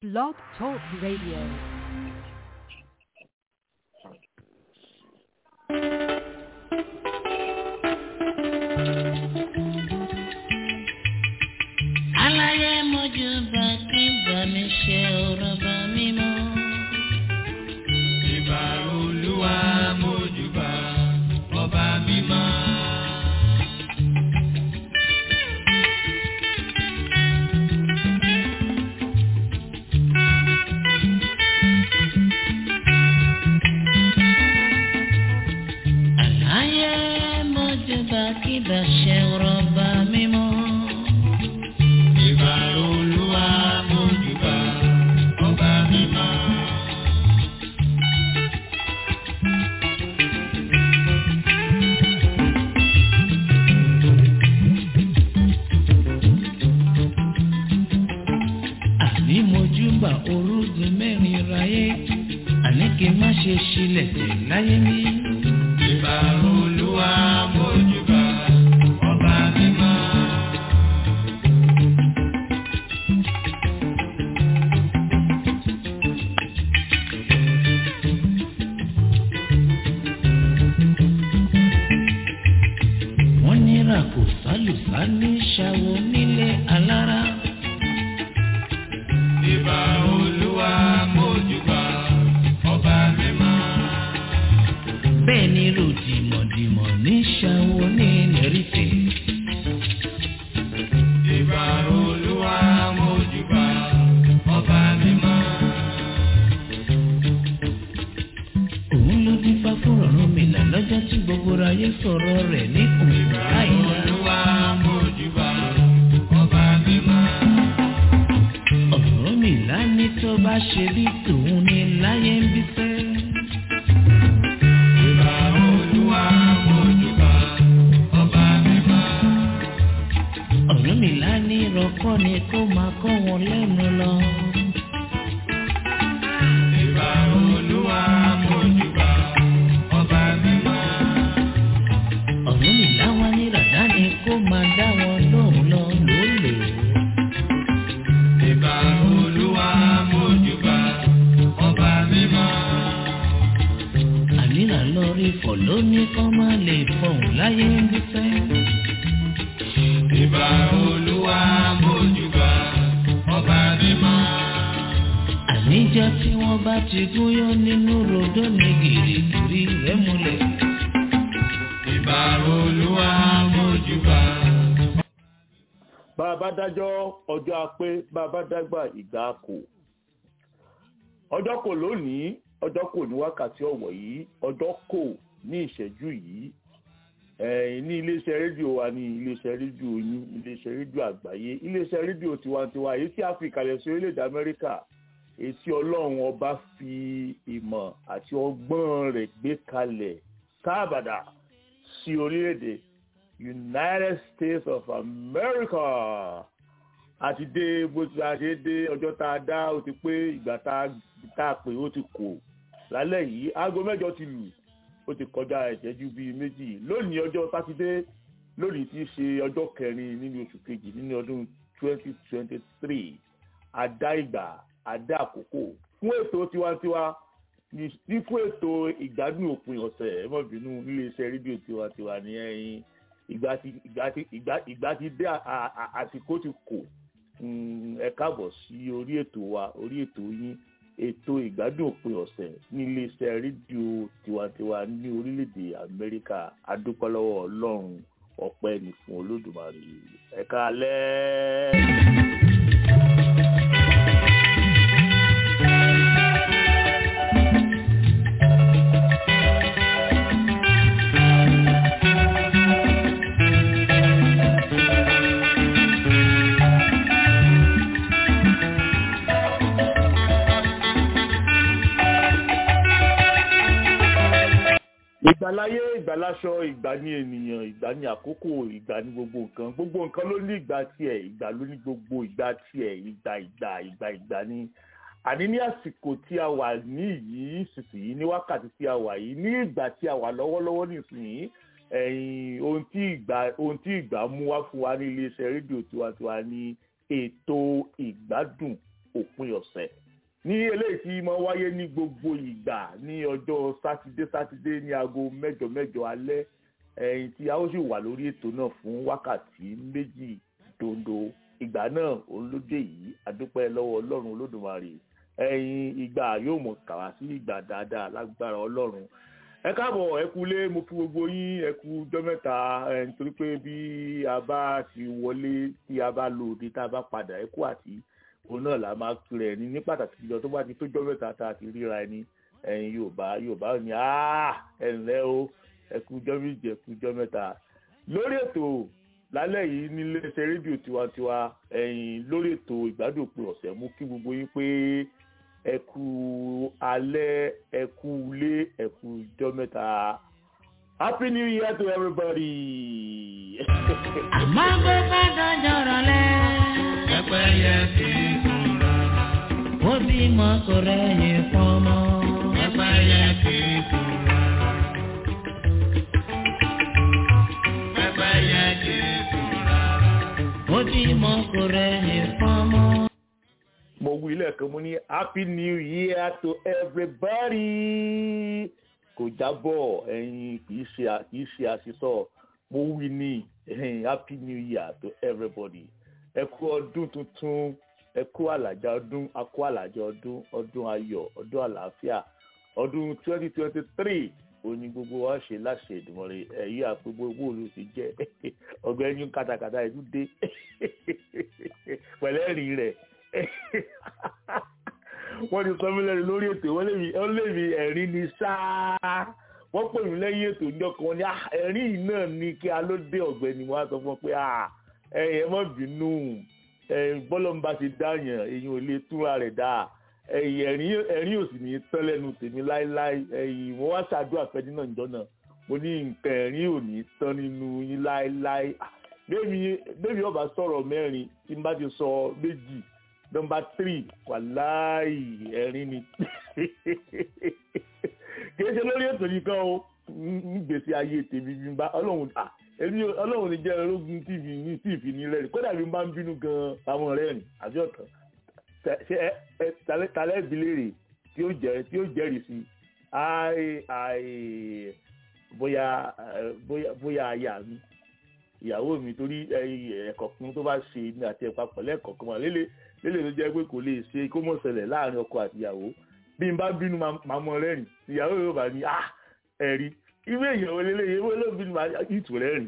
Blog Talk Radio. aláyé mojú bá kí bá mi ṣe ọ̀rọ̀ bá mi mọ́. Ìbà olúwa mójúbà ọba mímọ́. aláyé mojú bá kí bá ṣe ọ̀rọ̀ bá mi mọ́. Ìbà olúwa mójúbà ọba mímọ́. àní mojú bá orúgun mẹ́rin ráyé àní kí n má ṣe ṣílẹ̀ tẹ̀ láyé mi. Ìbà olúwa mójúbà ọba mímọ́. wọ́n ní ràkò sálùsá ní ṣàwọ̀ nílé alára. Ìbà olúwa mójúbà ọba mímọ́. bẹ́ẹ̀ ni ròdìmọ̀dìmọ̀ ní ṣàwọ̀ ní lẹ́rìfẹ̀. Ìbà olúwa mójúbà ọba mímọ́. òun ló dín fá fún ọ̀run mi là lọ́jọ́ tí gbogbo ayé sọ̀rọ̀ rẹ̀ ní òun láìla. Olúwa mójúbà ọba mímọ́. ọ̀run mi là ní tó bá ṣe bí tòun ní láyé ń bí fẹ́. Ìbà olúwa mójúbà ọba mímọ́. ọ̀run mi là ní rọ́kọ́ ni kó máa kọ́ wọn lẹ́nu lọ. Ìbà olúwa mójúbà ọba mímọ́. ọ̀run mi là wá ní ràdá ni kó máa dá wọn lóhùn lọ lólè. Ìbà olúwa mójúbà ọba mímọ́. àníra lórí fọ̀ lóní kọ́ máa lè fọ̀hún láyé ń bí fẹ́. Ìbà olúwa mójúbà ọba mímọ́. àníjọ́ tí wọ́n bá ti gúnyán nínú rodó ní gìrìgìrì rẹ̀ múlẹ̀. Ìbà olúwa mójúbà. bá a bá dájọ́ ọjọ́ apé bá a bá dágbà ìgbà kò ọjọ́ kò lónìí ọjọ́ kò ní wákàtí ọ̀wọ̀ yìí ọjọ́ kò ní ìṣẹ́jú yìí ẹ̀ẹ́n ní iléeṣẹ́ rédíò wa ní iléeṣẹ́ rédíò yín iléeṣẹ́ rédíò àgbáyé iléeṣẹ́ rédíò tiwantiwa èyí tí a fi ìkàlẹ̀ sí orílẹ̀-èdè amẹ́ríkà èyí tí ọlọ́run ọba fi ìmọ̀ àti ọgbọ́n rẹ̀ gbé kalẹ̀ káàbàdà sí orílẹ̀-èdè united states of america àti dé bó ti a ṣe dé ọjọ́ tá a dá ó ti pé ìgbà tá a tá a pè ó ti kò lálẹ́ yìí aago mẹ́jọ ti lù ó ti kọjá ìṣẹ́jú bíi méjì lónìí ọjọ́ sátidé lónìí ti ṣe ọjọ́ kẹrin nínú oṣù kejì nínú ọdún twenty twenty three àdá ìgbà àdá àkókò fún ètò tiwantiwa ní ní fún ètò ìgbádùn òpin ọ̀sẹ̀ ẹ má bínú iléeṣẹ́ rédíò tiwantiwa ní ẹ̀yìn ìgbà ti ìgbà ti ìgbà ìgbà ti dé à- à- à- àsìkò ti kò Mm, ẹ káàbọ̀ sí orí ètò wa orí ètò yín ètò ìgbádùn òpin ọ̀sẹ̀ ní iléeṣẹ́ rédíò tiwantiwa ní orílẹ̀-èdè amẹ́ríkà adúpọ́lọ́wọ́ ọlọ́run ọpẹ́ ní fún olódùmarè ẹ káalẹ́. ìgbàláyé ìgbàláṣọ ìgbà ní ènìyàn ìgbà ní àkókò ìgbà ní gbogbo nǹkan gbogbo nǹkan ló ní ìgbà tiẹ̀ ìgbà ló ní gbogbo ìgbà tiẹ̀ ìgbà ìgbà ìgbà ìgbà ní àní ní àsìkò tí a wà ní yìí sísìyí ní wákàtí tí a wà yìí ní ìgbà tí a wà lọ́wọ́lọ́wọ́ nísìnyí ẹ̀yìn ohun tí ìgbà ohun tí ìgbà mú wá fún wa ní iléeṣẹ́ rédíò tiwantiwa ní ètò ìgbádùn òpin ọ̀sẹ̀ ní eléyìí tí máa wáyé ní gbogbo ìgbà ní ọjọ́ sátidé sátidé ní aago mẹ́jọ mẹ́jọ alẹ́ ẹ̀yìn tí a ó sì wà lórí ètò náà fún wákàtí méjì dondo ìgbà náà olóde yìí adúpẹ́ lọ́wọ́ ọlọ́run olódùmarè ẹ̀yìn ìgbà yóò mọ̀ kàwá sí ìgbà dáadáa lágbára ọlọ́run ẹ káàbọ̀ ẹ kú lé mo kí gbogbo yín ẹ kú jọ́ mẹ́ta ẹ nítorí pé bí a bá ti wọlé tí a bá lò dé tá a bá padà ẹ kú àti òun náà là máa kiri ẹni ní pàtàkì jùlọ tó bá ti tó jọ́ mẹ́ta tá a ti ríra ẹni ẹ̀yin yorùbá yorùbá ní ẹ ǹlẹ́ o ẹ kú jọ́ méje ẹ kú jọ́ mẹ́ta lórí ètò lálẹ́ yìí nílé iṣẹ́ rédíò tiwantiwa ẹ̀yin lórí ètò ìgbádùn òpin ọ̀sẹ̀ mú kí gbogbo yín pé ẹ kú alẹ́ ẹ kú ilé ẹ kú ijọ́ mẹ́ta happy new year to everybody. àmọ́ bó bá dọ́jọ́ rọlẹ́. Pẹ́pẹ́yẹ kì í sùn rárá. ó bímọ kò rẹ́yìn fọmọ. Pẹ́pẹ́yẹ kì í sùn rárá. Pẹ́pẹ́yẹ kì í sùn rárá. ó bímọ kò rẹ́yìn fọmọ. mo wí lẹ́ẹ̀kan mo ní happy new year to everybody kò jábọ̀ ẹ̀yin kì í ṣe kì í ṣe àṣìṣọ mo wí ní ẹ̀yin happy new year to everybody ẹ kú ọdún tuntun ẹ kú àlàjá ọdún a kú àlàjá ọdún ọdún ayọ̀ ọdún àlàáfíà ọdún twenty twenty three òní gbogbo wa ṣe láṣẹ ìdùnmọ̀rẹ́ ẹ̀yí àpégbó owó olú ti jẹ́ ọgbẹ́ni kátàkátà ẹ̀dú dé pẹ̀lẹ́rìn rẹ̀ wọ́n ti sọ mí lẹ́nu lórí ètò wọ́n lèmi wọ́n lèmi ẹ̀rín ni sáá wọ́n pè mí lẹ́yìn ètò ìjọ kan ní "Ah, ẹ̀rín yìí náà ni kí a ló dé ọ̀gbẹ́ni wọ́n á sọ fún ọ pé "Ah, ẹ̀yin ẹ má bínú bọ́lọ́mbà ti dáyàn èyí ò lè túra rẹ̀ dá ẹ̀yìn ẹ̀rín ẹ̀rín ò sì ní tán lẹ́nu tèmi láéláé ẹ̀yìn mo wá ṣàdúrà fẹ́ni náà níjọ́ náà mo ní nǹkan ẹ̀rín ò ní tán nínú yín láéláé Ah, bẹ́ẹ̀ni bẹ́ẹ̀ni ọba sọ̀rọ̀ mẹ́rin tí n bá ti sọ méjì nọmba tírì wàláì ẹ̀rín ni kìí ṣe lórí ètò yìí kan o ní gbèsè ayé tèmi bí n bá ọlọ́run à èmi ọlọ́run ní jẹ́ ológun tv ní tv ní rẹ́rìn kódà bí n bá ń bínú gan àwọn rẹ́rìn àbí ọ̀kan ṣe ẹ ẹ talẹ́ talẹ́ ìbílẹ̀rẹ̀ tí ó jẹ́ tí ó jẹ́rìí sí àì àì bóyá ẹ, bóyá bóyá aya mi ìyàwó mi torí ẹ̀kọ̀kan tó bá ṣe ní àti ẹ̀pàpọ̀ lẹ́ẹ̀kọ̀kan wà lélẹ̀ lélẹ̀ ló jẹ́ pé kò lè ṣe kó mọ̀ ṣẹlẹ̀ láàrin ọkọ àti ìyàwó bí n bá bínú máa mọ rẹ́rìn ìyàwó yóò bá ní ah ẹ̀rí ìwé ìyàwó lélẹ̀ ìwé ló bínú máa ìtù rẹ́rìn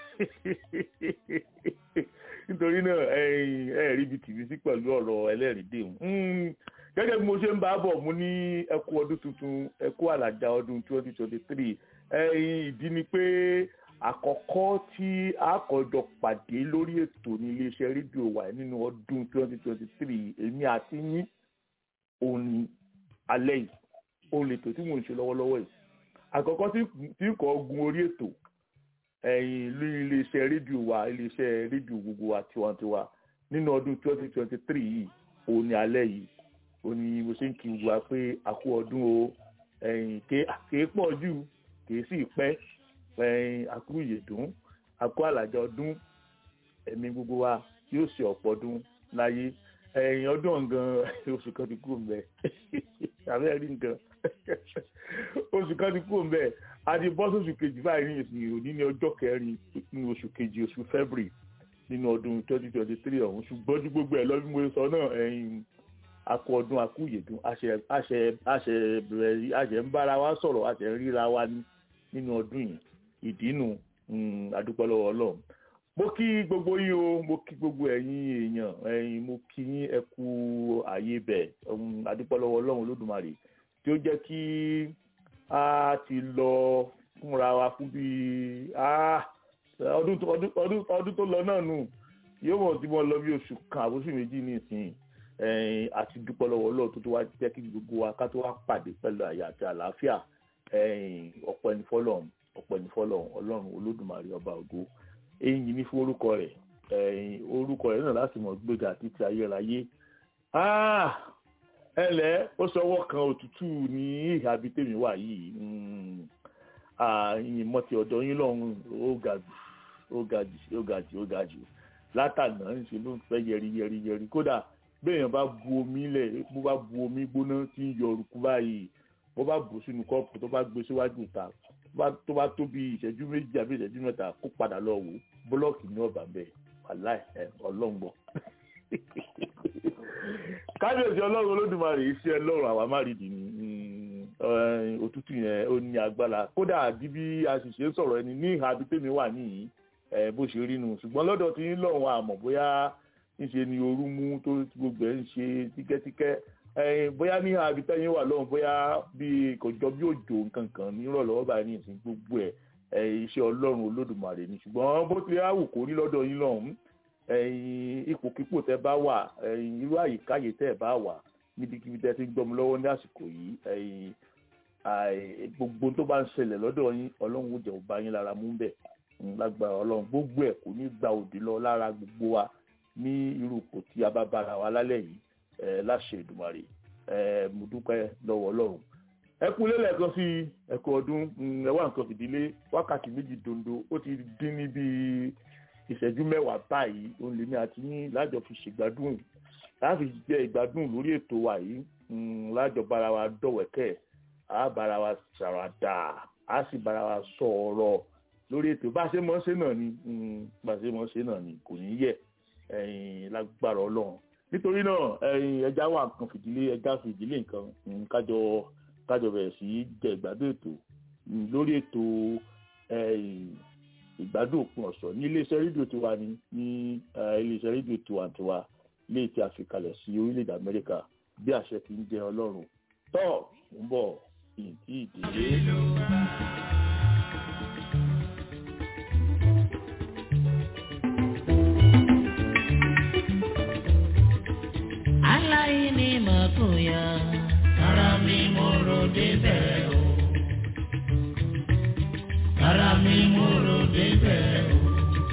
nítorí náà ẹ̀rí ibi tìbí sí pẹ̀lú ọ̀rọ̀ ẹlẹ́rìí dèhùn gẹ́gẹ́ bí mo ṣe ń bá bọ̀ mo ní ẹkú ọdún tuntun ẹkú àlàjá ọdún twenty twenty three ìdí ni pé àkọ́kọ́ tí a kọjọ pàdé lórí ètò ní iléeṣẹ́ rédíò wa nínú ọdún 2023 èmi àti yín òun ni alẹ́ yìí òun lètò tí mò ń ṣe lọ́wọ́lọ́wọ́ yìí àkọ́kọ́ tí kò gun orí ètò ẹ̀yìn ní iléeṣẹ́ rédíò wa iléeṣẹ́ rédíò gbogbo wa tiwantiwa nínú ọdún 2023 yìí òun ni alẹ́ yìí òun ni mo ṣe ń kí wa pé a kú ọdún o ẹ̀yìn kéé pọ̀ jù kéé sì pẹ́ ẹyin àkúrú ìyèdún àkú àlàjọ ọdún ẹ̀mí gbogbo wa yóò ṣe ọ̀pọ̀ ọdún láyé ẹ̀yìn ọdún ọ̀gán oṣù kan ti kúrò mbẹ àbẹ́ rí nǹkan oṣù kan ti kúrò mbẹ àti bọ́sù oṣù kejì báyìí ní ìsìn òní ní ọjọ́ kẹrin nínú oṣù kejì oṣù february nínú ọdún twenty twenty three ọ̀hún ṣùgbọ́n ju gbogbo ẹ̀ lọ bí mo sọ náà ẹ̀yìn akọ ọdún akú ìyèdún àṣẹ àṣẹ àṣẹ bẹ̀rẹ̀ àṣẹ ń bára wa sọ̀rọ̀ àṣẹ ń ríra wa nínú ọdún yìí ìdínú adúpẹ́ lọ́wọ́ ọlọ́run mo kí gbogbo yín o mo kí gbogbo ẹ̀yin èèyàn ẹ̀yin mo kí yín ẹ kú ààyè bẹ̀ adúpẹ́ lọ́wọ́ ọlọ́run olódùmarè tí ó jẹ́ kí a ti lọ fúnra wa fún bíi ọdún tó lọ náà nù yóò mọ̀ tí mo lọ bí oṣù kan àbóṣù méjì ní ìsìn àti dúpẹ́ lọ́wọ́ ọlọ́run tó tó wá jẹ́ kí gbogbo wa ká tó wá pàdé pẹ̀lú àyà àti àlàáfíà ọ̀pọ̀ ẹni fọlọ́run ọpẹ́ ní fọ́lọ́run Ọlọ́run Olódùmarè ọba ògo èyí ní fún orúkọ rẹ̀ ẹ̀yìn orúkọ rẹ̀ náà láti mọ̀ gbéga títí ayérayé ẹlẹ́ ó sọwọ́ kan òtútù ní ìhà bíi tèmi wà yìí ìyìn mọ́tì ọ̀dọ́ yín lọ́hùn ó ga jù ó ga jù ó ga jù ó ga jù látàná ń ṣe ló ń fẹ́ yẹri yẹri yẹri kódà béèyàn bá bu omi lẹ̀ bó bá bu omi gbóná tí ń yọ orúkú báyìí bó bá bù sínú kọ́ọ̀pù tó bá gbé síwájú ìta tó bá tó bí ìṣẹ́jú méjì àbí ìṣẹ́jú mẹ́ta kó padà lọ wò búlọ́ọ̀kì ní ọ̀bà bẹ́ẹ̀ wàláì ẹ̀ ọlọ́ngbọ̀n. kábíyèsí ọlọ́run olódùmarè iṣẹ́ ọlọ́run àwa má rí di ní òtútù yẹn ó ní agbára kódà bí bí a sì ṣe ń sọ̀rọ̀ ẹni ní ìhà abítẹ́mi wà níyì bó ṣe rí nu ṣùgbọ́n lọ́dọ̀ tí ń lọ́run àmọ̀ bóyá ńṣe ni ooru mú tó gbogbo ẹ̀ ń ṣe tíkẹ́tíkẹ́ bóyá ní abitẹ́yìn wà lọ́hùn bóyá bí kò jọ bí òjò nǹkan kan nírọ̀lọ́wọ́ báyìí ní ìsìn gbogbo ẹ̀ iṣẹ́ ọlọ́run olódùmarè ni ṣùgbọ́n bó tilẹ̀ á wù kó rí lọ́dọ̀ yín lọ́hùn ipòkípò tẹ́ bá wà irú àyíkáyè tẹ́ bá wà níbikíbi tẹ́ ti ń gbọ́mu lọ́wọ́ ní àsìkò yìí gbogbo tó bá ń ṣẹlẹ̀ lọ́dọ̀ yín ọlọ́run ó jẹ́ ó bá yín lára mú bẹ̀ lágbára ọlọ́run gbogbo ẹ̀ kò ní gba òdì lọ lára gbogbo wa ní irú kò tí a bá bára wa lálẹ́ yìí láṣẹ Èdùmàrè mo dúpẹ́ lọ́wọ́ ọlọ́run ẹ kú lélẹ̀ kan sí ẹ̀kọ́ ọdún ẹ wá nǹkan fìdílé wákàtí méjì dondo ó ti dín ní bíi ìṣẹ́jú mẹ́wàá báyìí òun lèmi àti yín lájọ fi ṣègbádùn láti jẹ ìgbádùn lórí ètò wa yìí lájọ bára wa dọ̀wẹ́kẹ̀ á bára wa ṣàwàdà á sì bára wa sọ ọ̀rọ̀ lórí ètò bá a ṣe mọ̀ ṣe náà ni bá a ṣe mọ̀ ṣe náà ni kò ní yẹ lágbára ọlọ́run nítorí náà ẹja wà nǹkan fìdílé ẹja fìdílé nǹkan kájọ kájọ bẹ̀rẹ̀ sí jẹ ìgbádùn ètò lórí ètò ìgbádùn òpin ọ̀sọ̀ ní iléeṣẹ́ rédíò tiwa ní ní iléeṣẹ́ rédíò tiwantiwa léè tí a fi kalẹ̀ sí orílẹ̀-èdè amẹ́ríkà bí àṣẹ ti ń jẹ ọlọ́run tọ́ ń bọ̀ ìdí ìdílé. aláìní màkúnya ara mi mo rò débẹ̀ o ara mi mo rò débẹ̀ o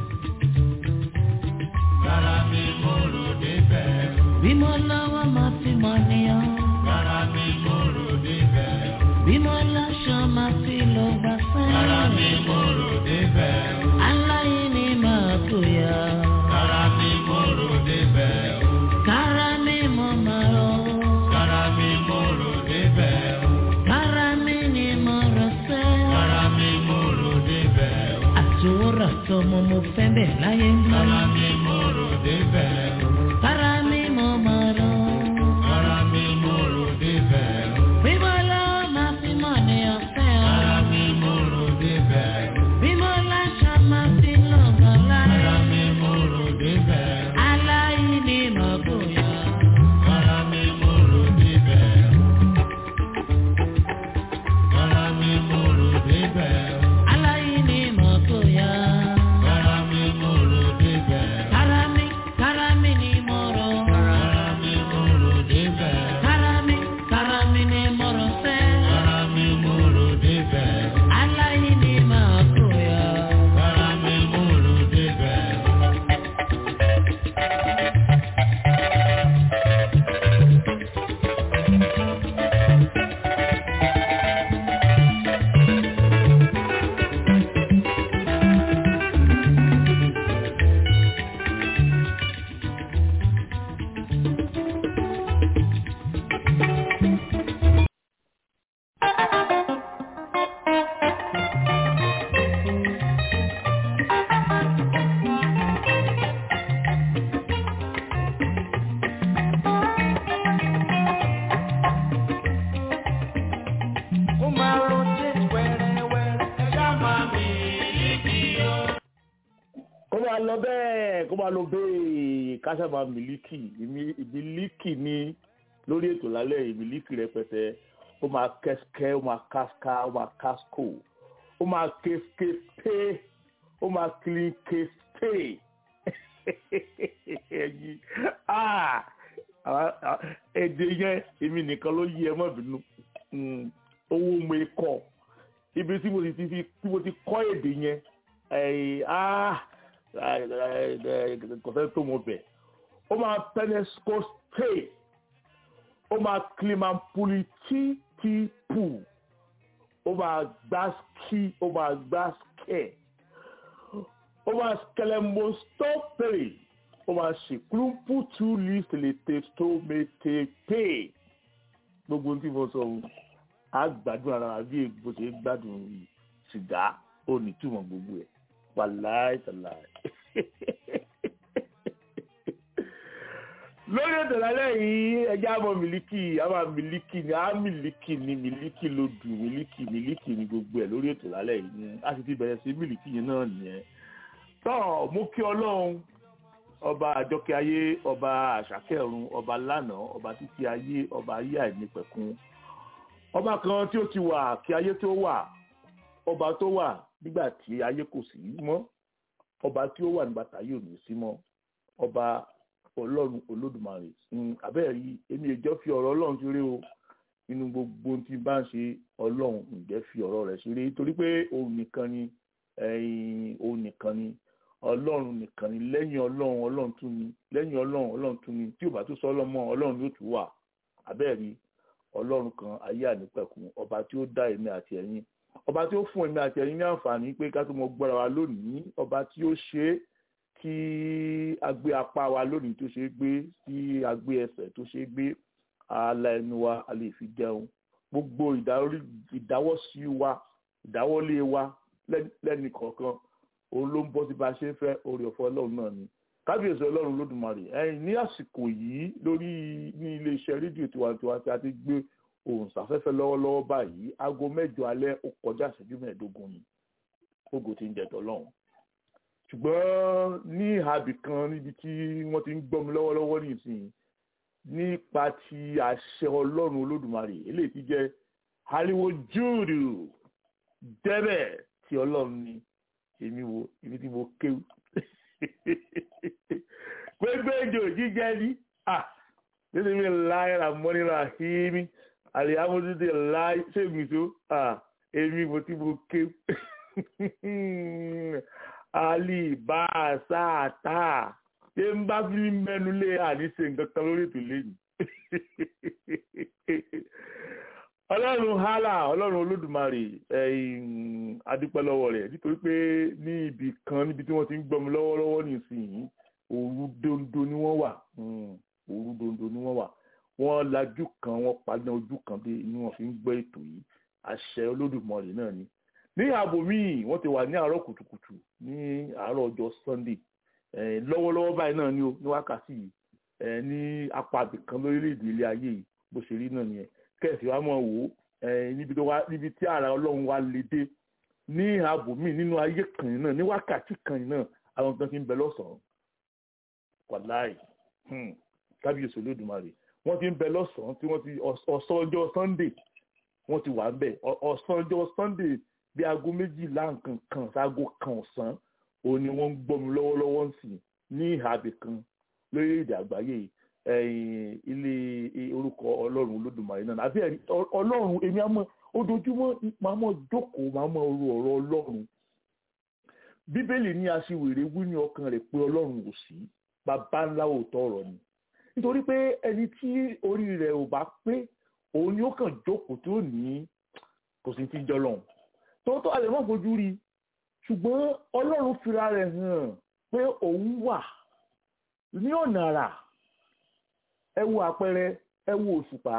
Rárá mi mo rò débẹ̀ o. bí mo lọ́wọ́ máa fi mọ̀ níyàn Rárá mi mo rò débẹ̀ o. bí mo láṣọ máa fi lọ gbà Rárá sẹ́yìn mi mo rò débẹ̀ o. aláìní màkúnya Rárá mi mo rò débẹ̀ o. kára mi mo máa rọ Rárá mi mo rò débẹ̀ o. kára mi ni mo rọ sẹ́ Rárá mi mo rò débẹ̀ o. àtòwòrán tọmọ mo fẹ́ bẹ̀ láyé ń bá Rárá mi mo rò débẹ̀ o. kára mi mo máa rọ Rárá mi mo rò débẹ̀ o. bí mo lọ́wọ́ máa fi mọ̀ níyàn fẹ́ ọ. Rárá mi mo rò débẹ̀ o. bí mo láṣọ máa fi lọ gbà Rárá láyé. mi mo rò débẹ̀ o. aláìní màkúnya. Rárá mi mo rò débẹ̀ o. Rárá mi mo rò débẹ̀ o. aláìní màkúnya. Rárá mi mo rò débẹ̀ o. Karami, karami ni moro. Rárá mi mo rò débẹ̀ o. Karami, karami ni moro se. Rárá mi mo rò débẹ̀ o. Aláìní màkúnya. Rárá mi mo rò débẹ̀ o. Ó máa rotate wẹ́rẹ́wẹ́rẹ́. Ẹja máa mi líkì o. kó máa lọ bẹ́ẹ̀ kó máa lọ bẹ́ẹ̀ kásábà mílíkì mílíkì ní lórí ètò lálẹ́ yìí mílíkì rẹpẹtẹ ó máa kẹ́sikẹ́ ó máa káska ó máa káskò ó máa kéfké ó máa kílín kéfké ẹyin ah àwa- à- èdè yẹn èmi nìkan ló yí ẹ mọ́ bínú Mm, owó mo kọ ibi tí mo ti fi tí mo ti kọ́ èdè yẹn ẹ̀yìn ah kò fẹ́ tó mo bẹ̀ ó máa penescoste ó máa klimampulitipu ó máa gbáski ó máa gbáskẹ̀ ó máa skelembostopere ó máa ṣe klumputu list le testo mete pe gbogbo ohun tí mo sọ ohun á gbádùn ara wa bí bó ṣe ń gbádùn sìgá ó ní túmọ̀ gbogbo ẹ̀ wàláì tàláì. lórí ètò lálẹ́ yìí ẹjẹ́ àmọ́ mílíkì àmọ́ mílíkì ni á mílíkì ni mílíkì ló dùn mílíkì mílíkì ni gbogbo ẹ̀ lórí ètò lálẹ́ yìí ni a sì ti bẹ̀rẹ̀ sí mílíkì yẹn náà nìyẹn. tọ́ mo kí ọlọ́run ọba àjọkẹ́ ayé ọba àṣàkẹ́ ọ̀run ọba lánàá ọba títí ayé ọba ayé àìnípẹ̀kun ọba kan tí ó ti wà kí ayé tó wà ọba tó wà nígbà tí ayé kò sí mọ́ ọba tí ó wà nígbà táyé ò ní sí mọ́ ọba ọlọ́run olódùmarè abẹ́rẹ́ yìí èmi ìjọ fi ọ̀rọ̀ ọlọ́run ṣeré o nínú gbogbo ohun tí n bá ń ṣe ọlọ́run ǹjẹ́ fi ọ̀rọ̀ rẹ̀ ṣeré torí pé òun nìkan ni òun nìkan ni ọlọ́run nìkan ni lẹ́yìn ọlọ́run ọlọ́run tún ni lẹ́yìn ọlọ́run ọlọ́run tún ni tí ò bá tún sọ ọlọ́mọ ọlọ́run yóò tún wà abẹ́rẹ́ ọlọ́run kan ayé ànípẹ̀kun ọba tí ó dá èmi àti ẹ̀yin ọba tí ó fún èmi àti ẹ̀yin ní àǹfààní pé ká tó mọ gbọ́ra wa lónìí ọba tí ó ṣe é kí a gbé apá wa lónìí tó ṣe é gbé kí a gbé ẹsẹ̀ tó ṣe é gbé ala ẹnu wa a lè fi jẹun gbogbo ìdáwọ́sí wa ìdáwọ́lé wa lẹ́nì kọ̀ọ̀kan òun ló ń bọ́ sí bá a ṣe ń fẹ́ oore ọ̀fọ̀ ọlọ́run náà ni kábíyèsí ọlọ́run lódùmarè ẹ̀yìn ní àsìkò yìí lórí ní iléeṣẹ́ rédíò tiwantiwa tí a ti gbé ohùn sáfẹ́fẹ́ lọ́wọ́lọ́wọ́ báyìí aago mẹ́jọ alẹ́ ó kọjá ìṣẹ́jú mẹ́ẹ̀ẹ́dógún ni ògo ti ń jẹ tọ́lọ́run ṣùgbọ́n ní ìhàbì kan níbi tí wọ́n ti ń gbọ́ mi lọ́wọ́lọ́wọ́ nísìnyí nípa ti àṣẹ ọlọ́run olódùmarè eléyìí ti jẹ́ ariwo júùdù dẹ́bẹ̀ tí ọlọ́run ni èmi wo ibi tí mo kéwù gbégbé ìjò jíjẹ ní à nínú mi láyé ra mọ́nira hímí àlèyámọ́tútù láyé ṣègùn tó à èmi mo tí mo kéwù ali bá a sáà tá a ṣé ń bá fi mẹ́nu lé àníṣe nǹkan kan lórí ètò lẹ́yìn ọlọ́run hálà ọlọ́run olódùmarè adúpẹ́ lọ́wọ́ rẹ̀ nítorí pé ní ibì kan níbi tí wọ́n ti ń gbọ́mi lọ́wọ́lọ́wọ́ nísìnyí òru dondo ni wọ́n wà òru dondo ni wọ́n wà wọ́n lajú kan wọ́n paná ojú kan bí ni wọ́n fi ń gbọ́ ètò yìí àṣẹ olódùmarè náà ni ní ààbò míì wọ́n ti wà ní àárọ̀ kùtùkùtù ní àárọ̀ ọjọ́ sunday lọ́wọ́lọ́wọ́ báyìí náà ni ó ní wákàtí yìí ní apá abìkan lórílẹ̀‐èdè ilé ayé yìí bó ṣe rí náà nìyẹn kẹ́sì wa mọ̀ wò ó níbi tí ara ọlọ́run wa lè dé ní ààbò míì nínú ayé kan yìí náà ní wákàtí kan yìí náà àwọn kan ti ń bẹ lọ́sàn-án wàláì kábíyèsí olódùmarè wọ́n ti ń bẹ lọ́sàn-án tí wọ́n ti ọ̀sán ọjọ́ sunday wọ́n ti wà ń bẹ̀ ọ̀sán ọjọ́ sunday bí aago méjìlá nǹkan kan sáago kan ọ̀sán òun ni wọ́n ń gbọ́mi lọ́wọ́lọ́wọ́ ń sìn ní ìhàbì kan lórílẹ̀‐èdè àgbáyé ilé orúkọ ọlọ́run olódùmarè náà àbí ọlọ́run èmi àmọ́ ojoojúmọ́ máa mọ̀ jókòó máa mọ̀ ru ọ̀rọ̀ ọlọ́run bíbélì ní aṣiwèrè wí ní ọkàn rẹ̀ pé ọlọ́run ò sí bàbá ńlá òótọ́ ọ̀rọ̀ ni nítorí pé ẹni tí orí rẹ̀ ò bá pé òun ni ó kàn jókòó tó ní kò sí ti jọ lọ́hùn tòótọ́ àlẹ́ mọ́ fojú rí ṣùgbọ́n ọlọ́run fira rẹ̀ hàn pé òun wà ní ọ̀nà àrà ẹ wo àpẹẹrẹ ẹ wo òṣùpá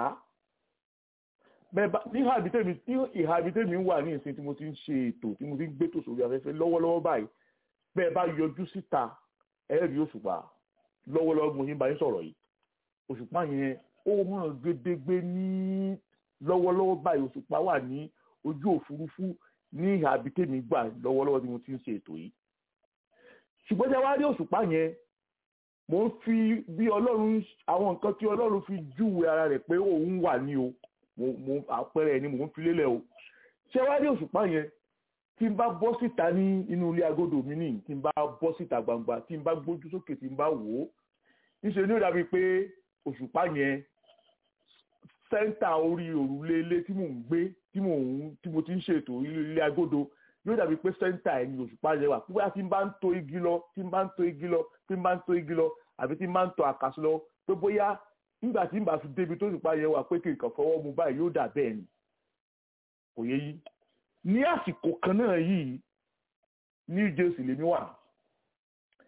ní ìhà ibi tèmi wà ní ìsìn tí mo ti ń ṣe ètò tí mo ti ń gbé tò sórí afẹ́fẹ́ lọ́wọ́lọ́wọ́ báyìí bẹ́ẹ̀ bá yọjú síta ẹ rí òṣùpá lọ́wọ́lọ́wọ́ mo ti ń bá yín sọ̀rọ̀ yìí òṣùpá yẹn ó hàn gédégbé ní lọ́wọ́lọ́wọ́ báyìí òṣùpá wà ní ojú òfurufú ní ìhà ibi tèmi gbà lọ́wọ́lọ́wọ́ tí mo ti ń ṣe ètò yìí ṣùgbọ́n tí a wá rí òṣùpá yẹn mo ń fi bí ọlọ́run àwọn nǹkan tí ọlọ́run fi júwe ara rẹ̀ pé òun wà ní o mo àpẹẹrẹ ẹni mò ń fi lélẹ̀ o ṣé wá rí òṣùpá yẹn tí n bá bọ́ síta ní inú ilé agodo mi ní tí n bá bọ́ síta gbangba tí n bá gbójú sókè tí n bá wò ó níṣẹ́ ni ó dàbí pé òṣùpá yẹn sẹ́ńtà orí òrùlé ilé tí mò ń gbé tí mò ń tí mo ti ń ṣètò ilé agodo yóò dàbí pé sẹ́ńtà ẹ̀ ní òṣùpá yẹn wà pípẹ́ tí n bá ń to igi lọ tí n bá ń to igi lọ tí n bá ń to igi lọ àbí tí n bá ń to àkàsọ lọ pé bóyá nígbà tí n bá fi débi tó òṣùpá yẹn wà pé kí nǹkan fọwọ́ mu báyìí yóò dà bẹ́ẹ̀ ni kò yé yí ní àsìkò kan náà yìí New Jersey lèmi wà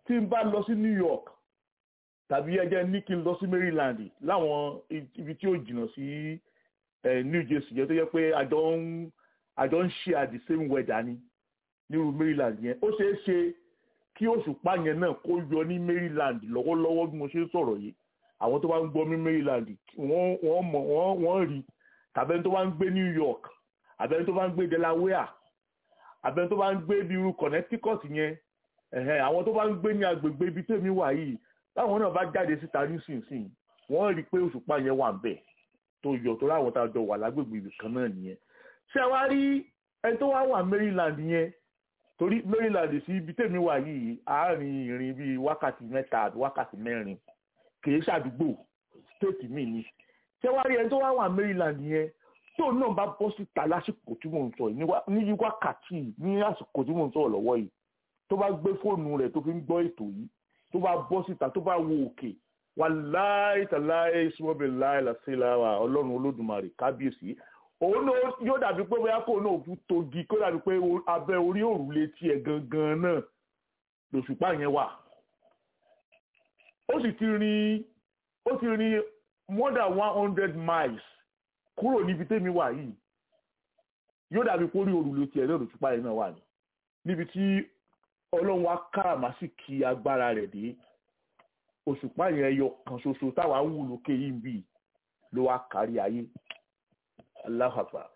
tí n bá lọ sí New York tàbí ẹjẹ ní kí n lọ sí Maryland láwọn ibi tí ó jìnnà sí New Jersey yẹn tó yẹ pé àjọ ń àjọ ń ṣe at the same weather ni nírú Maryland yẹn ó ṣeé ṣe kí òṣùpá yẹn náà kó yọ ní Maryland lọ́wọ́lọ́wọ́ bí mo ṣe ń sọ̀rọ̀ yìí àwọn tó bá ń gbọ́ ní Maryland wọ́n wọ́n mọ̀ wọ́n wọ́n rí tàbẹ́ni tó bá ń gbé New York àbẹ́ni tó bá ń gbé Delaware àbẹ́ni tó bá ń gbé bí irú Connecticut yẹn ẹ̀hẹ́n àwọn tó bá ń gbé ní agbègbè ibi tèmi wà yìí táwọn náà bá jáde síta nísinsìnyí wọ́n rí i pé òṣùpá yẹn wà ń bẹ̀ tó yọ tó láwọn tá a jọ wà lágbègbè ibì kan náà nìyẹn ṣé wá rí ẹni tó wá wà Maryland yẹn torí Maryland sí ibi tèmi wà yìí àárín ìrìn bíi wákàtí mẹ́ta àbí wákàtí mẹ́rin kìí ṣàdúgbò stéètì mi ni ṣé wá rí ẹni tó wá wà Maryland yẹn tó náà bá bọ́ síta lásìkò tí mò ń sọ yìí ní wákàtí ní àsìkò tí mò ń sọ̀rọ̀ lọ́wọ́ yìí tó bá gbé fóònù rẹ̀ tó fi ń gbọ́ ètò yìí tó bá bọ́ síta tó bá wo òkè wà láì tàláì sọ́bẹ̀ láì làṣẹ́láwà ọlọ́run olódùmarè kábíyèsí òun náà yóò dàbí pé bóyá kò náà kú togi kó dàbí pé abẹ́ orí òrùlé tiẹ̀ gangan náà lòṣùpá yẹn wà ó sì ti rin ó ti rin more than one hundred miles kúrò níbi tẹ́mi wà yìí yóò dàbí pé orí òrùlé tiẹ̀ náà lòṣùpá yẹn náà wà ní níbi tí ọlọ́run wa káràmásìkì agbára rẹ̀ dé òṣùpá yẹn yọ kan ṣoṣo táwa ń wù lókè yìí ń bì ló wá kárí ayé aláhàpá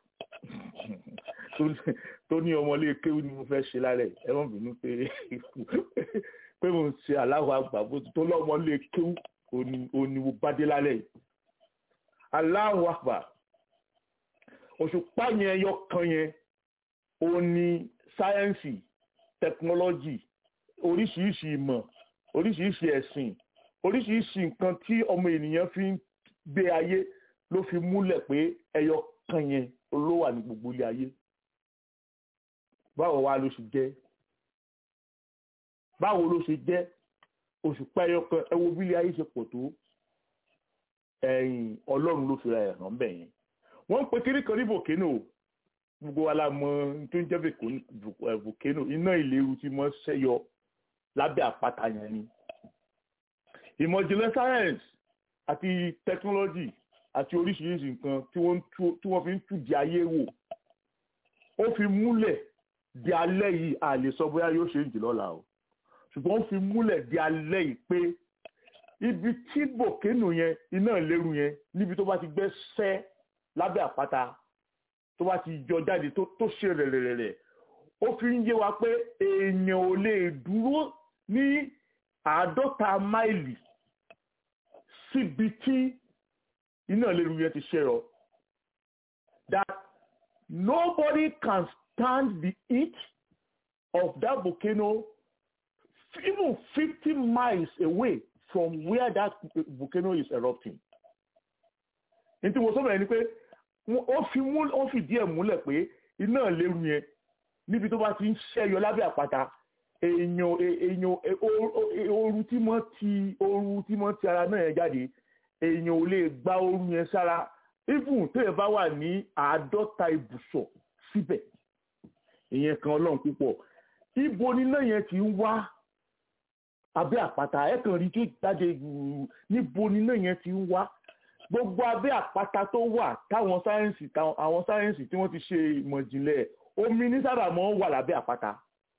tó ní ọmọlé kéwú ni mo fẹ́ ṣe lálẹ́ ẹ wọ́n bínú pé pé mo ń ṣe aláhùn àgbà bó tó lọ́mọlé kéwú òní mo bá dé lálẹ́ aláhùn àgbà òṣùpá yẹn yọ kan yẹn ó ní sáyẹ́ǹsì tẹkinọ́lọ́jì oríṣiríṣi ìmọ̀ oríṣiríṣi ẹ̀sìn oríṣiríṣi nǹkan tí ọmọ ènìyàn fi ń gbé ayé ló fi múlẹ̀ pé ẹyọ kan yẹn ló wà ní gbogbo ilé ayé báwo wá ló ṣe jẹ́ báwo ló ṣe jẹ́ òṣùpá ẹyọ kan ẹ wo bí ilé ayé ṣe pọ̀ tó ẹ̀yìn ọlọ́run ló fi ra ẹ̀ hàn bẹ́ẹ̀ yẹn wọ́n ń pe kiri kan ní volcano gbogbo wa la mọ tó ń jẹ́ volcano iná ìléru tí mo ṣẹ́yọ lábẹ́ àpáta yẹn ni ìmọ̀ ìjìnlẹ̀ science àti technology àti oríṣiríṣi nǹkan tí wọ́n fi ń túdi ayé wò ó fi múlẹ̀ di alẹ́ yìí a lè sọ bóyá yóò ṣe ń jì lọ́la o ṣùgbọ́n ó fi múlẹ̀ di alẹ́ yìí pé ibi tí volcano yẹn iná ìléru yẹn níbi tó bá ti gbẹ́ sẹ́ lábẹ́ àpáta tó bá ti jọ jáde tó ṣe rẹ̀rẹ̀rẹ̀ ó fi ń yé wa pé èèyàn ò lè dúró ní àádọ́ta máìlì síbi tí iná ìléru yẹn ti ṣe rọ that nobody can stand the heat of that volcano even fifty miles away from where that volcano is erupting. ní tí mo sọ bẹ́ẹ̀ ni pé ó fi mú ó fìdí ẹ̀ múlẹ̀ pé iná ìléru yẹn níbi tó bá ti ń ṣẹ́yọ lábẹ́ àpáta èèyàn èèyàn ooru tí mọ́ ti ooru tí mọ́ ti ara náà yẹn jáde èèyàn ò lè gba ooru yẹn sára even téèyàn bá wà ní àádọ́ta ibùsọ̀ síbẹ̀ ìyẹn kan ọlọ́run púpọ̀ ibo níná yẹn ti ń wá abẹ́ àpáta ẹ̀ kàn rí tó jáde níbo níná yẹn ti ń wá gbogbo abẹ́ àpáta tó wà táwọn sáyẹ́ǹsì àwọn sáyẹ́ǹsì tí wọ́n ti ṣe ìmọ̀ ìjìnlẹ̀ omi ní sábà máa ń wà lábẹ́ àpáta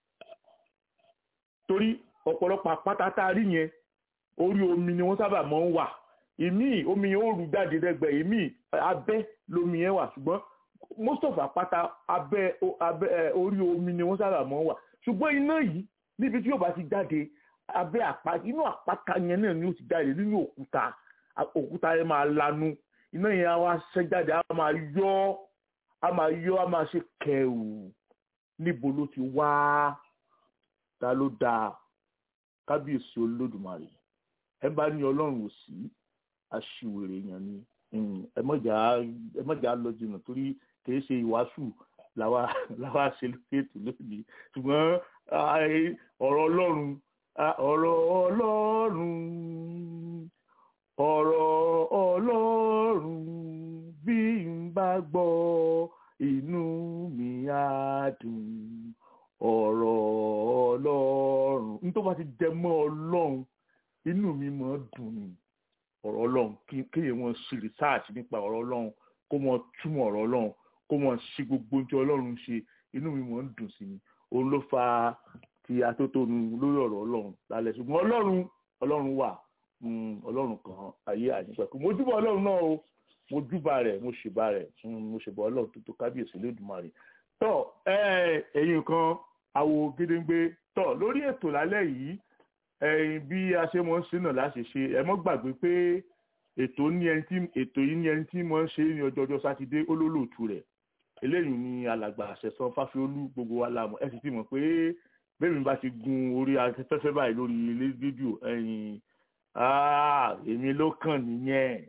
torí ọ̀pọ̀lọpọ̀ àpáta tá a rí yẹn orí omi ni wọ́n sábà máa ń wà ìmí omi yẹn ó rú jáde lẹ́gbẹ̀ẹ́ ìmí abẹ́ lomi yẹn wà ṣùgbọ́n most of àpáta abẹ́ abẹ́ orí omi ni wọ́n sábà máa ń wà ṣùgbọ́n iná yìí níbi tí yóò bá ti jáde abẹ́ àpáta inú àpáta yẹn náà ni ó ti jáde nínú òkúta òkúta yẹn máa lanu iná yẹn á wá ṣẹ́ jáde á máa yọ á máa yọ á máa ṣe kẹ̀rù níbo ló ti wá ta ló dáa kábíyèsí olódùmarè ẹ bá ní ọlọ́run ò sí aṣiwèrè èèyàn ni ẹ mọ̀jà lọ jìnnà torí kì í ṣe ìwàásù làwa làwa ṣe lórí ètò lónìí ṣùgbọ́n ọ̀rọ̀ ọlọ́run ọ̀rọ̀ ọlọ́run ọ̀rọ̀ ọlọ́run bí n bá gbọ́ inú mi á dùn ọ̀rọ̀ ọlọ́run n tó tó bá ti jẹ mọ́ ọlọ́run inú mi máa ń dùn ní ọ̀rọ̀ ọlọ́run kí kéèyàn wọn ṣe research nípa ọ̀rọ̀ ọlọ́run kó wọn túmọ̀ ọ̀rọ̀ ọlọ́run kó wọn ṣe gbogbo ohun tí ọlọ́run ṣe inú mi máa ń dùn sí ni òun ló fa ti atótónu lórí ọ̀rọ̀ ọlọ́run lálẹ́ ṣùgbọ́n ọlọ́run ọlọ́run wà mm, ọlọ́run kan ayé àyípẹ̀kú mo júbà ọlọ́run náà o mo júbà rẹ̀ mo ṣèbà rẹ̀ mm, mo ṣèbà ọlọ́run tó tó kábíyèsí lódùmarè tọ́ ẹ ẹ̀yin kan àwo gédéńgbé tọ́ lórí ètò lálẹ́ yìí ẹ̀yin bí a ṣe mọ̀ ń ṣe náà láṣẹ ṣe ẹ mọ́ gbàgbé pé ètò ní ẹni tí ètò yìí ní ẹni tí mọ̀ ń ṣe ní ọjọ́ ọjọ́ sátidé olólùtù rẹ̀ eléyìí ni alàgbà àṣẹsán fáfiolú gbogbo wa la mọ̀ ẹ sì ti mọ̀ pé bẹ́ẹ̀ mi bá ti gun orí afẹ́fẹ́ báyìí lórí ilé fídíò ẹ̀yin ah, èmi ló kàn nìyẹn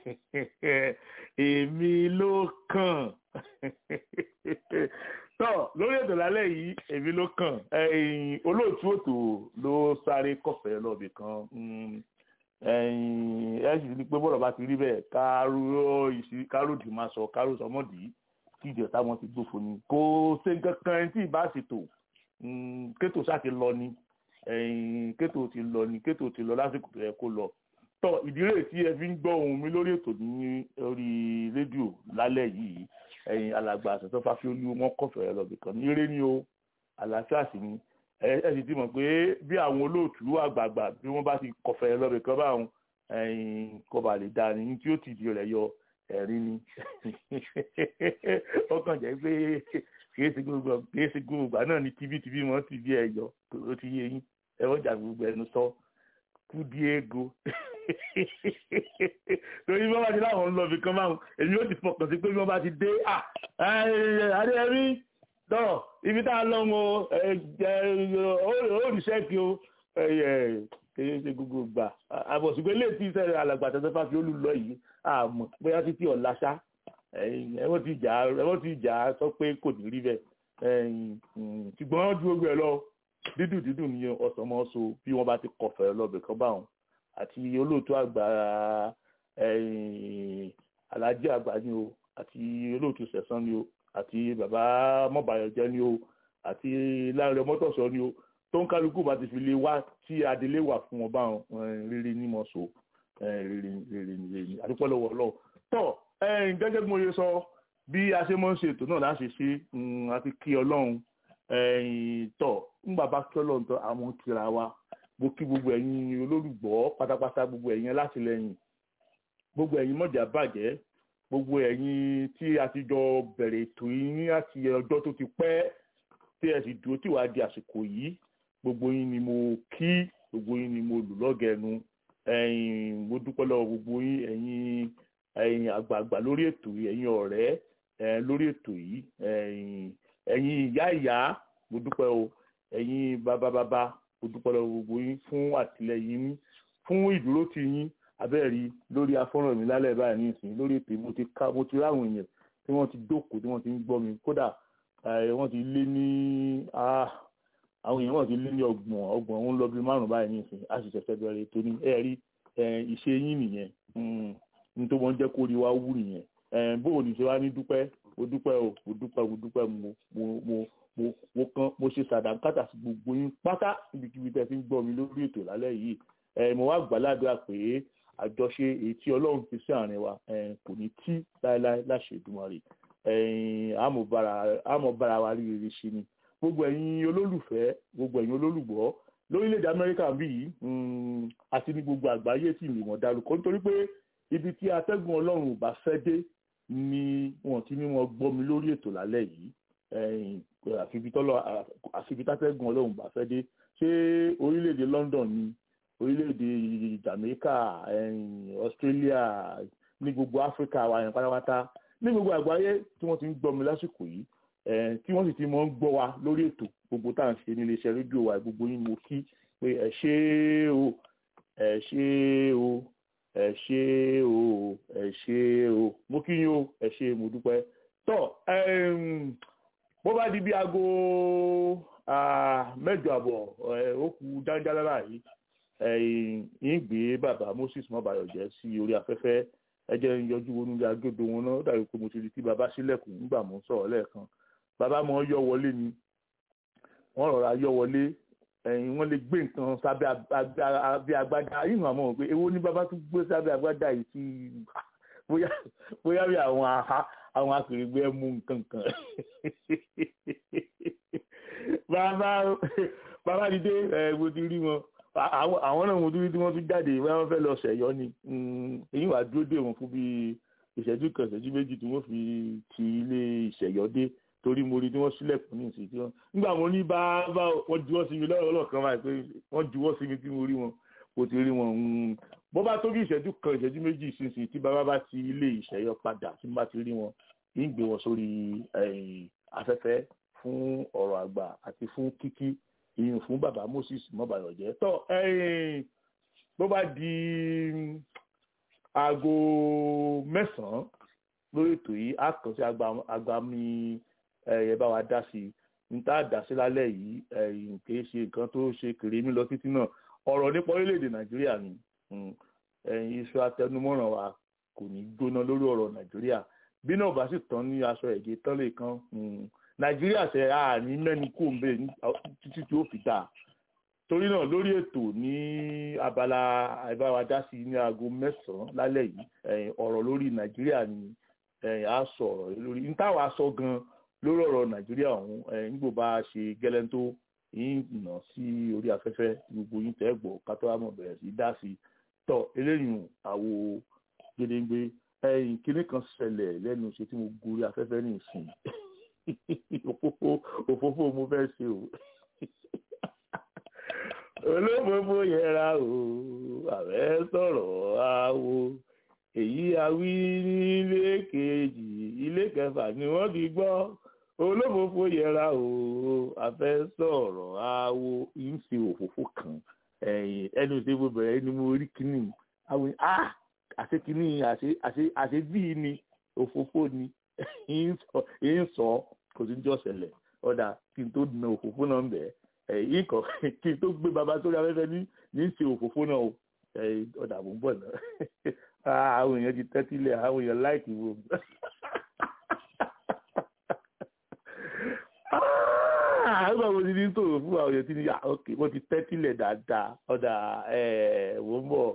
èmi ló kàn tọ́ lórí ètò lálẹ́ yìí èmi ló kàn ẹ̀yin olóòtú ètò ló sáré kọ̀fẹ́ lọ́ọ̀bì kan mm, ẹ̀yin ẹ sì ní pé bọ́dọ̀ bá ti rí bẹ́ẹ̀ káró ìsí káró dì máa sọ káró sọmọ́dì kí ìjọ táwọn ti gbófo ni kò ṣe nǹkan kan ẹni tí ì bá ṣètò mm, kétò ṣáà ti lọ ni ẹ̀yin kétò ti lọ ni kétò ti lọ lásìkò tó yẹ kó lọ tọ ìdílé tí ẹ fi ń gbọ́ ohùn mi lórí ètò ní orí rédíò lálẹ́ yìí ẹ̀yin alàgbà àtẹ̀tọ́ fáfiolú wọn kọ̀fẹ́ lọ́bì kan ní eré ni o àlàáfíà sì ni ẹ ẹ sì ti mọ̀ pé bí àwọn olóòtú àgbààgbà bí wọ́n bá ti kọ̀fẹ́ lọ́bì kan báwọn ẹ̀yin kọba lè da ni tí ó ti di rẹ̀ yọ ẹ̀rín ni ó kàn jẹ́ pé kìí ṣe gbogbo kìí ṣe gbogbo ìgbà náà ni tibítibí mọ́ tìbí ẹ̀ yọ ó ti yé yín ẹ wọ́n jà gbogbo ẹnu sọ kú diego torí bí wọ́n bá ti láwọn ń lọ ibì kan máa èmi ó ti fọkàn sí pé bí wọ́n bá ti dé adéyẹmí dọ̀ ibi tá a lọ ń o òrìṣẹ́ kí o kìí ṣe gbogbo gbà àbọ̀sùgbé lè ti sẹ́rẹ̀ alàgbà tẹ́tẹ́ fáfi olùlọ yìí àmọ́ bóyá títí ọ̀la ṣá ẹ̀wọ́n ti jà ẹ̀wọ́n ti jà sọ pé kò ní rí bẹ́ẹ̀ ṣùgbọ́n ju gbogbo ẹ̀ lọ dídùn dídùn ni ọ̀sán mọ́ so bí wọ́n bá ti kọ̀fẹ́ lọ́bẹ̀ kan báwọn àti olóòtú àgbà alájí àgbà ni o àti olóòtú sẹ̀sán ni o àti bàbá mọ́bàyọ̀jẹ́ ni o àti láàrin mọ́tòsọ ni o tó ń kálukú bá ti fi lè wá tí adelé wà fún wọn báwọn rere ní mọ̀ so rere rere rere àdúpọ̀ lọ́wọ́ ọlọ́run tọ́ gẹ́gẹ́ bí mo yẹ sọ bí a ṣe mọ́ ń ṣe ètò náà láṣẹ ṣe àti kí ọlọ́run tọ̀ ń bàbá kí ọlọ́run tọ́ àwọn kíra wa mo kí gbogbo ẹ̀yin olólùgbọ́ pátápátá gbogbo ẹ̀yin alátìlẹyìn gbogbo ẹ̀yin mọ̀jà bàjẹ́ gbogbo ẹ̀yin tí a ti jọ bẹ̀rẹ̀ ètò yìí ní àti ọjọ́ tó ti pẹ́ tí ẹ sì dúró tí wàá di àsìkò yìí gbogbo yín ni mo kí gbogbo yín ni mo lù lọ́gẹ̀ẹ́nu ẹ̀yin mo dúpẹ́ lọ́wọ́ gbogbo yín ẹ̀yin ẹ̀yin àgbààgbà lórí ètò yìí ẹ̀yin ọ̀rẹ́ ẹ̀ lórí ètò yìí ẹ̀yin ẹ̀yin ìyá ìyá mo dúpẹ́ o ẹ̀yin bàbá bàbá mo dúpẹ́ lọ́wọ́ gbogbo yín fún àtìlẹyìn yín fún ìdúró tì yín abẹ́ẹ̀rí lórí afọ́nrán mi lálẹ́ báyìí nísìnyí lórí ètò mo ti ká mo ti ráwọn èèyàn tí wọ́n ti jókòó tí wọ́n ti ń gbọ́ mi kódà wọ́n ti lé ní àwọn èèyàn wọ́n ti lé ní ọgbọ̀n ọgbọ̀n ń lọ bí márùn-ún báyìí nísìnyí a sì ṣẹ̀ṣẹ̀ bẹ̀rẹ̀ ètò ní ẹ̀rí ìṣe yín nìyẹn ní tó wọ́n jẹ́ kó rí wa wú nìyẹn bóò ní ṣe wá ní dúpẹ́ mo dúpẹ́ o mo dúpẹ́ mo dúpẹ́ mo mo mo mo mo kan mo ṣe sàdánkátà sí gbogbo yín pátá níbikíbi tẹ́ fi ń gbọ́ mi lórí ètò lálẹ́ yìí ẹ mo wá gbàládùá pé àjọṣe èyí tí ọlọ́run fi sí àárín wa kò ní tí láéláé láṣẹ Èdùmàrè àmọ́ bára wa rí rere ṣe ni gbogbo ẹ̀yin olólùfẹ́ gbogbo ẹ̀yin olólùgbọ́ lórílẹ̀‐èdè Amẹ́ríkà bí yìí àti ní gbogbo àgbáyé tí ìlú wọn dárúkọ nítorí pé ibi tí atẹ́gùn ọlọ́run ò bá fẹ́ dé ni wọn ti ní wọn gbọ́ mi lórí ètò lálẹ́ yìí àfibi tátẹ́gùn ọlọ́run bá fẹ́ dé ṣé orílẹ̀-èdè London ni orílẹ̀-èdè Jamaica Australia ní gbogbo Africa wa yẹn pátápátá ní gbogbo àgbáyé tí wọ́n ti ń gbọ́ mi lásìkò yìí tí wọ́n sì ti mọ̀ ń gbọ́ wa lórí ètò gbogbo tá à ń ṣe ní iléeṣẹ́ rédíò wa gbogbo yín mo kí pé ẹ ṣé o ẹ ṣé o ẹ ṣé o ẹ ṣé o mo kí yín o ẹ ṣé mo dúpẹ́ tọ́ bó bá di bí aago mẹ́jọ àbọ̀ ó kù dáńdálára yìí yín gbé bàbá Moses mọ́bàyọ̀jẹ́ sí orí afẹ́fẹ́ ẹ jẹ́ ń yọjú wọnú ilé agbódo wọn náà dàbí pé mo ti rí tí bàbá sílẹ̀kùn nígbà mo ń sọ̀rọ̀ lẹ́ẹ̀kan bàbá mọ̀ yọ wọlé ni wọ́n rọra yọ wọlé ẹ̀yìn wọ́n lè gbé nǹkan sábẹ́ abẹ́ agbádá yìí hàn mọ́ pé èwo ní bàbá tún gbé sábẹ́ agbádá yìí sí bóyá bóyá bí àwọn aha àwọn akèrègbè mú nǹkan kan bàbá bàbá dìde ẹ mo ti rí wọn àwọn náà mo ti rí tí wọ́n tún jáde wọ́n fẹ́ lọ ṣẹ̀yọ́ ni èyí wàá dúró dè wọ́n fún bíi ìṣẹ́jú kan ìṣẹ́jú méjì tí wọ́n fi ti ilé ìṣẹ̀yọ́ dé torí mo rí tí wọ́n sílẹ̀kùn ní ìsìn tí wọ́n nígbà mo ní bá bá wọ́n juwọ́ sí mi lọ́rọ̀ ọlọ́kan báyìí pé wọ́n juwọ́ sí mi tí mo rí wọn mo ti rí wọn bó bá tó bí ìṣẹ́jú kan ìṣẹ́jú méjì ìsinsìn tí bàbá bá ti ilé ìṣẹ̀yọ́ padà tí mo bá ti rí wọn kì í gbé wọn sórí afẹ́fẹ́ fún ọ̀rọ̀ àgbà àti fún kíkí ìyìn fún bàbá Moses mọ́bàyọ̀jẹ́ tọ́ bó bá di aago mẹ́sàn-án lórí ètò yìí á kàn sí agbami ẹ bá wa dá sí i n tá a dá sí lálẹ́ yìí kì í ṣe nǹkan tó ṣe kéré mi lọ títí náà ọ̀rọ̀ nípa orílẹ̀-èdè nàìjíríà ni iṣu atẹnumọ́ràn wa kò ní gbóná lórí ọ̀rọ̀ nàìjíríà bí náà bá sì tán ní aṣọ ẹ̀gẹ́ tán lè kan nàìjíríà ṣe àní mẹ́nu kò ń bẹ̀ títí tí ó fi dáa torí náà lórí ètò ní abala àìbáwá sí ní aago mẹ́sàn-án lálẹ́ yìí ọ̀rọ̀ lórí nàìjíríà ni a sọ ọ̀rọ̀ lórí n táwa sọ gan lórí ọ̀rọ̀ nàìjíríà ọ̀hún nígbò bá ṣe gẹ́lẹ́ tó yín nà sí orí afẹ́fẹ́ gbogbo yín tẹ́ gbọ́ kátó àmọ̀ bẹ̀rẹ̀ sí dá sí tọ́ eléyìí àwo gédéńgbé ẹ̀yìn kinní kan ṣẹlẹ̀ lẹ́nu ṣe tí mo gorí afẹ́fẹ́ ní ìsìn òfófó mo fẹ́ ṣe o olófófó yẹra o ààrẹ sọ̀rọ̀ àwo èyí awí nílé kejì ilé kẹfà ni wọ́n ti gbọ́ olófófó yẹra o àfẹ́ sọ̀rọ̀ àwo ń ṣe òfófó kan ẹnu tí mo bẹ̀rẹ̀ ni mo rí kíní àwọn ah àṣẹ kíní àṣẹ àṣẹ bíi ni òfófó ni ń sọ kò sí jọ́ ṣẹlẹ̀ ọ̀dà kí n tó na òfófó náà ń bẹ̀ẹ́ yìí kọ kí n tó gbé baba sórí afẹ́fẹ́ ní ní ṣe òfófó náà o ọ̀dà mò ń bọ̀ náà àwọn èèyàn ti tẹ́tí lẹ̀ àwọn èèyàn láìkì wo. àgbà wo ni ní tòrò fún àwọn èèyàn tí ní ok wọ́n ti tẹ́tí lẹ̀ dáadáa ọ̀dà wò ń bọ̀.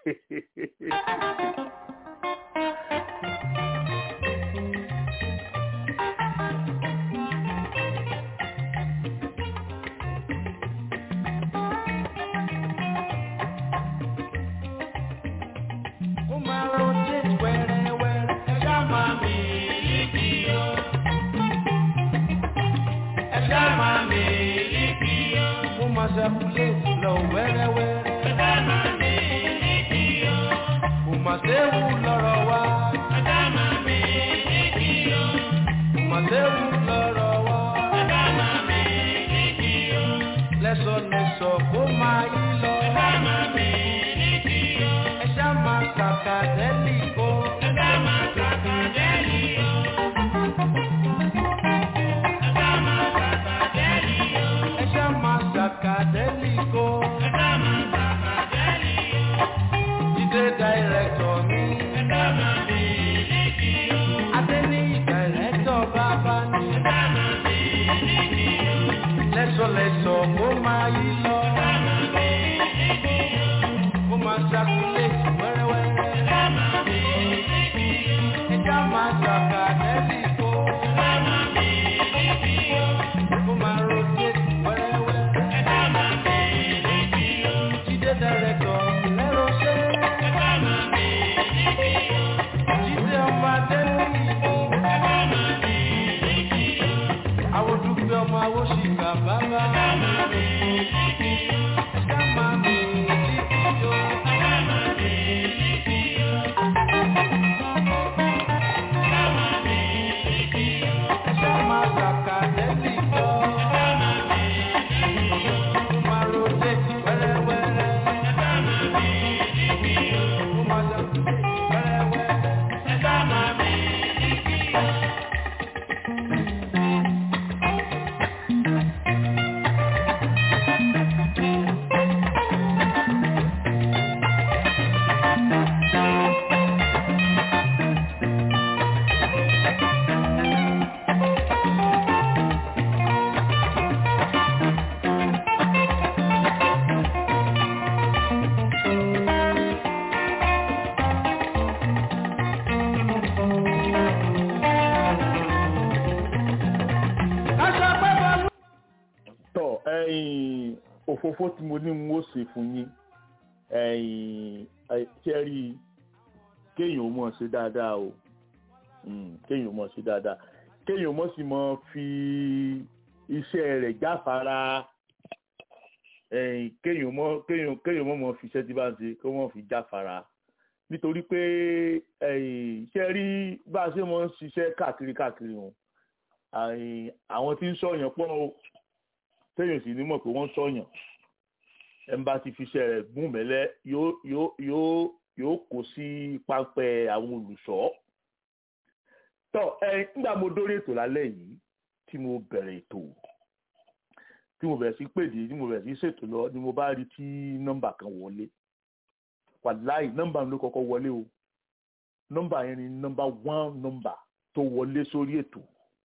circulate lọ wẹ́rẹ́wẹ́rẹ́. Ẹ̀dá máa mi níbi o. Kò mà séwu lọ́rọ̀ wa. Ẹ̀dá máa mi níbi o. Kò mà séwu lọ́rọ̀ wa. Ẹ̀dá máa mi níbi o. Lẹ́sọ̀lẹ́sọ̀ kó máa yí lọ. Ẹ̀dá máa mi níbi o. Ẹ̀ṣá máa kàkà dẹ́lì o. Ẹ̀dá máa kàkà dẹ́lì o. Ẹ̀dá máa kàkà dẹ́lì o. Ẹ̀ṣá máa Sakadelico. Ẹ̀dámà Sakadelico. Jídé dàírẹ́tọ̀ mi. Ẹ̀dámà mi níbi o. Adéní dàírẹ́tọ̀ bàbá mi. Ẹ̀dámà mi níbi o. Lẹ́sọ̀lẹ́sọ̀ kó máa yí lọ. Ẹ̀dámà mi níbi o. Kó máa ṣàkúlẹ̀tì wẹ́rẹ́wẹ́rẹ́. Ẹ̀dámà mi níbi o. Ẹ̀dámà Sakadelico. Ẹ̀dámà mi níbi o. Kó máa rotate wẹ́rẹ́wẹ́rẹ́. Director, lẹ́rọ ṣe. Ẹ̀dá máa mi níbi o. Jíde ọmọ Adéní ìbò. Ẹ̀dá máa mi níbi o. Àwọn dúpẹ́ ọmọ awóṣìkà bàbá. Ẹ̀dá máa mi níbi o. Ẹ̀dá máa mi níbi o. Ẹ̀dá máa mi níbi o. Ẹ̀dá máa òfófó tí mo ní mo ṣe fún yín ẹ̀yin ṣẹ́rí kéèyàn mọ̀ ṣe dáadáa o kéèyàn mọ̀ ṣe dáadáa kéèyàn mọ̀ sì mọ̀ fi iṣẹ́ rẹ̀ jáfara kéèyàn mọ̀ kéèyàn kéèyàn mọ̀ mọ̀ fi iṣẹ́ tí bá ń ṣe kó mọ̀ fi jáfara nítorí pé ṣe rí bá a ṣe mọ̀ ń ṣiṣẹ́ káàkiri káàkiri wọn àwọn tí ń sọ̀yàn pọ̀ o téèyàn sì ní mọ̀ pé wọ́n sọ̀yàn ẹ̀ ń bá ti fi iṣẹ́ rẹ̀ gún mẹ́lẹ́ yóò yóò yóò yóò kó sí pápẹ́ àwọn olùṣọ́. tọ́ ẹ nígbà mo dórí ètò lálẹ́ yìí tí mo bẹ̀rẹ̀ ètò tí mo bẹ̀rẹ̀ sí pèdè tí mo bẹ̀rẹ̀ sí ṣètò lọ ni mo bá rí tí nọ́mbà kan wọlé wàláì nọ́mbà mi ló kọ́kọ́ wọlé o nọ́mbà yẹn ni nọ́mbà one nọ́mbà tó wọlé sórí ètò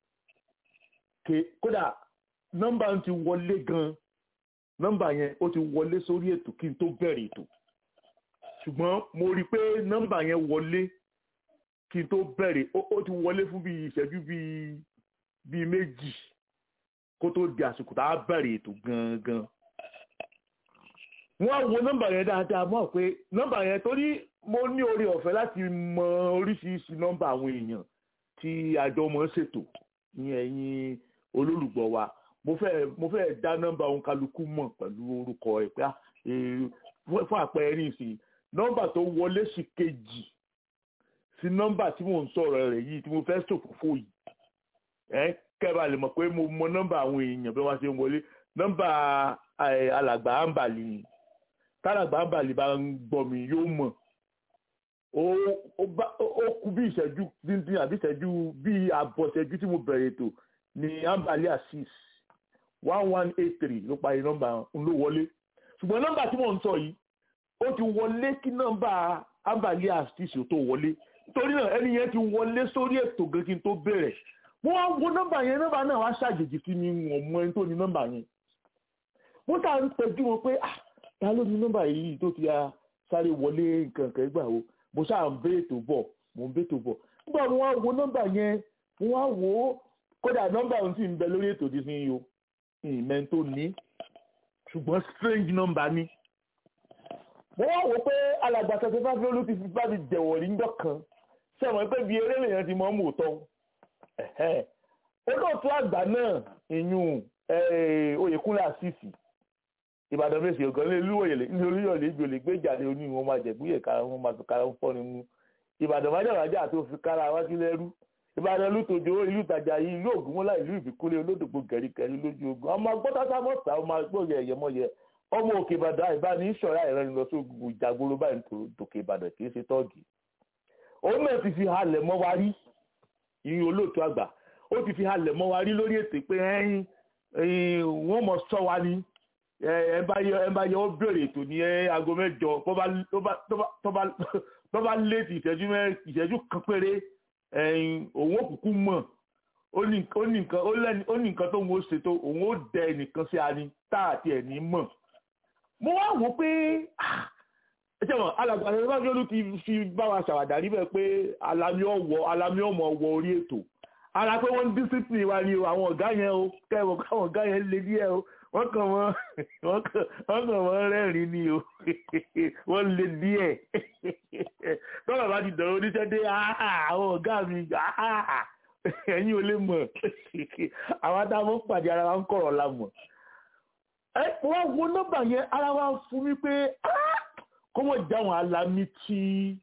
kódà nọ́mbà ti wọlé gan nọ́mbà yẹn ó ti wọlé sórí ètò kí n tó bẹ̀rẹ̀ ètò ṣùgbọ́n mo rí i pé nọ́mbà yẹn wọlé kí n tó bẹ̀rẹ̀ ó ti wọlé fún bíi ìṣẹ́jú bíi bíi méjì kó tó di àsìkò tá a bẹ̀rẹ̀ ètò gangan. wọ́n á wo nọ́mbà yẹn dáadáa mọ̀ pé nọ́mbà yẹn torí mo ní orí ọ̀fẹ́ láti mọ oríṣiríṣi nọ́mbà àwọn èèyàn tí àjọ mọ̀ ń ṣètò ní ẹ̀yìn olólùgbọ́ wa mo fẹ́ mo fẹ́ dá nọ́mbà òun kálukú mọ̀ pẹ̀lú orúkọ ẹ̀ pé fún àpẹẹrẹ nísìnyí nọ́mbà tó wọlé sí kejì sí nọ́mbà tí mò ń sọ̀rọ̀ rẹ̀ yìí tí mo fẹ́ ṣòfófó yìí ẹ kẹba lè mọ̀ pé mo mọ nọ́mbà àwọn èèyàn bí wọ́n ṣe ń wọlé nọ́mbà alàgbà àǹbàlì ni tálàgbà àǹbàlì bá ń gbọ́ mi yóò mọ̀ ó kú bí ìṣẹ́jú díndín àbí ìṣẹ́jú bí àbọ̀ ìṣẹ́jú tí mo bẹ̀rẹ̀ ètò ní àǹbàlì assis one one eight three ló parí nọ́mbà ń ló wọlé ṣùgbọ́n nọ́mbà tí mò ń sọ yìí ó ti wọlé kí nọ́mbà ambali astisi tó wọlé nítorí náà ẹni yẹn ti wọlé sórí ètò gan kí n tó bẹ̀rẹ̀ mo wá wo nọ́mbà yẹn nọ́mbà náà wá ṣàjèjì sí mi wọ̀n mọ ẹni tó ní nọ́mbà yẹn mo tà ń tẹjú wọn pé ah ta ló ní nọ́mbà yìí tó ti sáré wọlé nǹkan kan gbà wo mo ṣáà ń bẹ́ ètò bọ̀ mo ń bẹ́ ètò bọ̀ nígbà mo wá wo nọ́mbà yẹn mo wá wo kódà nọ́mbà òun sì ń bẹ lórí ètò dísìn yìí o ìmẹ̀ tó ní ṣùgbọ́n strange number ni mo wá wò pé alàgbà tẹ̀sán fáfíà ló ti fi bá mi jẹ̀wọ̀ níjọ́ kan sẹ́wọ̀n pé bí eré lèèyàn ti mọ́ mú òótọ́ olóòtú àgbà náà ìyún oyèkúnlé àṣìṣì ìbàdàn fèsì ọ̀gán ní olúwòyèlè ní olúyọ̀lé ìgbòlè gbé ìjàdé oní wọn máa jẹ̀gbúyè kára wọn máa fi kára ń fọ́ni mú ìbàdàn májàmájà tó fi kára wá sí lẹ́rú ìbàdàn lùtòjò ìlú ìtajà yìí ìlú ògúnmọ́lá ìlú ìbíkúlé olódògbò gẹ̀rígẹ̀rí lójú ogun ọmọ gbọ́tàtà mọ́ta ọmọ agbóyè ẹ̀yẹmọ́yẹ ọmọ òkè ìbàdàn àìbáni ìṣọ̀rá ìrẹ́ni lọ sí ogun ìjàgbóró báyìí tó tòkè ìbàdàn kì í ṣe tọ́ọ̀gì òun náà ti fi halẹ̀ mọ́ wa rí ìyún olóòtú àgbà ó ti fi halẹ̀ mọ́ wa rí lórí ètò pé ẹyin wọ́n mọ̀ sọ wa ní ẹ bá yẹ ó bèrè ètò ní aago mẹ́jọ tó bá léètì ìṣẹ́jú kan péré òun òkùnkùn mọ̀ ó ní nǹkan tó ń wo ṣètò òun ó dẹ ẹnìkan sí ani tá àti ẹ̀ ní mọ̀ mo wá wò pé ṣé wọn alàgbà ṣe bá ló ti fi bá wa ṣàwàdà níbẹ̀ pé alami ọ̀wọ́ alami ọmọ ọwọ́ orí ètò ara pé wọ́n ń discipline wa ni o àwọn ọ̀gá yẹn o kẹ́wọ̀n káwọn ọ̀gá yẹn lé díẹ̀ o wọ́n kàn wọ́n wọ́n kàn wọ́n rẹ́rìn ni o wọ́n lé díẹ̀ tọ́lá bá ti dọ̀rọ̀ oníṣẹ́ dé àwọn ọ̀gá mi ẹ̀yin ò lè mọ̀ àwọn adáwọ̀ pàdé ara wa ń kọ̀rọ̀ la mọ̀ ẹ wọ́n wo nọ́mbà yẹn ara wa fún mi pé kọ́mọ̀ jáwọn alámi tí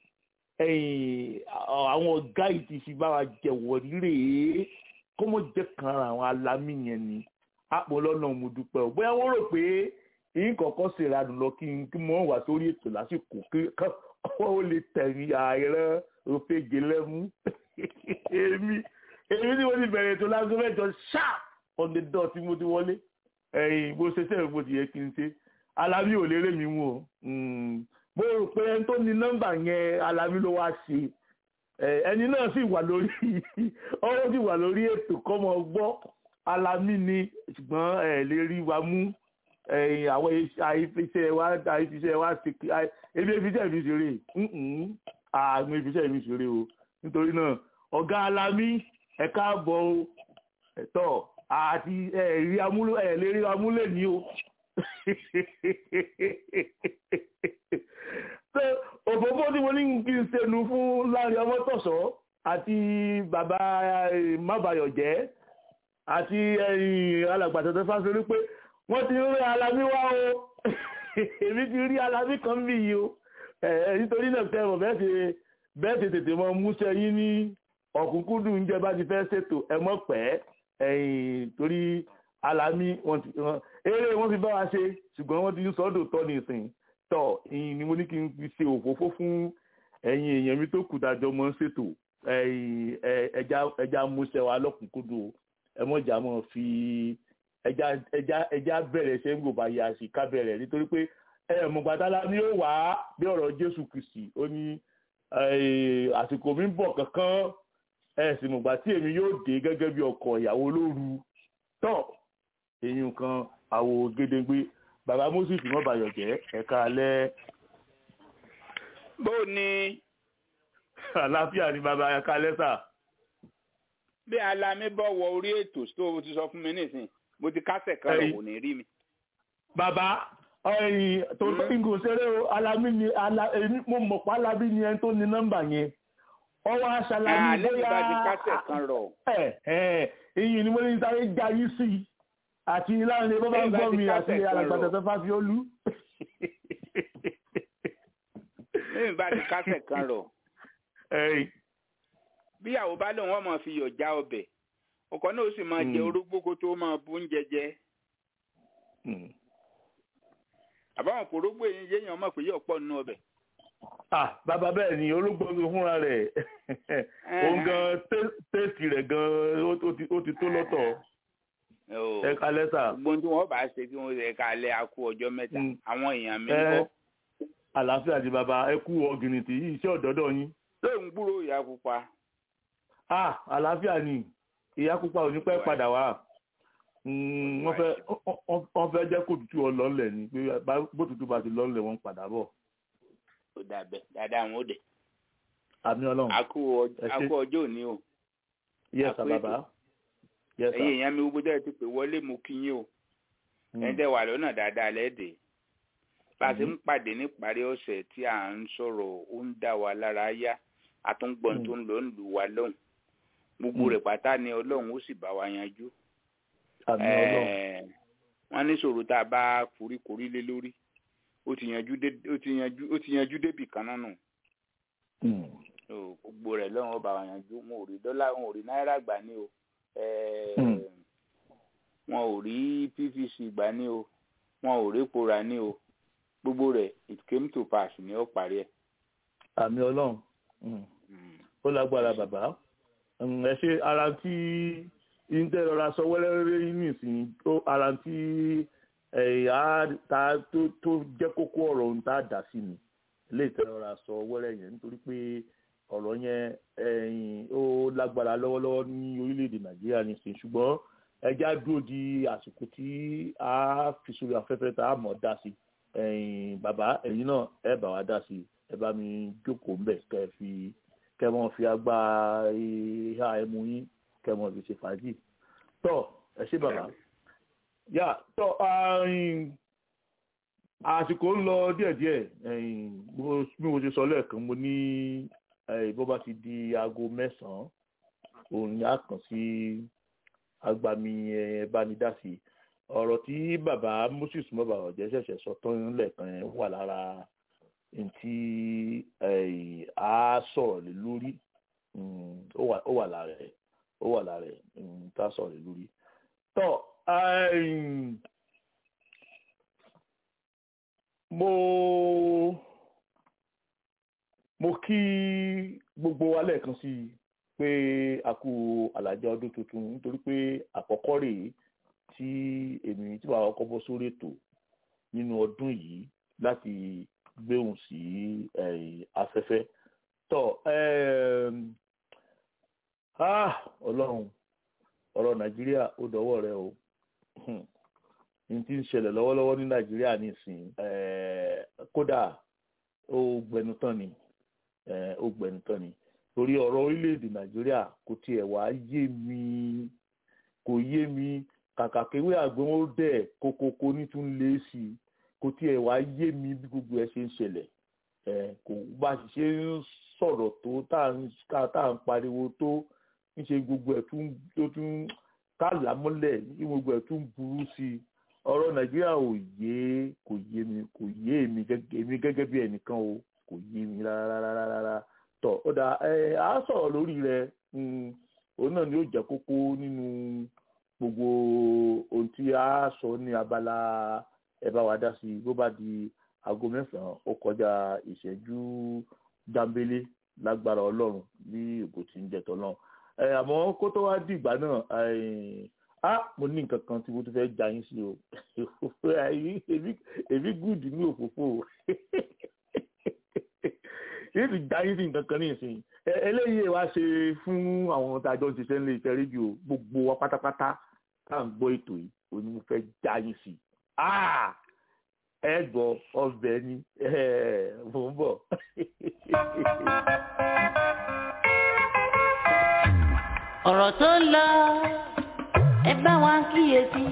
àwọn ọ̀gá yìí ti fi bá wa jẹ̀wọ̀ rírè kọ́mọ̀ jẹ́ kan ara àwọn alámi yẹn ni àpò lọ́nà mo dúpẹ́ o bóyá wọ́n rò pé yín kọ̀ọ̀kan ṣe ìradù lọ kí n kí wọ́n wà sórí ètò lásìkò kí wọ́n ó lè tẹ̀yìn ààrẹ òfegè lẹ́mú èmi èmi tí mo ti bẹ̀rẹ̀ ètò lágbo mẹ́jọ sharp on the dot tí mo ti wọlé ẹ̀yìn bó ṣe sẹ́yìn bó ti yẹ kí n ṣe alábí ò lérè mi mú o mo rò pé ẹni tó ní nọ́mbà yẹn alábí ló wá ṣe ẹni náà sì wà lórí ọwọ́ sì wà lórí ètò kọ́mọ gbọ́ alámì ni ṣùgbọ́n ẹ lè rí wa mú àwọn àìfiṣẹ́ wa àìfiṣẹ́ wa ṣe ebi efiṣẹ́ mi ṣeré àmì efiṣẹ́ mi ṣeré o nítorí náà ọ̀gá alámì ẹ káàbọ̀ o ẹ̀tọ́ àti ẹ̀rí amúlò ẹ̀ lè rí amúlẹ̀ ní o pé òfófó tí mo ní kí n ṣẹnu fún láàrin ọmọ tọ̀sọ́ àti bàbá mábàyọ̀jẹ́ àti alàgbàtọ̀tọ̀ fásitì pé wọ́n ti rí alamí wá o èmi ti rí alamí kan bí yìí o nítorí náà tẹ́ ọ̀ bẹ́ẹ̀ ti tètè mọ múṣẹ́ yín ní ọ̀kúnkúndùn oúnjẹ bá ti fẹ́ ṣètò ẹ mọ̀ pẹ́ torí alamí eré wọ́n fi bá wa ṣe ṣùgbọ́n wọ́n ti ń sọ́dọ̀ tọ́ ní ìsìn tọ́ ni mo ní kí n fi ṣe òfófó fún ẹ̀yin èèyàn mi tó kù dájọ́ mọ́ ṣètò ẹja múṣẹ́ wa lọ́kùnkúndùn ẹ mọ̀jà mọ̀ fi ẹja ẹja ẹja bẹ̀rẹ̀ ṣe ń gbòbá yà sí ká bẹ̀rẹ̀ nítorí pé ẹ mọ̀gbàdálá ni ó wà á bí ọ̀rọ̀ Jésù Kristi ó ní àsìkò mi ń bọ̀ kankan ẹ sì mọ̀gbà tí èmi yóò dé gẹ́gẹ́ bí ọkọ ìyàwó lóru tọ́ èyí kan àwò gédégbé bàbá Moses mọ́bàyọ̀ jẹ́ ẹ̀ka alẹ́. bó o ní. àlàáfíà ni bàbá ẹ̀ka alẹ́ sà bí alami bọ̀ wọ orí ètò tó o ti sọ fún mi nísìnyí mo ti kásẹ̀ kan lọ kò ní rí mi. bàbá ẹyìn tó ń gò ṣeré o alami ni èmi mo mọ̀ pé alami ni ẹni tó ní nọ́mbà yẹn ọwọ́ aṣálámi bóyá alẹ́ mi bá ti kásẹ̀ kan rọ. ẹ ẹ èyí ni mo ní sáré jayí sí i àti láàrin bó bá ń gbọ́ mi àti alàgbàtà fáfiolú. lẹ́yìn bá ti kásẹ̀ kan rọ bíyàwó bá lóun wọn máa fi yọ̀ já ọbẹ̀ ọkọ náà ó sì máa jẹ orógbó kó tó máa bú oúnjẹ jẹ. àbáwọn kò rógbó yẹn yéèyàn mọ̀ pé yóò pọ̀ nínú ọbẹ̀. ah bàbá bẹ́ẹ̀ ni ológbò ń fúnra rẹ̀ òun gan tẹ́sì rẹ̀ gan ó ti tó lọ́tọ̀ ẹ kalẹ́ sà. gbogbo tí wọ́n bá ṣe kí wọ́n ṣe kalẹ̀ akú ọjọ́ mẹ́ta àwọn èèyàn mi ń bọ̀. àlàáfíà di bàbá ẹ kú ọ̀gìnìtì yìí iṣẹ́ ọ̀dọ́dọ̀ yín. ṣé ń gbúrò ìyá pupa ah àlàáfíà ni ìyá pupa ò ní pẹ́ padà wá wọ́n fẹ́ jẹ́ kó tutù ọ lọ́nlẹ̀ ni pé bó tutù bá ti lọ́nlẹ̀ wọ́n padà bọ̀. ó dàbẹ̀ dáadáa àwọn òde. àmì ọlọ́run àkó ọjọ́ òní o. yes sir bàbá. yes sir. ẹ̀yin èèyàn mi gbogbo dẹ́ ti pè wọlé mo kí yín o. ẹ̀yin dẹ́ wà lọ́nà dáadáa lẹ́ẹ̀dẹ̀. bá a ti ń pàdé níparí ọ̀sẹ̀ tí à ń sọ̀rọ̀ ó ń dá wa lára yá àtúngbọ̀n tó ń lọ ń lù wá lóhùn gbogbo rẹ̀ pátá ni ọlọ́run ó sì bá wa yanjú. wọ́n ní sọ̀rọ̀ tá a bá foríkorí lé lórí ó ti yanjú ó ti yanjú ó ti yanjú débì kan náà nù. gbogbo rẹ̀ lọ́run ó bá wa yanjú wọn ò rí dọ́là wọn ò rí náírà gbà ní o wọn ò rí pvc gbà ní o wọn ò rí epo rà ní o gbogbo rẹ̀ it came to pass ní ó parí ẹ̀. àmì ọlọ́run ó lágbára bàbá ẹ ṣe ara tí ìńtẹ́rọra sọ wẹ́lẹ́rẹ́ nísìnyí tó ara tí ẹ̀yà ta tó jẹ́ kókó ọ̀rọ̀ ohun tá a dà sí ni ilé ìtẹ́rọra sọ wẹ́rẹ́ yẹn nítorí pé ọ̀rọ̀ yẹn ó lágbára lọ́wọ́lọ́wọ́ ní orílẹ̀-èdè nàìjíríà nísìnyí ṣùgbọ́n ẹja dúró di àsìkò tí a fi sórí afẹ́fẹ́ tá a mọ̀ dá sí bàbá ẹ̀yin náà ẹ bá wa dá sí ẹ bá mi jókòó ńbẹ̀ kẹ́ ẹ fi kẹ́ mọ́ fi agbá ìhà ẹmu yín kẹ́ mọ́ fi ṣe fàájì tọ́ ẹ ṣé bàbá yà tọ́ àsìkò ń lọ díẹ̀díẹ̀ bí mo ṣe sọ lẹ́ẹ̀kan mo ní bó bá ti di aago mẹ́sàn-án òun ni a kàn sí agbami ẹ̀ẹ́bánidásí ọ̀rọ̀ tí bàbá Moses mọ́bà ọ̀jẹ́ ṣẹ̀ṣẹ̀ sọ tán lẹ́ẹ̀kan yẹn wà lára ntí a sọ̀rọ̀ lé lórí ó wà lára ẹ̀ ó wà lára ẹ̀ tá a sọ̀rọ̀ lé lórí. tọ́ mo mo kí gbogbo wa lẹ́ẹ̀kan sí i pé a kú àlàjá ọdún tuntun nítorí pé àkọ́kọ́ rèé tí èmi tí wàá kọ́ bọ́ sórí ètò nínú ọdún yìí láti gbéhùn sí afẹ́fẹ́ tọ́ ọlọ́run ọ̀rọ̀ nàìjíríà ó dọ̀wọ́ rẹ o n ti ń ṣẹlẹ̀ lọ́wọ́lọ́wọ́ ní nàìjíríà nísìn kódà ó gbẹnu tán ni ó gbẹnu tán ni torí ọ̀rọ̀ orílẹ̀-èdè nàìjíríà kò tiẹ̀ wá yé mi kò yé mi kàkà kéwé àgbọn ó dẹ̀ kókókó ní tún lé sí i kò tiẹ̀ wá yé mi bí gbogbo ẹ ṣe ń ṣẹlẹ̀ ẹ̀ kò bá a ṣe ń sọ̀rọ̀ tó tá à ń ká- tá à ń pariwo tó ń ṣe gbogbo ẹ̀ tún tó tún kálà mọ́lẹ̀ ní gbogbo ẹ̀ tún burú sí i ọ̀rọ̀ nàìjíríà ò yé kò yé mi kò yé èmi gẹ́gẹ́ èmi gẹ́gẹ́ bí ẹnìkan o kò yé mi rárá rárá rárá tọ̀ ó dà ẹ á sọ̀rọ̀ lórí rẹ̀ mm, òun náà ni ó jẹ́ kókó nínú gbogbo ohun tí a sọ ní abala ẹ bá wa dá sí i bó bá di aago mẹ́sàn-án ó kọjá ìṣẹ́jú dámbélé lágbára ọlọ́run bí ògo tí ń jẹ̀tọ̀ náà ẹ àmọ́ kó tó wá dìgbà náà ẹ á mo ní nǹkan kan tí mo tún fẹ́ já yín sí o èmi èmi gùdù ní òfófó o yìí ti já yín sí nǹkan kan ní ìsìn ẹ- eléyìí wá ṣe fún àwọn tá a jọ ń ṣiṣẹ́ nílé iṣẹ́ rédíò gbogbo wa pátápátá tá à ń gbọ́ ètò yìí òun ni mo fẹ́ já yín sí Ah! ẹ gbọ́ ọbẹ̀ ni ẹ, mò ń bọ̀. ọ̀rọ̀ tó ń lọ ẹ bá wa kíyèsí.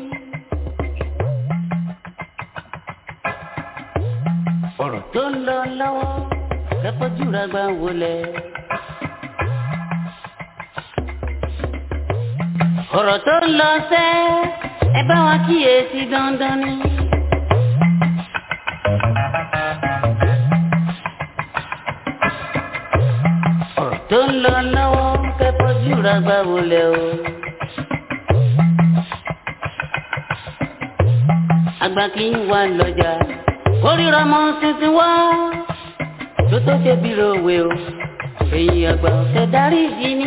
ọ̀rọ̀ tó ń lọ lọ́wọ́ kẹ́kọ̀ọ́jú ra gbà wọlé. ọ̀rọ̀ tó ń lọ sẹ́ ẹ bá wa kíyèsí dandan ni. ọ̀rọ̀ tó ń lọ lọ́wọ́ kẹ́kọ̀ọ́jú ra gbà wọlé o. àgbà kì í wà lọ́jà kórìíra mọ́ tuntun wá tó tó ṣe bí ròwe o èyí àgbà ọ̀sẹ̀ darí ìdí ni.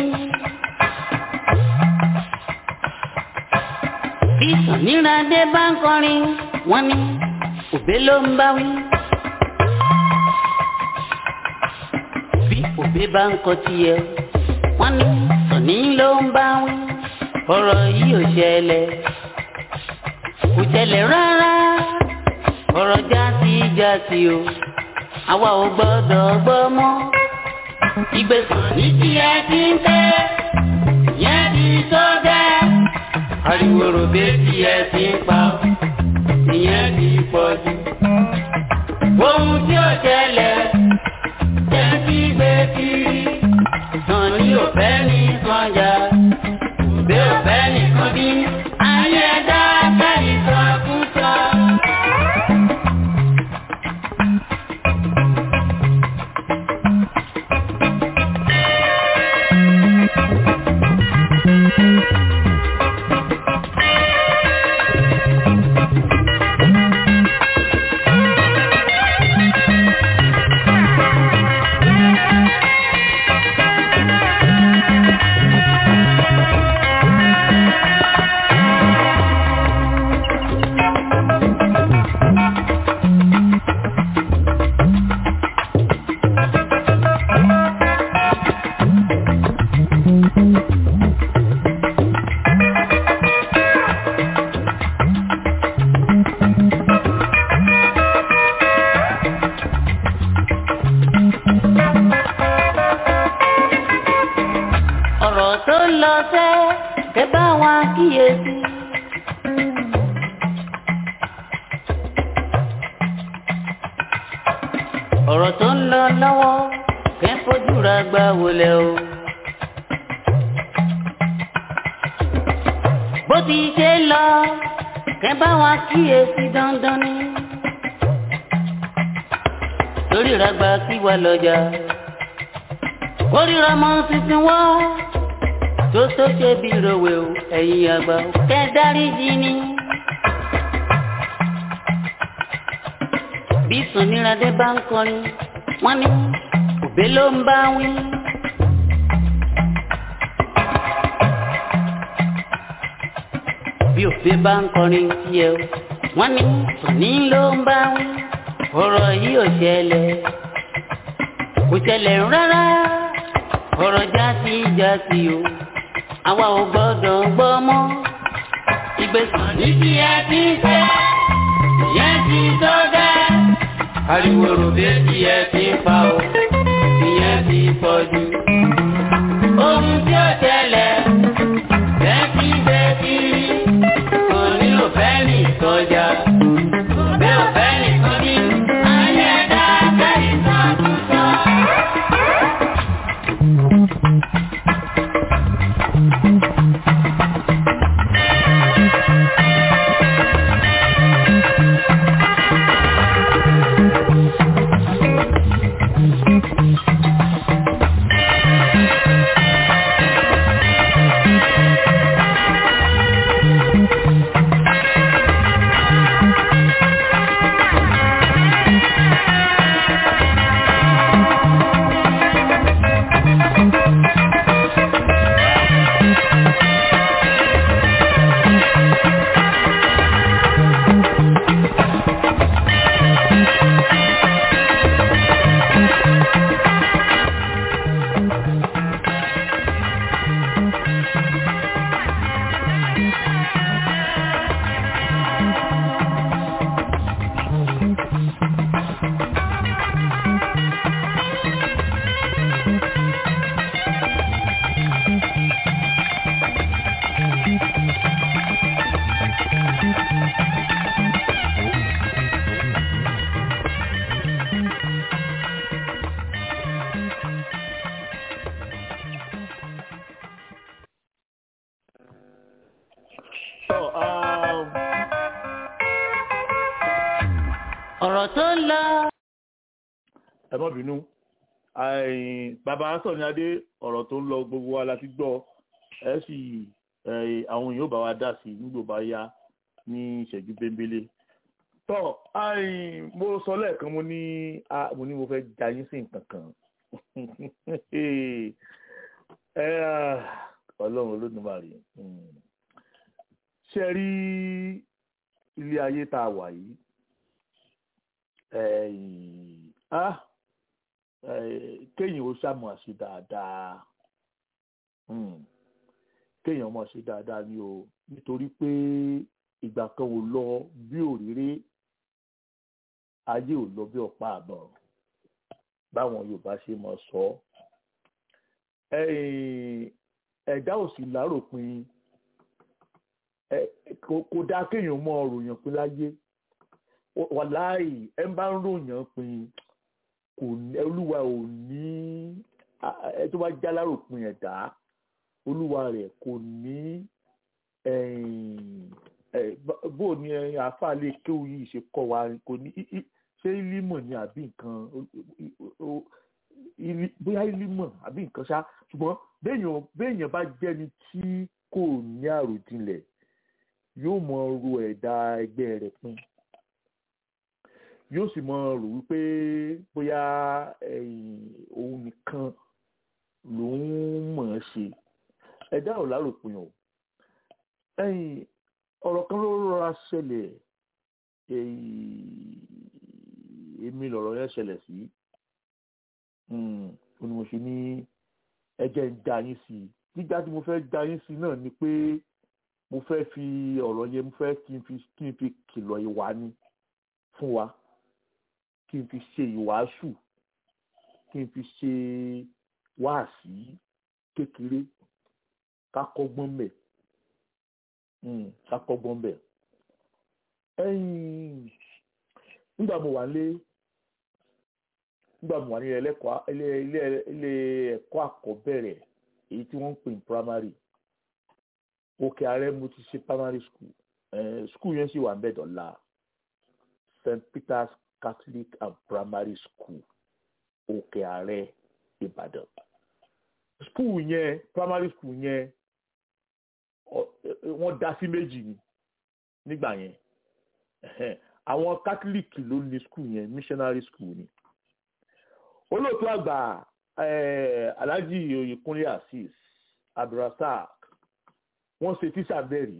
bí sàníràdé bá ń kọrin wọ́n ní òbé ló ń bá wí. bí òbé bá ń kọ tiẹ̀ wọ́n ní sàní ló ń bá wí. ọ̀rọ̀ yìí ò ṣẹlẹ̀ kò ṣẹlẹ̀ rárá ọ̀rọ̀ jásí jásí o àwa ò gbọ́dọ̀ gbọ́ mọ́. ìgbésàn ní tí ẹ ti ń tẹ́ yẹn ti tó gẹ́. ariwo ròbé tí ẹ ti ń pa ìyẹn ti pọ̀ jù. ohun tí ó ṣẹlẹ̀ jẹ́ kí gbé kiri. sàn ní òfẹ́ ní sànjà òbí òfẹ́ nìkan bí. ayé dá kẹ́rì sọ fún sọ. ọ̀rọ̀ tó ń lọ sẹ́ kẹ́ bá wa kíyèsí. ọ̀rọ̀ tó ń lọ lọ́wọ́ kẹ́ fojú ra gbà wọlé o. bó ti ṣe lọ kẹ́ bá wa kíyèsí dandan ni. lórí ìragbá kí wà lọ́jà kórìíra mọ́ tuntun wá tó tó ṣe bí ròwe o ẹ̀yin àgbà o kẹ́ dáríjì ni. bí sùnìràdé bá ń kọrin wọ́n ní òbé ló ń bá wí. bí òbé bá ń kọrin tiẹ̀ o wọ́n ní sùnì ló ń bá wí. ọ̀rọ̀ yìí ò ṣẹlẹ̀ kò ṣẹlẹ̀ rárá ọ̀rọ̀ jásí jásí o àwa ò gbọ́dọ̀ gbọ́ mọ́. ìgbésàn ní tí ẹ ti ń fẹ́ ìyẹn ti tó gẹ́. ariwo ròbé tí ẹ ti ń pa o ìyẹn ti pọ̀ jù. ohun tí ó ṣẹlẹ̀ bẹ́ẹ̀kí bẹ́ẹ̀kí kò ọ̀rọ̀ tó ń lọ. ẹ má bínú àìn, bàbá sọ̀ni adé ọ̀rọ̀ tó ń lọ gbogbo wa la ti gbọ́ ẹ sì ẹ, àwọn èèyàn ò bá wa dá sí i nígbò bá yá ní ìṣẹ́jú bẹ́ńbélé tọ́ àìn, mo sọ lẹ́ẹ̀kan mo ní a- mo ní mo fẹ́ ja yín sí nǹkan kan ẹ ah, ọlọ́run olódùmarè mm. ṣe rí ilé ayé tá a wà yìí ẹ̀yìn, ah, eh, kéèyàn ó ṣàmọ̀ ṣe dáadáa Mm. kéèyàn mọ̀ ṣe dáadáa ni o nítorí pé ìgbà kan ò lọ bí òréré ayé ò lọ bí ọ̀pá àbọ̀ báwọn Yorùbá ṣe mọ̀ sọ ẹ̀yìn, ẹ̀dá ò sì láròpin ẹ kò kò dáa kéèyàn mọ ròyìn pín láyé wàláì ẹ bá ń ròyìn pín kò ní olúwa ò ní a- ẹ tó bá já láròpin ẹ̀dá olúwa rẹ̀ kò ní ẹ̀yìn, ẹ, bá- bó ni ẹ̀yìn àáfàá lè kéwù yìí ṣe kọ́ wa kò ní í- í- ṣé límọ̀ ni àbí nǹkan o- o- o- ili- bóyá límọ̀ àbí nǹkan ṣá ṣùgbọ́n béèyàn béèyàn bá jẹ́ni tí kò ní àròjinlẹ̀ yóò mọ ro ẹ̀dá ẹgbẹ́ rẹ̀ pin yóò sì mọ rò wípé bóyá ẹ̀yìn, òun nìkan lòun mọ̀ ọ́n ṣe ẹ̀dá ò láròpin o ẹ̀yìn ọ̀rọ̀ kan ló rọra ṣẹlẹ̀ ẹ̀yìn, èmi lọ̀rọ̀ yẹn ṣẹlẹ̀ sí Mm, ó ní mo ṣe ní ẹjẹ́ ń já yín sí i gbígbá tí mo fẹ́ já yín sí náà ni pé mo fẹ́ fi ọ̀rọ̀ yẹn mo fẹ́ kí n fi kí n fi kìlọ̀ ìwà ni fún wa kí n fi ṣe ìwàásù kí n fi ṣe wáàsí kékeré ká kọ́gbọ́n bẹ̀ Mm, ká kọ́gbọ́n bẹ̀ ẹ̀yìn nígbà mo wà lé nígbà mo wà ní ẹlẹ́kọ̀ọ́ ilé ilé ilé ẹ̀kọ́ àkọ́bẹ̀rẹ̀ èyí tí wọ́n ń pè ní primary òkè ààrẹ mo ti ṣe primary school eh, school yẹn sì wà ń bẹ̀ dọ̀la st peters catholic and primary school òkè ààrẹ ìbàdàn school yẹn primary school yẹn ọ- eh, wọ́n dá sí méjì ni nígbà yẹn Ẹhẹ́n. àwọn catholic ló ní school yẹn missionary school ni olóòtú àgbà eh, alhaji oyèkúnlé azeez abdulrasaq wọ́n ṣe tíṣà bẹ́ẹ̀ rí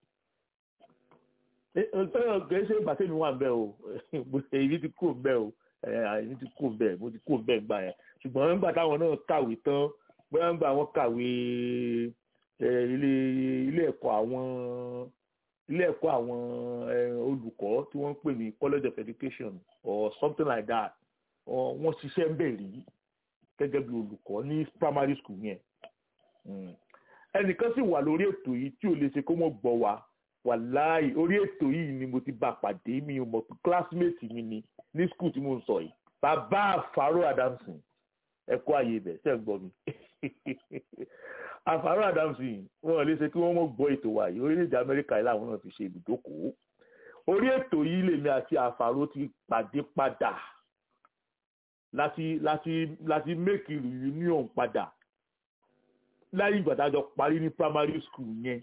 kìí ṣe ìgbà tẹ́mi wà ń bẹ́ o èyí ti kúrò ń bẹ́ o èyí ti kúrò ń bẹ́ mo ti kúrò ń bẹ́ gbà yẹn ṣùgbọ́n nígbà táwọn náà kàwé tán bóyá nígbà wọn kàwé eh, ilé ilé ẹ̀kọ́ àwọn ilé ẹ̀kọ́ àwọn eh, olùkọ́ tí wọ́n ń pè ní college of education or something like that ọ- wọ́n ṣiṣẹ́ ń bẹ̀ rí gẹ́gẹ́ bí olùkọ́ ní primary school yẹn Mm. ẹnìkan sì wà lórí ètò yìí tí ò lè ṣe kó mọ̀ gbọ́ wa wàláì orí ètò yìí ni mo ti bá pàdé mi ò mọ̀ pé classmate mi ni ní school tí mo ń sọ yìí bàbá àfàrò adamson ẹ̀kọ́ àyè ibẹ̀ ṣe ń gbọ́ mi àfàrò adamson wọn ò lè ṣe kí wọ́n mọ̀ gbọ́ ètò wa yìí orílẹ̀-èdè amẹ́ríkà yìí làwọn náà ti ṣe ibùdókòó orí ètò yìí lèmi àti àfàrò ti pàdé padà láti láti láti make reunion padà láyé ìgbà tá a jọ parí ní primary school yẹn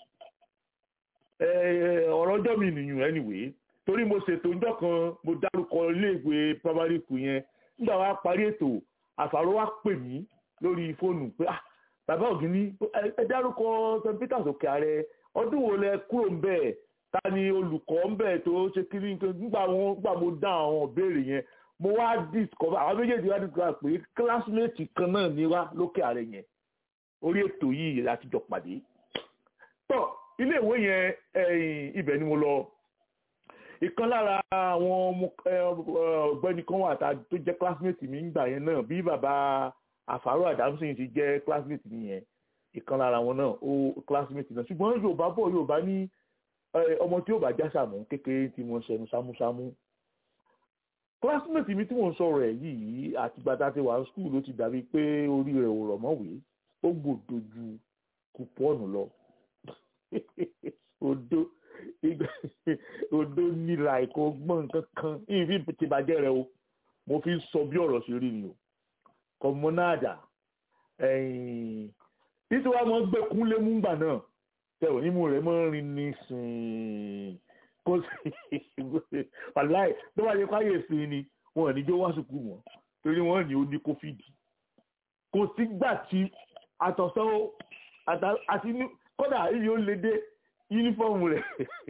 Eh, ọ̀rọ̀ ọjọ́ mi nìyẹn anyway torí mo ṣètò ọjọ́ kan mo dárúkọ iléèwé primary school yẹn nígbà wa parí ètò àfàrò wa pè mí lórí fóònù pé ah bàbá ògìní ẹ- ẹ dárúkọ st peters òkè ààrẹ ọdún wo lẹ kúrò ń bẹ̀ ta ni olùkọ́ ń bẹ̀ tó ṣe kiri nígbà wọn nígbà mo dá àwọn ìbéèrè yẹn mo wá discover àwọn méjèèjì wá discover pé classmate kan náà ní wá lókè ààrẹ yẹn orí ètò yìí láti jọ pàdé tọ ilé ìwé yẹn ẹ̀yìn ibẹ̀ ni mo lọ ìkan lára àwọn ọmọ ẹ, ọ̀gbẹ́ni kan wà tá a- tó jẹ́ classmate mi nígbà yẹn náà bí bàbá àfàrò àdámsìn ti jẹ́ classmate mi yẹn ìkan lára wọn náà ó classmate náà ṣùgbọ́n yorùbá bọ̀ yorùbá ní ẹ, ọmọ tí yóò bá já sàmù kékeré tí mo ń ṣẹnu sámúsámú classmate mi tí mò ń sọ̀rọ̀ ẹ̀ yìí àtìgbà tá a ti wà ní school ló ti dàbí pé orí rẹ̀ ò rọ̀ mọ́wé ó gbòdo ju kùpọ́ọ̀nù lọ odó ìgbà odó nílà ẹ̀kọ́ gbọ́n nǹkan kan ìfi ti bàjẹ́ rẹ o mo fi sọ bí ọ̀rọ̀ ṣe rí ni o kọmọnáàdà títí wàá mọ gbé kúnlé múngbà náà tẹ ò nímú rẹ mọ rin ní sìn kó sì wàláì tó bá yẹ káyè sí ni wọn ò ní jó wá sùkú mọ́ torí wọn ní ó ní kófíìdì kò sígbà tí àtọ̀sán àti kódà ibi ó lè dé yúnífọ́ọ̀mù rẹ̀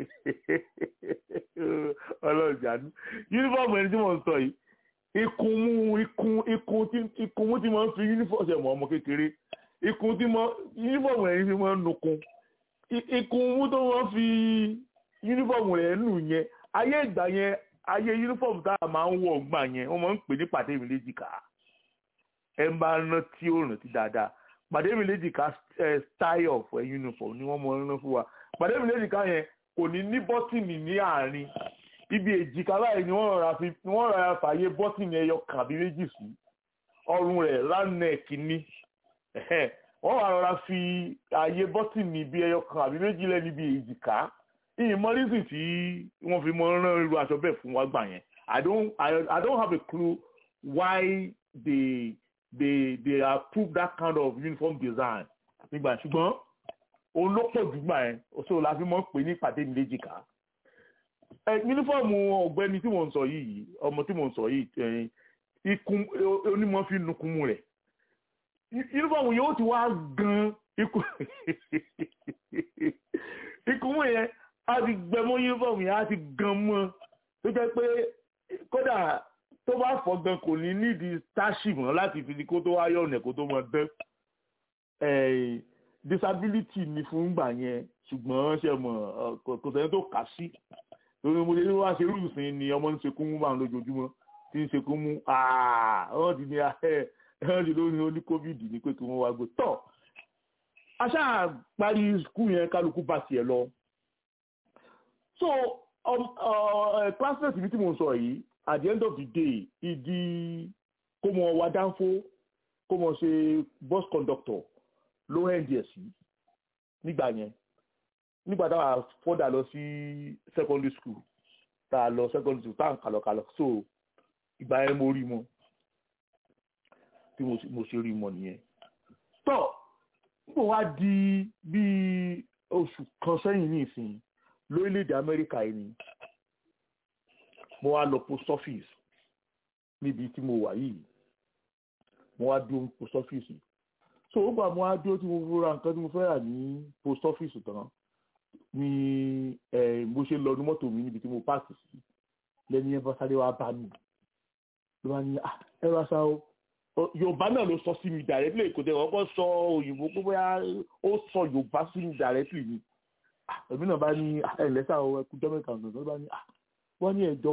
ọlọ́ọ̀jànú yúnífọ́ọ̀mù ẹni tí mo ń sọ yìí ikun mú ikun ikun tí ikun mú tí mo ń fi yúnífọ́ọ̀mù ṣe mọ́ ọmọ kékeré ikun tí mo yúnífọ́ọ̀mù rẹ̀ tí mo ń nukun ikun mú tó wọ́n fi yúnífọ́ọ̀mù rẹ̀ nù yẹn ayé ìgbà yẹn ayé yúnífọ́ọ̀mù tá a máa ń wọ̀ gbà yẹn wọ́n máa ń pè ní pàdé mi léjìká ẹ ń bá rántí ó rántí dáadáa pàdé mi léjìká style of uniform ni wọ́n mọ rán fún wa pàdé mi léjìká yẹn kò ní ní bọ́tìnì ní àárín ibi èjìká báyìí ni wọ́n rọra fi wọ́n rọra fààyè bọ́tìnì ẹyọ kan àbí méjì sí ọrùn rẹ̀ ránẹ̀kì ní wọ́n wà rọra fi ààyè bọ́tìnì bí ẹyọ kan àbí méjì lẹ́ níbi èjìká ìyìn mọ́rísì tí wọ́n fi mọ rán irú aṣọ bẹ́ẹ̀ fún wa gbà yẹn I don't I, I don't have a clue why they they they approve that kind of uniform design nígbà ṣùgbọ́n òun ló pọ̀ jù gbà yẹn so la fi mọ̀ pé ní ìpàdé mi léjìká ẹ yunifọ́ọ̀mù ọ̀gbẹ́ni tí mò ń sọ yìí ọmọ tí mò ń sọ yìí ikun onímọ̀ fi nukunmu rẹ̀ yunifọ́ọ̀mù yóò ti wá gan ikun ikunmu yẹn á ti gbẹmọ yunifọ́ọ̀mù yẹn á ti gan mọ́ tó jẹ́ pé kódà tó bá fọ́ gan kò ní nídìí táṣì mọ́ láti fi kó tó wáyọ̀ ọ̀nà kó tó mọ dán disability ni fún gbà yẹn ṣùgbọ́n ṣe mọ̀ kò sẹ́ni tó kà sí lórí mo lè ní wá ṣe irú ìsìn ni ọmọ ń ṣekún mú báwọn lójoojúmọ́ tí ń ṣekún mú wọ́n ti ní wọ́n ti lórí oní covid ní pé kí wọ́n wá gbé tọ́ aṣá parí skul yẹn kálukú bá tiẹ̀ lọ so classmate mi tí mo sọ yìí at the end of the day ìdí kó mọ wá dánfó kó mọ ṣe bus conductor ló hẹ́n díẹ̀ sí nígbà yẹn nígbà táwa fọ́dà lọ sí secondary school tá a lọ secondary school tá à ń kàlọ̀ kàlọ̀ so ìgbà yẹn mo rí mọ tí mo ṣe rí mọ nìyẹn tọ́ nígbà wá di bíi oṣù kan sẹ́yìn ní ìsìn lórílẹ̀‐èdè amẹ́ríkà yìí ni mo wá lọ post office níbi tí mo wà yìí mo wá dúró post office so ó gbà mo wá dúró tí mo fura nǹkan tí mo fẹ́ rà ní post office tán ni mo ṣe lọ ní mọ́tò mi níbi tí mo páàkì sí lẹ́ni yẹn bá sáré wá bá mi ló bá ní ẹ wá sá o yorùbá náà ló sọ sí mi directly kò tẹ̀ wọ́n kọ́ sọ òyìnbó pé bóyá ó sọ yorùbá sí mi directly ni èmi náà bá ní ẹ̀lẹ́sà o ẹkú jọ́mẹ́ta ọ̀gbọ̀n ló bá ní wọ́n ní ẹ̀jọ̀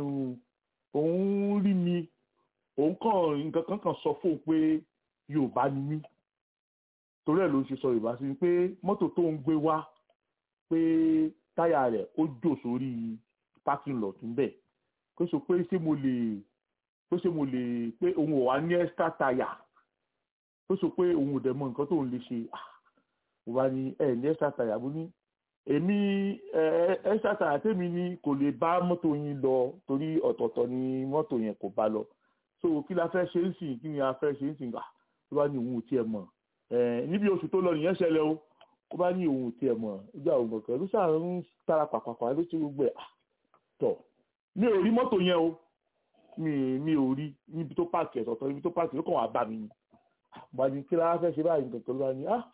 òun rí mi òun kàn nǹkan kan kan sọ fóun pé yorùbá ni mí torí ẹ̀ ló ń ṣe sọ yorùbá sí mi pé mọ́tò tó ń gbé wá pé táyà rẹ̀ ó jò sórí parking lot ńbẹ̀ kó sọ pé ṣé mo lè pé ṣé mo lè pé òun ò wá ní extra táyà kó sọ pé òun ò dẹ̀ mọ nǹkan tó ń lè ṣe mo bá ní ẹ ní extra táyà mo ní èmi extra táyà tèmi ní kò lè bá mọ́tò yín lọ torí ọ̀tọ̀ọ̀tọ̀ ni mọ́tò yẹn kò bá lọ so kí la fẹ́ ṣe ń sìn kí ni a fẹ́ ṣe ń sìn gbà tó bá ní òun ò tiẹ̀ mọ̀ níbi oṣù tó lọ nìyẹn ṣẹlẹ̀ o ó bá ní òun tiẹ̀ mọ̀ ìgbà òun kọ̀ọ̀kan ló ṣáà ń tara pàpàpà ló ṣe gbogbo ẹ̀ tọ̀ mi ò rí mọ́tò yẹn o mi mi ò rí níbi tó páàkì ẹ̀sọ̀ tán níbi tó páàkì ló kàn wá bá mi ni bá ní kí lára fẹ́ ṣe báyìí nǹkan ló bá ní ah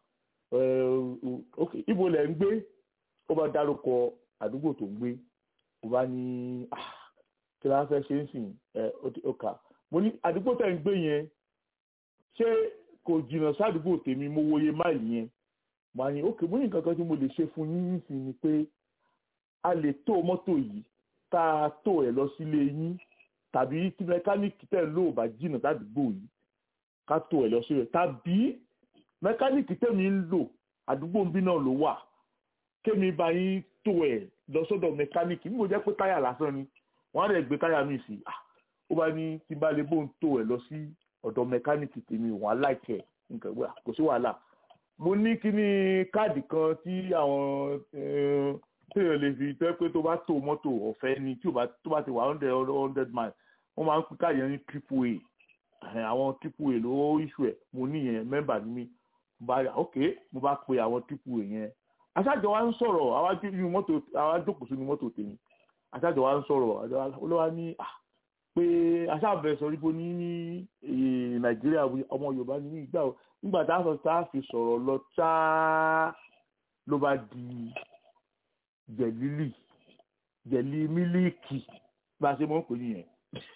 ok ibo lẹ̀ ń gbé ó bá dárúkọ àdúgbò tó ń gbé ó bá ní ah kí lára fẹ́ ṣe ń sìn ẹ ó kà mo ní àdúgbò tẹ̀ ń gbé yẹn ṣé kò jìnnà sádùúgbò tèmi mo wòye máìlì yẹn màá ní ókè mo ní nǹkan kan tí mo lè ṣe fún yín nísìn ni pé a lè tó mọ́tò yìí tá a tó ẹ̀ lọ sílé yín tàbí tí mẹkáníìkì tẹ̀ ló bá jìnnà sádùúgbò yìí ká tó ẹ̀ lọ sí rẹ̀ tàbí mẹkáníìkì tẹ̀mí ń lò àdúgbò ń bí náà ló wà kémi bá yín tó ẹ̀ lọ sọ́dọ̀ mẹkáníìkì níbo jẹ́ pé táyà lásán ni wọ́n á rẹ̀ gbé táyà mi sí ó bá ní tí bá lè bóun tó ẹ̀ lọ sí ọ̀dọ̀ mẹkáníìkì tèmi wọn aláìkẹ́ nǹkan gbà kò sí wàhálà mo ní kíní káàdì kan tí àwọn téèyàn lè fi tẹ́ pé tó bá tó mọ́tò ọ̀fẹ́ ni tí tó bá ti wà hundred hundred miles wọ́n máa ń pín káyọ̀ ní triple a àwọn triple a ló iṣu ẹ̀ mo ní yẹn mẹ́mbà ní mi bá ok mo bá pe àwọn triple a yẹn aṣáájọ wa ń sọ̀rọ̀ àwájú inú mọ́tò àwa jókòó sínú mọ́tò tèmi aṣáájọ wa ń sọ̀rọ̀ olówá ní pé aṣáàbẹ̀ sọ wípé ní nàìjíríà ọmọ yorùbá ní ìgbà nígbà tá a sọ tá a fi sọ̀rọ̀ lọ ṣáá ló bá di jẹ̀lílì jẹ̀lí mílíìkì bá a ṣe mọ́ pè nìyẹn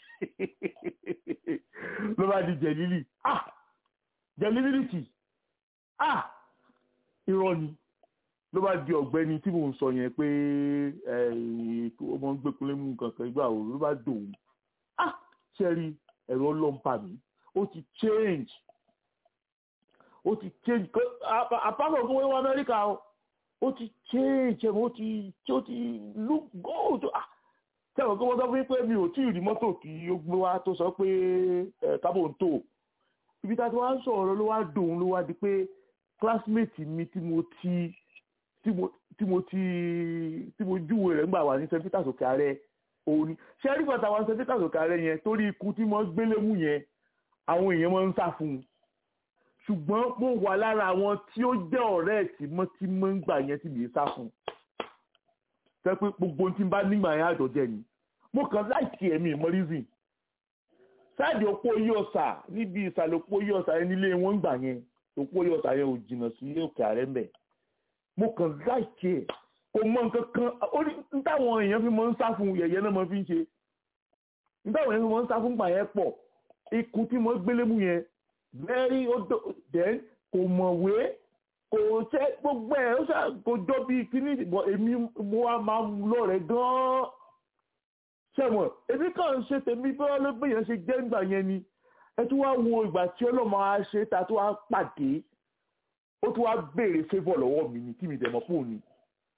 ló bá di jẹ̀lílì ah jẹ̀lí mílíìkì ah irọ́ ni ló bá di ọ̀gbẹ́ni tí mò ń sọ yẹn pé ọmọ ń gbẹkúnlé mú kankan ìgbà wo ló bá dòun ah ṣẹ́rí ẹ̀rọ ọlọ́mpa mi ó ti change ó ti change apákan fún wíwá amẹ́ríkà ó ti change ẹ̀rọ ó ti ó ti look good ah sẹ́wọ̀n kí wọ́n sọ fún mi pé mi ò tí ì rí mọ́tò kí ó gbé wá tó sọ pé kábò ń tò ibi tá a ti wá ń sọ̀rọ̀ ló wá dòun ló wá di pé classmate mi tí mo ti tí mo tí mo ti tí mo júwe rẹ̀ ńgbà wà ní st peters òkè ààrẹ òun ni ṣé rí bàtà wà ní st peters òkè ààrẹ yẹn torí ikú tí mo gbélé mú yẹn àwọn èèyàn máa ń sá fún un ṣùgbọ́n mo wà lára àwọn tí ó jẹ́ ọ̀rẹ́ ẹ̀ tí mo ti máa ń gbà yẹn tí mi sá fún un fẹ́ pé gbogbo tí n bá nígbà yẹn àjọjẹ ni mo kàn láìkí ẹ̀mí ìmọ̀rísìn sáàdì òpó yí ọ̀sà níbi ìsàlẹ̀ òpó yí ọ̀sà yẹn nílé wọn gbà yẹn òpó yí ọ̀sà yẹn ò jìnnà sí òkè ààrẹ mbẹ̀ mo kàn láìkí ẹ̀ kò mọ nǹkan kan ó ní táwọn èèyàn fi máa ń sá fún yẹ̀yẹ́ náà máa fi ń ṣe táwọn èèyàn fi máa ń sá fún gbà yẹn pọ̀ ikú tí mo gbélé mú yẹn very then kò mọ̀wé kò ṣe gbogbo ẹ̀ ó ṣe kò jọ bíi kíní ìbọn èmi mo wá máa ń lọ́rẹ̀ẹ́ gan-an ṣẹ̀wọ̀n èmi kàn ń ṣe tèmi bí wọ́n ló gbé yẹn ṣe jẹ́ ńgbà yẹn ni ẹ tún wá wo ìgbà tí ọlọ́mọ á ṣe ta tó wá pàdé ó tún wá béèrè favour lọ́wọ́ mi ni kí mi dẹ̀ mọ́ fóònù ni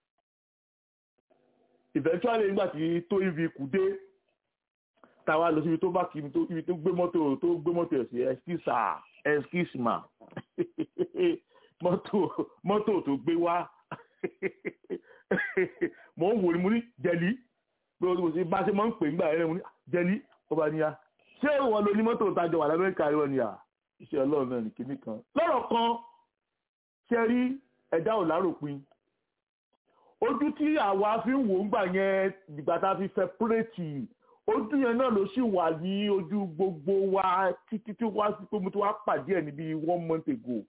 eventually nígbà tí tó ibi kù dé táwa lọ síbi tó bá kí mi tó ibi tó gbé mọ́tò tó gbé mọ́tò ẹ̀ sí ẹ̀skísà ẹ̀skísìmà mọ́tò mọ́tò tó gbé wá mò ń wò ní mo ní jẹ̀lí bá a ṣe máa ń pè nígbà yẹn mo ní jẹ̀lí ọba níyà ṣé ìwọ ló ní mọ́tò tájọ wà lábẹ́ríkà rẹ ni à iṣẹ́ ọlọ́run náà ní kinní kan lọ́rọ̀ kan ṣe rí ẹ̀dá ò láròpin ojú tí àwa fi ń wò ń gbà yẹn ìgbà tá a fi sẹpúrẹ́tì ojú yẹn náà ló sì wà ní ojú gbogbo wa títí tí wá sí pé mo ti wá pàdé ẹ̀ níbi one month ago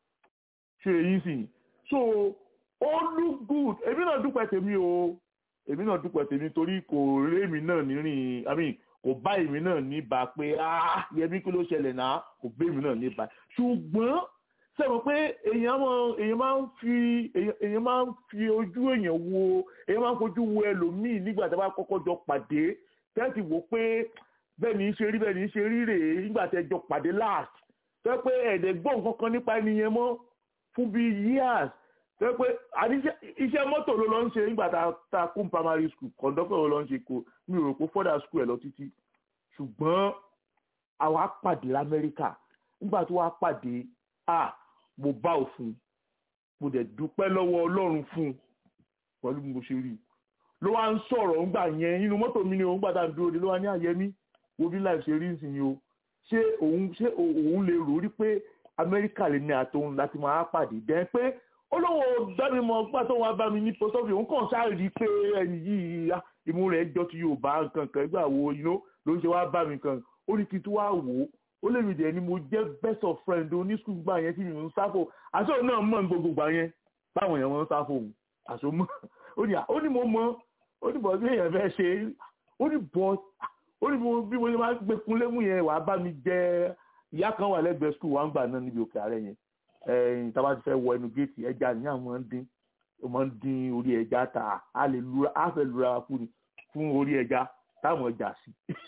ṣe èyí sì so ó look good èmi náà dúpẹ́ tèmi o èmi náà dúpẹ́ tèmi torí kò rí èmi náà nírìn i mean kò bá èmi náà níbà pé ah yẹmi kí ló ṣẹlẹ̀ náà kò bá èmi náà níbà ṣùgbọ́n sẹ́wọ̀n pé èèyàn máa èèyàn máa ń fi èèyàn máa ń fi ojú èèyàn wo èèyàn máa ń fojú wo ẹlòmíì nígbà tí a bá kọ́kọ́ jọ pàdé tẹ́tì wò pé bẹ́ẹ̀ ni í ṣe rí bẹ́ẹ̀ ni í ṣe rí rèé nígbà tí ẹ jọ pàdé last tẹ́ pé ẹ̀ẹ́dẹ̀ gbọ́ nǹkan kan nípa ẹni yẹn mọ́ fún bíi years tẹ́ pé iṣẹ́ mọ́tò ló lọ ń ṣe nígbà tá a kún primary school kọ̀ǹdọ́kọ̀ ló lọ ń ṣe kó mi ò rò pé further school ẹ̀ lọ títí ṣùgbọ́n àwa pàdé lamẹ́ríkà nígbà tó wá pàdé ah mo bá òfin mo dẹ̀ dúpẹ́ lọ́wọ́ ọlọ́run fún un pẹ̀lú bí mo ṣe rí i ló wá ń sọ̀rọ̀ ńgbà yẹn nínú mọ́tò mi ni òun gbàdá dúró de ló wá ní àyẹ̀mí wo bí láì ṣe rí ìsìn o ṣé òun ṣé òun lè rò rí pé amẹ́ríkà lè ní àtòun láti máa pàdé dẹ́ pé olówó dábì mọ gbà tó wá bá mi ní post office òun kàn sáré rí i pé ẹni yìí imú rẹ̀ jọ ti Yorùbá nǹkan kan ìgbà wo ló ń ṣe wá bá mi kan ó ní kí n tún wá wò ó ó lè rí dẹ̀ ni mo jẹ́ best of friend oní skul gbà yẹn tí mi ń sáfò àṣọ náà mọ̀ ní gbogbo gbà yẹn báwọn èèyàn wọn ń sáfò òun àṣọ mọ̀ ó ní mo mọ̀ ó ní bọ̀ bí èèyàn fẹ́ ṣe ó ní bọ̀ ó ní bí mo ṣe máa ń gbé kunlé mú yẹn wàá bá mi jẹ ìyá kan wà lẹ́gbẹ̀ẹ́ skul wà ń gbà náà níbi òkè ààrẹ yẹn ẹ̀yìn tá a bá ti fẹ́ wọ ẹnu géètì ẹja ní àwọn máa ń dín máa ń dín orí ẹja ta á lè lura á fẹ́ lura fún orí ẹja táwọn ọjà sí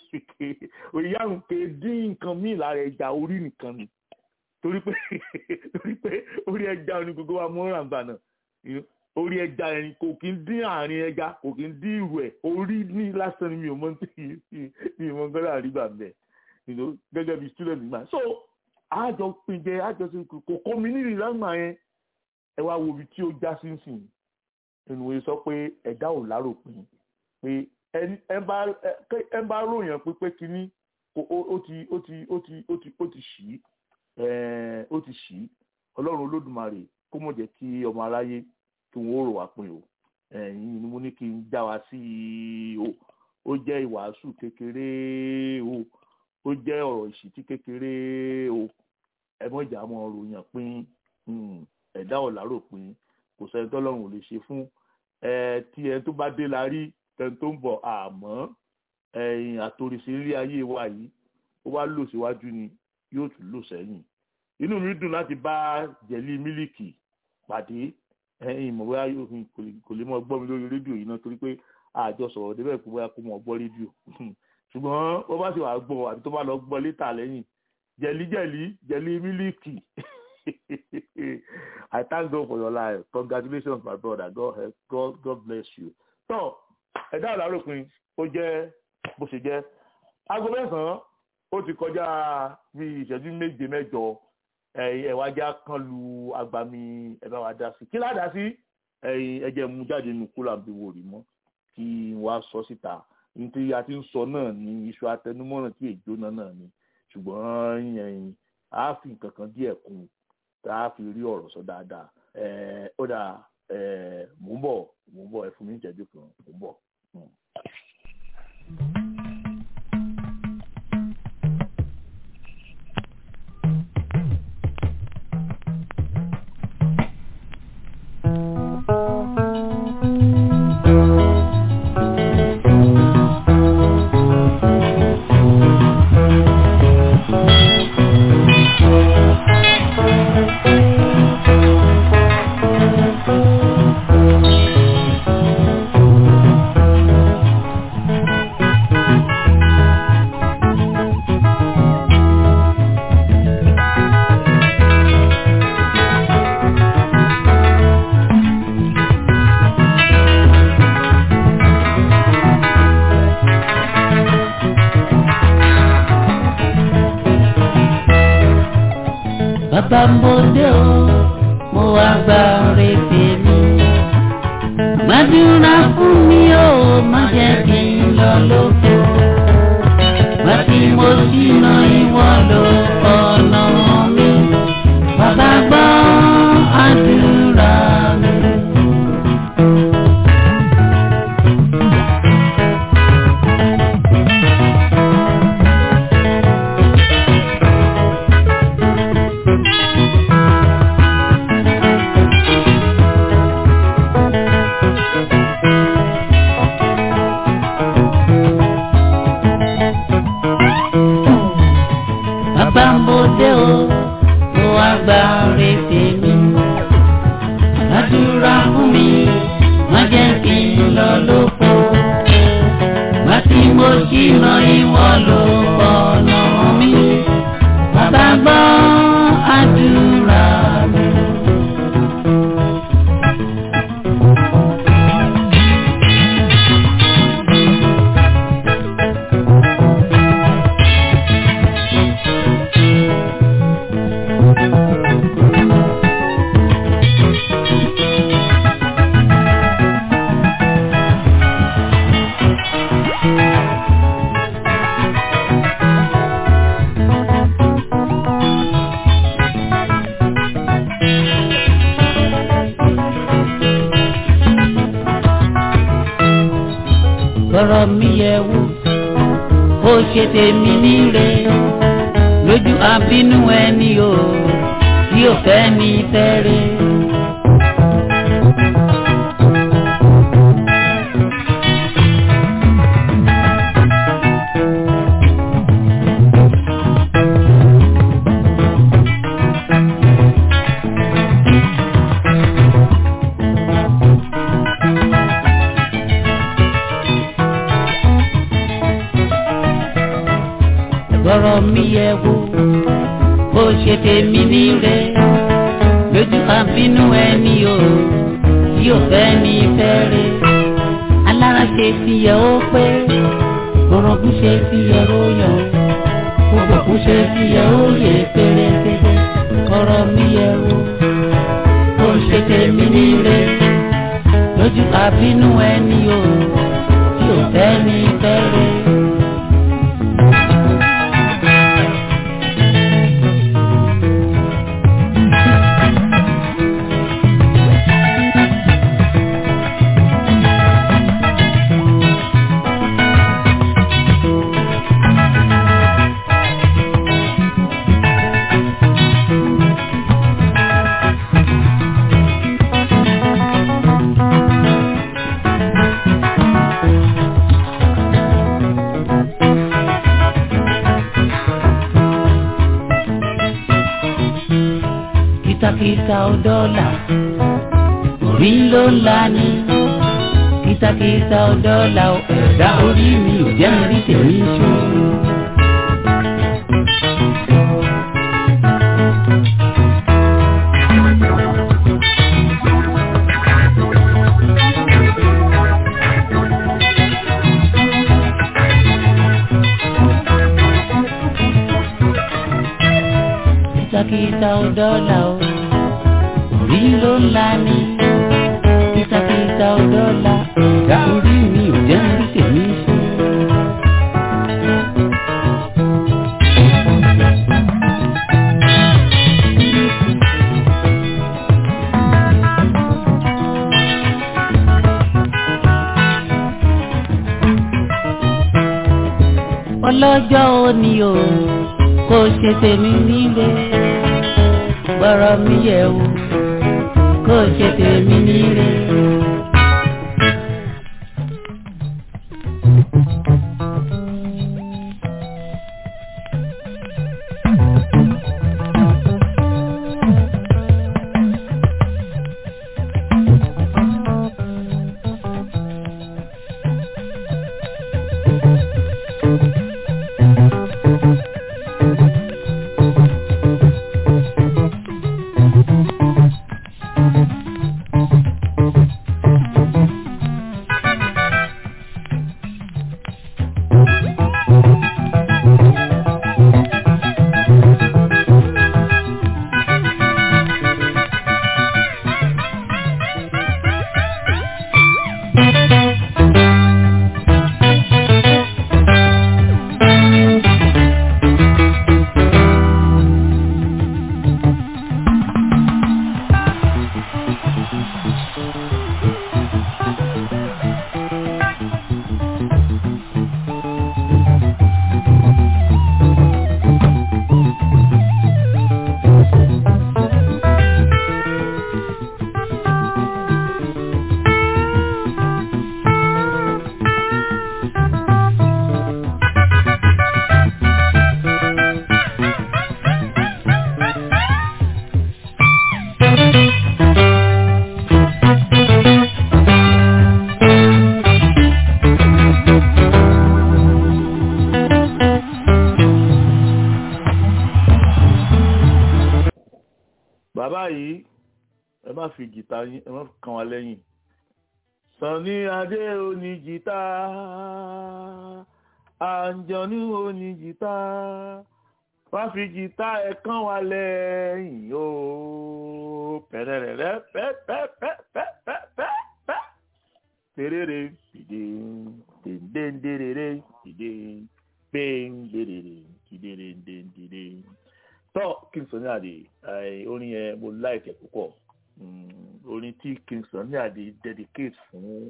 òyìnbá ń pe dín nǹkan míì lára ẹja orí nìkan ni torí pé torí pé orí ẹja ni gbogbo wa mọ́ ràǹgbà náà orí ẹja yẹn kò kí ń dín àárín ẹja kò kí ń dín ìrù ẹ̀ orí ní lásán ni mi ò mọ ní mi ò mọ gbọ́dọ̀ àrígbà bẹ̀ gẹ́gẹ́ bí student gbà so àjọ pinjẹ àjọ sí kò kọ́ mi nílùú lágbà yẹn ẹ wá wo ibi tí ó já sí sìn nínú ìwé sọ pé ẹ̀dá ò láròpin pé ẹ bá ròyìn pé pé kínní ó ti ó ti ó ti ó ti ó ti ṣì ó ti ṣì ọlọ́run olódùmarè kó mọ̀ jẹ́ kí ọmọ aráyé kí wọ́n rò wá pin o ẹ̀yin ni mo ní kí n já wa sí i o ó jẹ́ ìwàásù kékeré o ó jẹ́ ọ̀rọ̀ ìṣìtí kékeré o ẹ mọ̀ ìjà mọ̀ ròyìn pin ẹ̀dá ọ̀làrò pin kò sẹ́ni tọ́lọ́run ò lè ṣe fún ẹ tí ẹ tó bá dé la rí tẹni tó ń bọ̀ àmọ́ ẹ̀yìn àtòrìṣe ilé ayé wa yìí ó wá lò síwájú ni yóò tún lò sẹ́yìn inú mi dùn láti bá jẹ̀lí mílíkì pàdé ẹ̀yìn ìmọ̀ bóyá kò lè mọ gbọ́ mi lórí rédíò yìí náà torí pé àjọ sọ̀rọ̀ débẹ̀ pé bóyá kó mọ̀ gbọ́ rédíò ṣùgbọ́n ó bá sì wà gbọ́ àbí tó bá lọ gbọ́ létà lẹ́yìn jẹ̀lí jẹ̀lí jẹ̀lí mílíkì I thank God for your life congratulations my brother God help God God bless you. tọ́ ẹ̀dá ọ̀làròpin ó jẹ́ bó ṣe jẹ́ aago mẹ́sàn-án ó ti kọjá bí ìṣẹ́jú méje mẹ́jọ ẹ̀wájá kan lu agbami ẹ̀bá wa dá sí kí ládàá sí ẹ̀jẹ̀ mú jáde nù kúlà bí wò rí mọ́ kí wọ́n á sọ síta nítorí a ti ń sọ náà ní iṣu atẹnumọ́ràn tí èjó náà náà ni ṣùgbọ́n a fi nǹkan kan díẹ̀ kún tá a fi rí ọ̀rọ̀ sọ dáadáa ó dà mò ń bọ̀ mò ń bọ̀ ẹ fún mi ìjẹ́jú kan mò ń bọ̀. bàbá mo dé o mo wá gba retí mi. gbàdúrà fún mi o má jẹ́ kí n lọ lóko. bàtí mo ṣìnà ìwọ ló ọ̀nà mi. bàbá gbọ́ àdúrà mi. bàbá mo dé o mo wá gba retí mi. àdúrà fún mi má jẹ́ kí n lọ lóko. má tí mo ṣìnà ìwọ ló ọ̀nà mi. bàbá gbọ́ àdúrà mi. ọ̀rọ̀ mi yẹ wò ó ṣe tèmi níre lójú abínú ẹni o tí ò fẹ́ ní fẹ́rẹ̀. ọ̀rọ̀ mi yẹ wò ó ṣe tèmi níre lójú abínú ẹni o tí ò fẹ́ ní fẹ́rẹ̀. alára ṣe fi yẹ ó pé orogún ṣe fi yẹ ó yọ gbogbo ṣe fi yẹ ó yẹ pérépéré ọ̀rọ̀ mi yẹ wò ó ṣe tèmi níre lójú bínú ẹni o tí ò fẹ́ ní fẹ́rẹ̀. kìtàkìtà ò dọ́là orí ló ń la ní kìtàkìtà ò dọ́là ò ẹ̀dá orí mi ò jẹ́ mi rí tèmi ṣó. kìtàkìtà ò dọ́là ò orí ló ń la ní kìtàkìtà ò dọ́là ẹ̀dá orí mi ò jẹ́ mi rí tèmi ṣó. ọlọ́jọ́ òní o kò ṣe tèmi nílé gbọ́rọ̀ mi yẹ̀ wò kò ṣe tèmi nílé. bàbá yìí ẹ má fi jìtá yín ẹ má kàn wá lẹ́yìn Sunny Adé oní jìtá Àǹjọ̀nú oní jìtá wá fi jìtá ẹ kàn wá lẹ́yìn o pẹ̀rẹ̀rẹ̀rẹ̀ pẹ́pẹ́pẹ́pẹ́pẹ́ tèrèrè dìde dèndéndèrèrè dìde péńdèrèrè dìde dèndèrè tọ́ Kingston ní àdè orin yẹn mo láìkẹ́ púpọ̀ orin tí Kingston ní àdè dedicate fún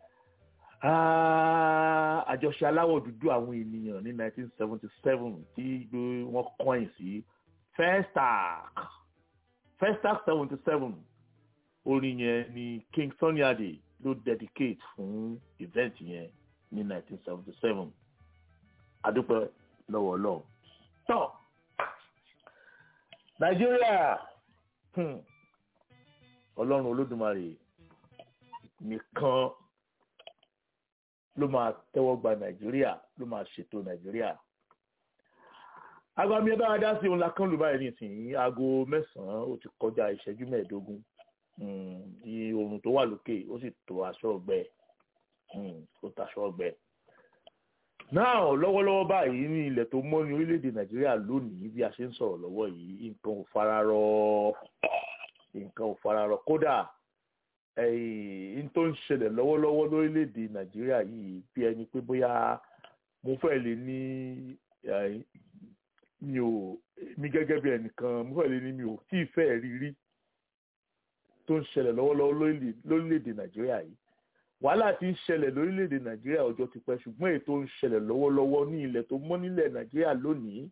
àjọṣe aláwọ̀ dúdú àwọn ènìyàn ní 1977 tí wọ́n kọ́yìn sí Festac Festac 77 orin yẹn ni Kingston ní àdè ló dedicate fún event yẹn ní 1977 adúpẹ́ lọ́wọ́ ọlọ́run tọ́ nàìjíríà ọlọ́run olódùmarè nìkan ló máa tẹ́wọ́ gba nàìjíríà ló máa ṣètò nàìjíríà agbami ẹ bá wa dá sí òun lakán lù báyìí nísìnyí aago mẹ́sàn-án ó ti kọjá ìṣẹ́jú mẹ́ẹ̀ẹ́dógún ní oòrùn tó wà lókè ó sì tó aṣọ ọgbẹ́ ó taṣọ ọgbẹ́ náà lọ́wọ́lọ́wọ́ báyìí ní ilẹ̀ tó mọ́ ní orílẹ̀-èdè nàìjíríà lónìí bí a ṣe ń sọ̀rọ̀ lọ́wọ́ yìí nǹkan ò fararọ nǹkan ò fararọ kódà n tó ń ṣẹlẹ̀ lọ́wọ́lọ́wọ́ lórílẹ̀‐èdè nàìjíríà yìí bí ẹni pé bóyá mo fẹ́ lè ní mi ò mi gẹ́gẹ́ bí ẹnìkan mo fẹ́ lè ní mi ò tí ì fẹ́ rí rí tó ń ṣẹlẹ̀ lọ́wọ́lọ́wọ́ lórílẹ̀‐èdè nàìjíríà yìí wàhálà tí ń ṣẹlẹ̀ lórílẹ̀‐èdè nàìjíríà ọjọ́ ti pẹ́ ṣùgbọ́n èyí tó ń ṣẹlẹ̀ lọ́wọ́lọ́wọ́ ní ilẹ̀ tó mọ́ nílẹ̀ nàìjíríà lónìí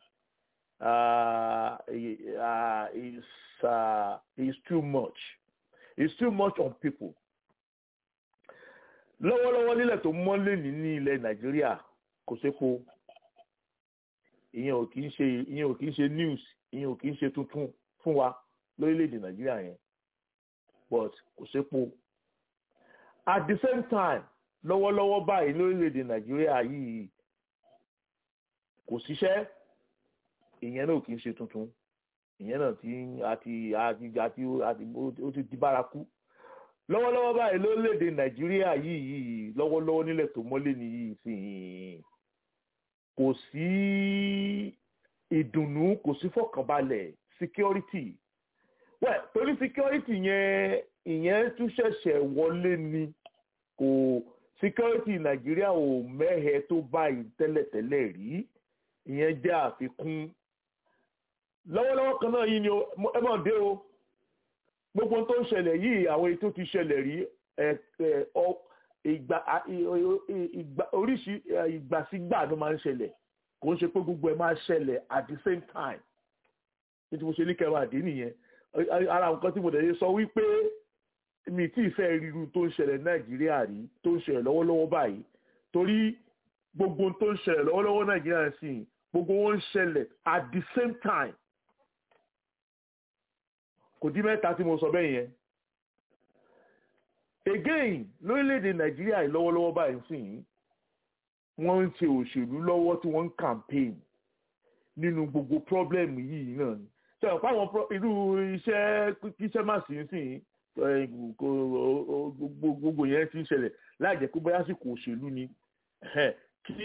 is uh, is too much it's too much on people lọ́wọ́lọ́wọ́ nílẹ̀ tó mọ́ lẹ́ni ní ilẹ̀ nàìjíríà kò sépo ìyẹn ò kì í ṣe ìyẹn ò kì í ṣe news ìyẹn ò kì í ṣe tuntun fún wa lórílẹ̀‐èdè nàìjíríà yẹn but kò sépo at the same time lọ́wọ́lọ́wọ́ báyìí lórílẹ̀‐èdè nàìjíríà yìí kò síṣẹ́ ìyẹn náà kì í ṣe tuntun ìyẹn náà ti àti àti àti àti ó ti di bárakú lọ́wọ́lọ́wọ́ báyìí lórílẹ̀‐èdè nàìjíríà yìí yìí lọ́wọ́lọ́wọ́ nílẹ̀ tó mọ́lé nìyí sí kò sí ìdùnnú kò sí fọkànbalẹ̀ security well torí security yẹn ìyẹn tún ṣẹ̀ṣẹ̀ wọlé ni kò security nàìjíríà ò mẹ́hẹ tó báyìí tẹ́lẹ̀tẹ́lẹ̀ rí ìyẹn jẹ́ àfikún lọ́wọ́lọ́wọ́ kan náà yìí ni ẹ mọ̀ dé o gbogbo tó ń ṣẹlẹ̀ yìí àwọn èyí tó ti ṣẹlẹ̀ rí ìgbà oríṣi ìgbàsígbà ló máa ń ṣẹlẹ̀ kò ń ṣe pé gbogbo ẹ̀ máa ṣẹlẹ̀ at the same time ní tí mo ṣe ní kẹwàá dé nìyẹn ara nǹkan tí mo dẹ̀ sọ wípé mi tí ì fẹ́ ríru tó ń ṣẹlẹ̀ nàìjíríà rí tó ń ṣẹlẹ̀ lọ́wọ́lọ́wọ́ báyìí torí gbogbo tó ń ṣẹlẹ̀ lọ́wọ́lọ́wọ́ nàìjíríà sì gbogbo wọn ń ṣẹlẹ̀ at the same time kò dín mẹ́ta tí mo sọ bẹ́ẹ̀ yẹn again lórílẹ̀‐èdè nàìjíríà lọ́wọ́lọ́wọ́ báyìí sì wọ́n ń ṣe òṣèlú lọ́wọ́ tí wọ́n ń campaign nínú gbogbo problem yìí náà ni ṣe ọ̀pá àwọn irú iṣẹ́ kíṣẹ́ má sí sí gbogbo yẹn ti ń ṣẹlẹ̀ láì jẹ́ pé bóyá sì kò òṣèlú ni kí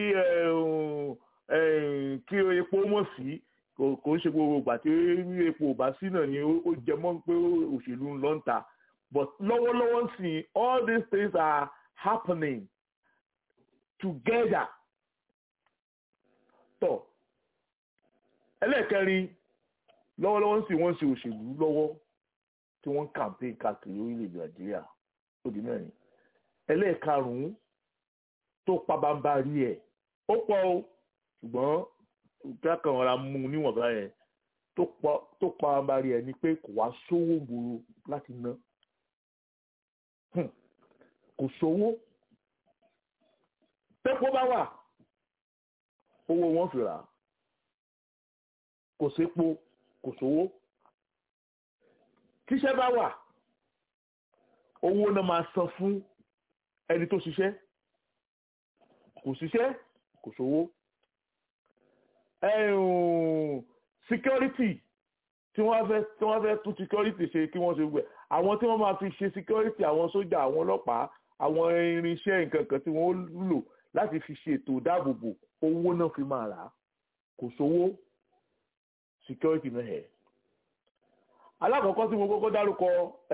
kí epo mọ̀ sí kò ń ṣe gbogbo ìgbà tí epo ò bá sí náà ni ó jẹ mọ́ pé òṣèlú ń lọ ń ta but lọ́wọ́lọ́wọ́ sí all these things are happening together. tọ́ ẹlẹ́ẹ̀kẹrin lọ́wọ́lọ́wọ́ sí wọ́n ṣe òṣèlú lọ́wọ́ tí wọ́n ń campaign káàkiri orílẹ̀-èdè nàìjíríà ó di mẹ́rin ẹlẹ́ẹ̀karùn-ún tó pabambarí ẹ̀ ó pọ̀ o ṣùgbọ́n kẹ́kọ̀ọ́ ọ̀ra mú un níwọ̀nba yẹn tó pabambarí ẹ̀ ni pé kò wá sówó gbòòrò láti ná kò sówó tẹ́kọ̀ọ́ bá wà owó wọn fi rà kò sépo kò sówó tíṣẹ́ bá wà owó náà máa san fún ẹni tó ṣiṣẹ́ kò ṣiṣẹ́ kò sówó security tí wọ́n fẹ́ tí wọ́n fẹ́ tún security ṣe kí wọ́n ṣe gbẹ àwọn tí wọ́n máa fi ṣe security àwọn sójà àwọn ọlọ́pàá àwọn irinṣẹ́ nǹkan kan tí wọ́n lò láti fi ṣe ètò ìdáàbòbò owó náà fi máa rà á kò sówó security náà ẹ̀. alákọ̀ọ́kọ́ tí mo kọ́kọ́ dárúkọ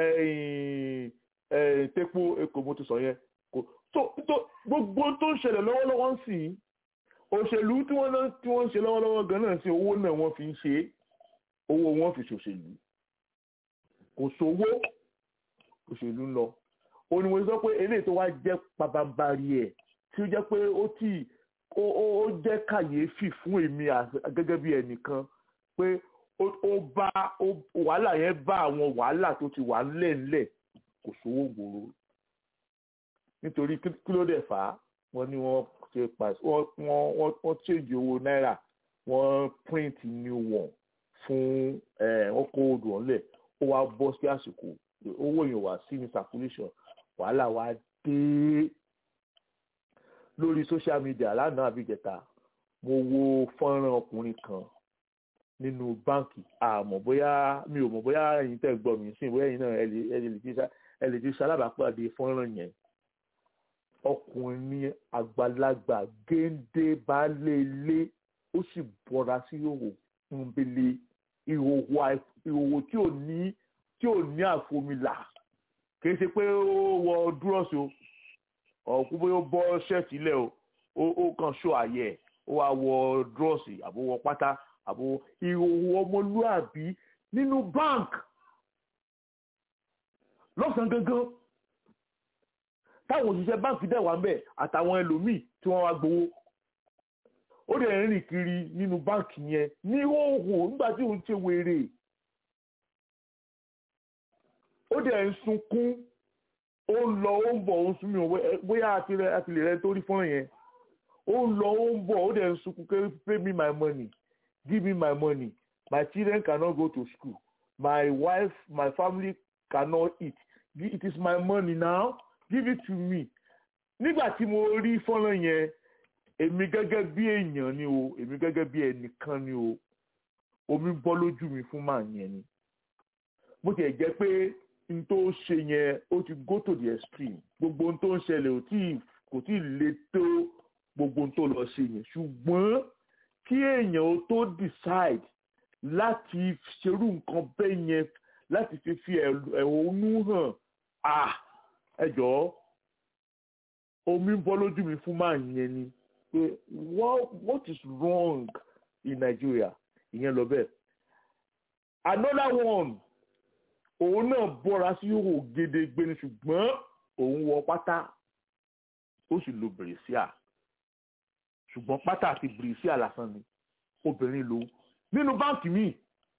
tepo èkó mo ti sọ yẹn gbogbo tó ń ṣẹlẹ̀ lọ́wọ́lọ́wọ́ ń sìn òṣèlú tí wọ́n tí wọ́n ń ṣe lọ́wọ́lọ́wọ́ gan náà sí owó náà wọ́n fi ń ṣe owó wọn fi ṣòṣèlú kò sówó òṣèlú ń lọ ó ní mo sọ pé eléyìí tó wá jẹ́ pabambari ẹ̀ tí ó jẹ́ pé ó tì ó jẹ́ kàyéfì fún èmi gẹ́gẹ́ bí ẹnìkan pé ó bá wàhálà yẹn bá àwọn wàhálà tó ti wà ńlẹ̀ńlẹ̀ kò sówó gbòòrò nítorí kí ló dẹ̀ fà á wọ́n ní wọ́n ṣe pàṣẹ wọ́n wọ́n change owó náírà wọ́n print new one fún wọ́n kó odò ọ̀nlẹ̀ ó wá bọ́ sí àsìkò owó yẹn wá sí ní circulation wàhálà wá dé lórí social media lánàá àbíjẹta mo wo fọ́nrán ọkùnrin kan nínú báǹkì àmọ́ bóyá mi ò mọ̀ bóyá ẹ̀yin tẹ́ gbọ́ mi sí bóyá ẹ̀yin náà ẹ lè ti ṣalábàápàdé fọ́nrán yẹn ọkùnrin àgbàlagbà géńdé baálé ilé ó sì bọ́ra sí ìhòòhò nbele ìhòòhò ìhòòhò tí ò ní tí ò ní àfomìlà kìí ṣe pé ó wọ dúrọ́ọ̀sì o ọ̀kú bóyá ó bọ́ ṣẹ́ẹ̀tì ilẹ̀ o ó kàn ṣó àyẹ̀ ẹ̀ ó wá wọ dúrọ́ọ̀sì àbó wọ pátá àbó ìhòòhò ọmọlúàbí nínú bank lọ́sàn-án gangan táwọn òṣìṣẹ́ báǹkì dẹ̀ wà ń bẹ̀ àtàwọn ẹlòmíì tí wọ́n wá gbowó ó dẹ̀ ń rìn kiri nínú báǹkì yẹn ní hóhò nígbà tí òun ṣe wèrè ó dẹ̀ ń sunkún ó ń lọ ó ń bọ̀ ó ń sunmi bóyá àti lè rẹ tó rí fọ́nrán yẹn ó ń lọ ó ń bọ̀ ó dẹ̀ ń sunkún pé pay me my money give me my money my children cannot go to school my wife my family cannot eat it is my money now give it to me nígbà tí mo rí fọ́nrán yẹn èmi gẹ́gẹ́ bí èèyàn ni o èmi gẹ́gẹ́ bí ẹnìkan ni o omi bọ́ lójú mi fún màá yẹn ni bó tiẹ̀ jẹ́ pé n tó ṣe yẹn ó ti go to the extreme gbogbo n tó ń ṣẹlẹ̀ ò tí kò tí ì le tó gbogbo n tó lọ ṣe yẹn ṣùgbọ́n kí èèyàn ó tó decide láti ṣerú nǹkan bẹ́ẹ̀ yẹn láti fi fi ẹ̀hónú hàn ah ẹ jọ̀ọ́ omi bọ́ lójú mi fún màá yẹn ni pé what what is wrong in Nigeria ìyẹn lọ bẹ́ẹ̀ another one òun náà bọ́ra sí òhò gédégbé ni ṣùgbọ́n òun wọ pátá ó sì lo bèrèsíà ṣùgbọ́n pátá àti bèrèsíà lásán ni obìnrin lòun nínú báǹkì míì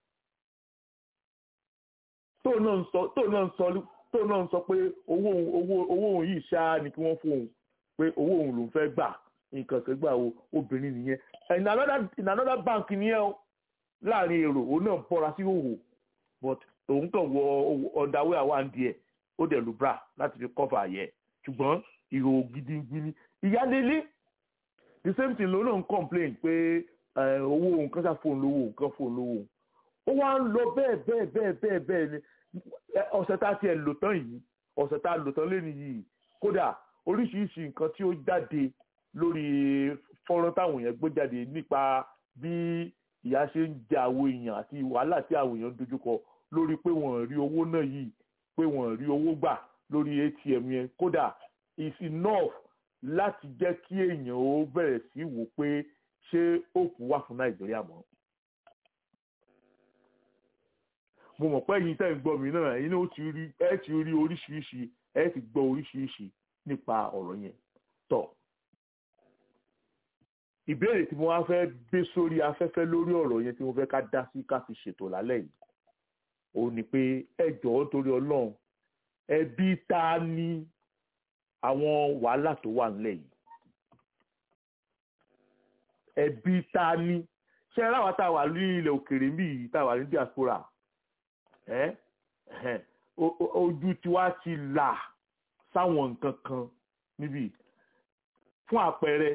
tóun náà ń sọ tóun náà ń sọ tóun náà ń sọ pé owó owó owó òun yìí ṣáá ni kí wọ́n fún òun pé owó òun lòún fẹ́ gbà nǹkan kan gbà wo obìnrin nìyẹn in another in another bank nìyẹn o láàrin èrò òun náà bọ́ra sí òhò but òun kàn wọ ọ̀dàwé àwọn díẹ̀ ó dẹ̀ lu bra láti fi cover àyẹ̀ ṣùgbọ́n ìhò gidigidi ìyálélé the same thing lòun náà ń complain pé owó òun kan ṣá fóun lówó òun kan fóun lówó òun ó wá ń lọ bẹ́ẹ̀ bẹ́ẹ̀ bẹ́ẹ̀ bẹ́ẹ̀ bẹ́ẹ̀ ni ọ̀sẹ̀ tá a tiẹ̀ lò tán yìí ọ̀sẹ̀ tá a lò tán lẹ́nu yìí kódà oríṣiríṣi nǹkan tí ó jáde lórí fọ́nrán táwọn èèyàn gbé jáde nípa bí ìyà ṣe ń jẹ àwọn èèyàn àti wàhálà tí àwọn èèyàn dojúkọ lórí pé wọ́n rí owó náà yìí pé wọ́n rí owó gbà lórí atm yẹn kódà is enough láti jẹ́ kí èèyàn ó bẹ̀rẹ̀ sí wò pé ṣé òkú wà fún nàìjíríà mọ́. mo mọ̀ pé ẹ̀yin tẹ́ ń gbọ́ mi náà ẹ̀yin náà ti rí ẹ ti rí oríṣiríṣi ẹ ti gbọ́ oríṣiríṣi nípa ọ̀rọ̀ yẹn tọ̀ ìbéèrè tí mo wá fẹ́ gbé sórí afẹ́fẹ́ lórí ọ̀rọ̀ yẹn tí mo fẹ́ ká dá sí ká fi ṣètò lálẹ́ yìí ó ní pé ẹ jọ̀ọ́ torí ọlọ́run ẹbí ta ni àwọn wàhálà tó wà nílẹ̀ yìí ẹbí ta ni ṣé ráwa tá a wà ní ilẹ̀ òkèèrè ń bì yìí tá a wà ní diaspora ẹ ojú tiwa ti là sáwọn nǹkan kan níbí fún àpẹẹrẹ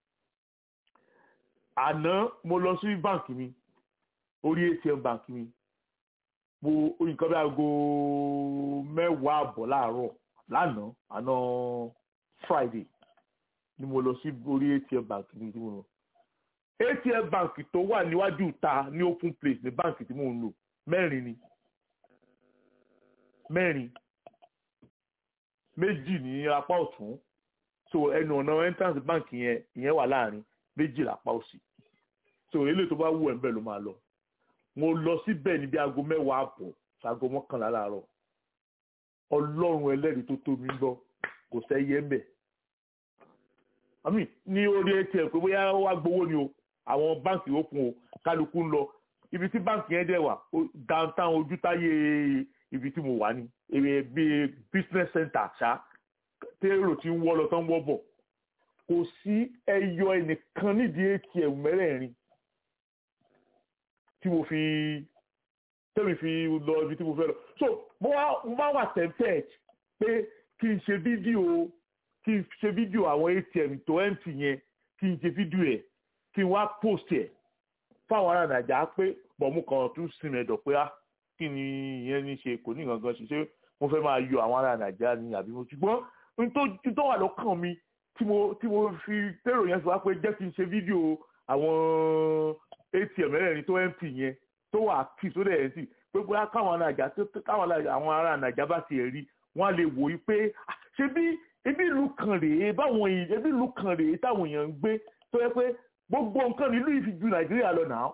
àná mo lọ sí báǹkì mi orí atm báǹkì mi mo nǹkan bí aago mẹ́wàá àbọ̀ láàárọ̀ lánàá àná friday ni mo lọ sí orí atm báǹkì mi tí mo lọ atm báǹkì tó wà níwájú ìta ní open place ní báǹkì tí mo ń lò mẹ́rin ni mẹ́rin méjì ní apá ọ̀tún so ẹnu ọ̀nà entrance bank yẹn ìyẹn wà láàrin méjì lápá òsì so eléyìí tó bá wù ẹ́ ń bẹ̀ ló máa lọ mo lọ síbẹ̀ níbi aago mẹ́wàá àbọ̀ ṣaago mọ́kànlá láàárọ̀ ọlọ́run ẹlẹ́rìí tó tó mi gbọ́ kò sẹ́yẹ ń bẹ̀ àmì ní orí atm pé bóyá wá gbowó ni o àwọn báǹkì ó fún o kálukú ń lọ ibi tí báǹkì yẹn dẹ̀ wà downtown ojútáyé ibi tí mo wà ní bíi business center ṣá tèrò tí ń wọ́ lọ tán wọ́ bọ̀ kò sí ẹyọ ẹnìkan nídìí atm mẹ́rẹ̀ẹ̀rin tí mo fi tẹ́mi fi lọ ibi tí mo fẹ́ lọ so mo wá mo bá wà tempted pé kí n ṣe fídíò kí n ṣe fídíò àwọn atm tó empty yẹn kí n ṣe fídíò ẹ̀ kí n wá post ẹ̀ fáwọn ará nàìjà pé bọ̀mú kan tún sinmi ẹ̀dọ̀ pé á kí ni ìyẹn ní ṣe kò ní gangan ṣe ṣé mo fẹ́ máa yọ àwọn ará nàìjíríà ní àbí mo ṣùgbọ́n n tó wà lọ́kàn mi tí mo tí mo fi tèrò yẹn fi wá pé jẹ́ kí n ṣe fídíò àwọn atm mẹ́rẹ̀ẹ̀rin tó mp yẹn tó wà kì tó dẹ̀ sí pé bóyá káwọn nàìjà káwọn àwọn ará nàìjà bá tiẹ̀ rí wọ́n á lè wò ó pé ṣé bí ebi ìlú kan rèé báwọn èèyàn ebi ìlú kan rèé táwọn èèyàn ń gbé tó yẹ pé gbogbo nǹkan nílùú yìí fi ju nàìjíríà lọ náà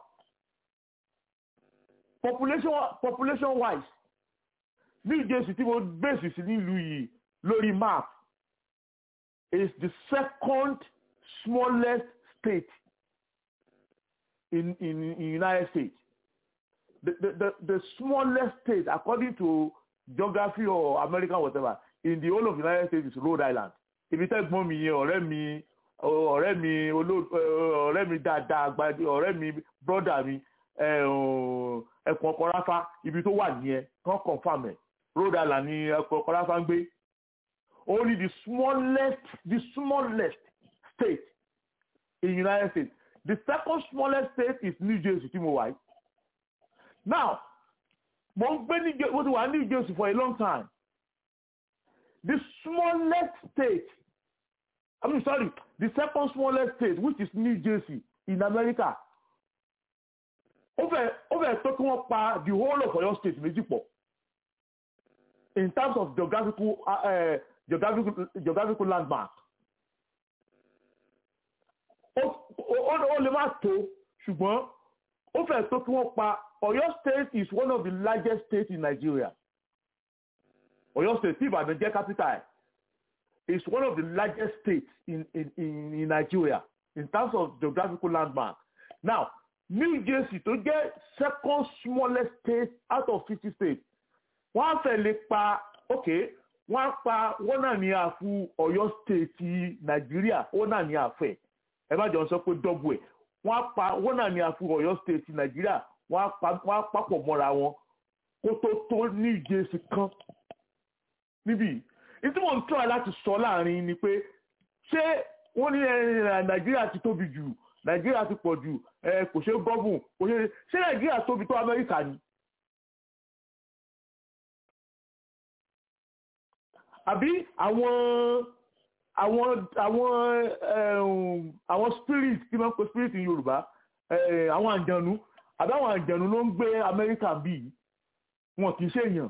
population population wise new jersey tí mo bẹ́ẹ̀sì sí nílùú yìí lórí map is the second smallest state in in in united states the the the, the smallest state according to geography or american whatever in the whole of the united states is rhode island ibi tẹ́gbọ́n mi yẹn ọ̀rẹ́ mi ọ̀rẹ́ mi ọ̀rẹ́ mi dáadáa gbadé ọ̀rẹ́ mi brọ́dà mi ẹkùn ọkọ̀ráfá ibi tó wà nìyẹn kan confam ẹ̀ rhode island ni ẹkùn ọkọ̀ráfá ń gbé only the smallest the smallest state in the united states the second smallest state is new jersey tí mo wà yìí now mo ń gbé ní mo ti wà ní new jersey for a long time the smallest state I mean, sorry, the second smallest state, which is New Jersey in America, ó fẹ́ ó fẹ́ tó kí wọ́n pa the whole of Ọ̀yọ́ state méjì pọ̀ in terms of geographical uh, geographical geographical landmark. ó lè má tó ṣùgbọ́n ó fẹ́ tó kí wọ́n pa Ọ̀yọ́ state is one of the largest states in Nigeria. Ọ̀yọ́ state tí Ìbàdàn jẹ́ capital is one of the largest states in, in, in, in Nigeria in terms of geographical landmark. Now, New Jersey tó jẹ́ second smallest state out of fifty states wọ́n á fẹ́ lè pa ok wọ́n á pa wọ́n náà ní àfu Ọ̀yọ́ state ti Nàìjíríà wọ́n náà ní àfẹ́ ẹ má jọ sọ pé dọ́bù ẹ̀ wọ́n á pa wọ́n náà ní àfu Ọ̀yọ́ state ti Nàìjíríà wọ́n á pa wọ́n á papọ̀ mọ́ra wọn kó tó tó New Jersey kan níbí ìtí mò ń tọ́ láti sọ láàrin ni pé ṣé wọ́n ní nàìjíríà ti tóbi jù nàìjíríà ti pọ̀ jù kò ṣe gọ́gùn kò ṣe ṣé nàìjíríà tóbi tó amẹ́ríkà ni. àbí àwọn àwọn àwọn àwọn spirit tí wọ́n ń pe spirit ní yorùbá àwọn àjànú àbí àwọn àjànú ló ń gbé amẹ́ríkà bíi wọn kì í ṣèyàn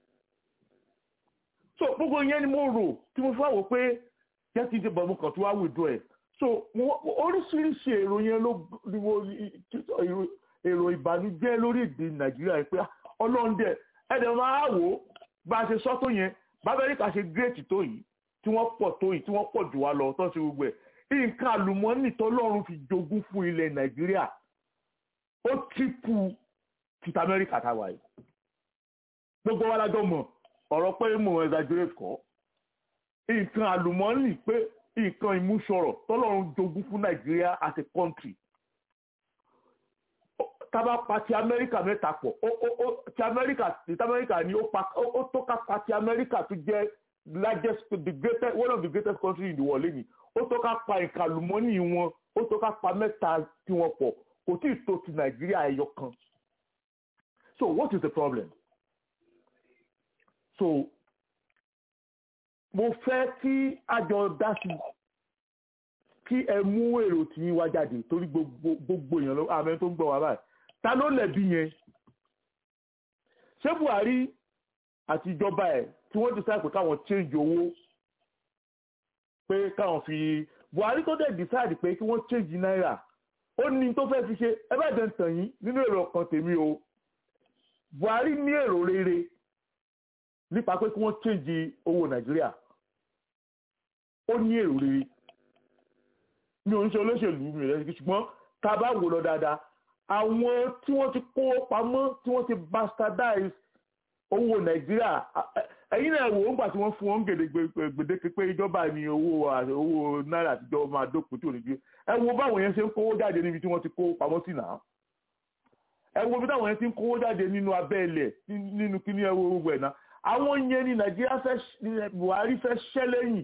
so gbogbo yẹn ni mo rò tí mo fà wò pé jẹ́ kí n ṣe bọ̀ mo kàn tó wá withdraw ẹ̀ so oríṣiríṣi èrò yẹn ló ni mo èrò ìbànújẹ́ lórí èdè nàìjíríà pé ọlọ́run dẹ̀ ẹ̀dẹ̀ máa wò ó bá a ṣe sọ tó yẹn bábẹ́ríkà ṣe gírètì tó yìí tí wọ́n pọ̀ tó yìí tí wọ́n pọ̀ jù wá lọ tó ṣe gbogbo ẹ̀ nǹkan àlùmọ́ọ́nì tọ́lọ́run fi jogún fún ilẹ̀ nàìjíríà ó típù tìtà amẹ́ríkà táwa yìí gbogbo wa lájọ mọ̀ ọ̀rọ̀ pé mo exaggerate kọ́ nǹkan àlùmọ́ọ́nì pé nǹkan ìmúṣọrọ̀ tọ́lọ́run jogún fún nàìjíríà as a country tábà pa ti amẹ́ríkà mẹ́ta pọ̀ ti amẹ́ríkà ti amẹ́ríkà ni ó tó ká pa ti amẹ́ríkà tó jẹ́ largest the greatest one of the greatest countries in the world lẹ́yìn ó tó ká pa nǹkan àlùmọ́ọ́nì wọn ó tó ká pa mẹ́ta tí wọ́n pọ̀ kò tí ì tó ti nàìjíríà ẹyọ kan so what is the problem? so mo fẹ́ kí àjọ dá sí kí ẹ mú èrò tí yín wá jáde torí gbogbo èèyàn àmì tó ń gbọ́ wá báyìí ta ló lẹ̀bi yẹn ṣé Buhari àti ìjọba ẹ̀ tí wọ́n decide pé káwọn change owó pé káwọn fi Buhari tó dẹ̀ decide pé kí wọ́n change náírà ó ní tó fẹ́ fi ṣe ẹ bá dẹ̀ ń tàn yín nínú èrò ọkàn tèmi o Buhari ní èrò rere nípa pé kí wọ́n change owó nàìjíríà ó ní èrò rere mi ò ń ṣe olóṣèlú mi rẹ̀ ṣùgbọ́n tá a bá wò lọ dáadáa àwọn tí wọ́n ti kó pamọ́ tí wọ́n ti bastardize owó nàìjíríà ẹ̀yin náà wò ó gbà tí wọ́n fún wọn gbèdéke pé ìjọba ní owó owó náírà àtijọ́ máa dókun tí ò ní gbé ẹ wo báwọn yẹn ṣe ń kówó jáde níbi tí wọ́n ti kó pamọ́ sí náà ẹ wo bí táwọn yẹn ti ń kówó jáde nínú abẹ́ ilẹ̀ nínú kíní ẹ wo gbogbo ẹ̀ náà àwọn yẹn ní nàìjíríà fẹ́ buhari fẹ́ ṣẹ́ lẹ́yìn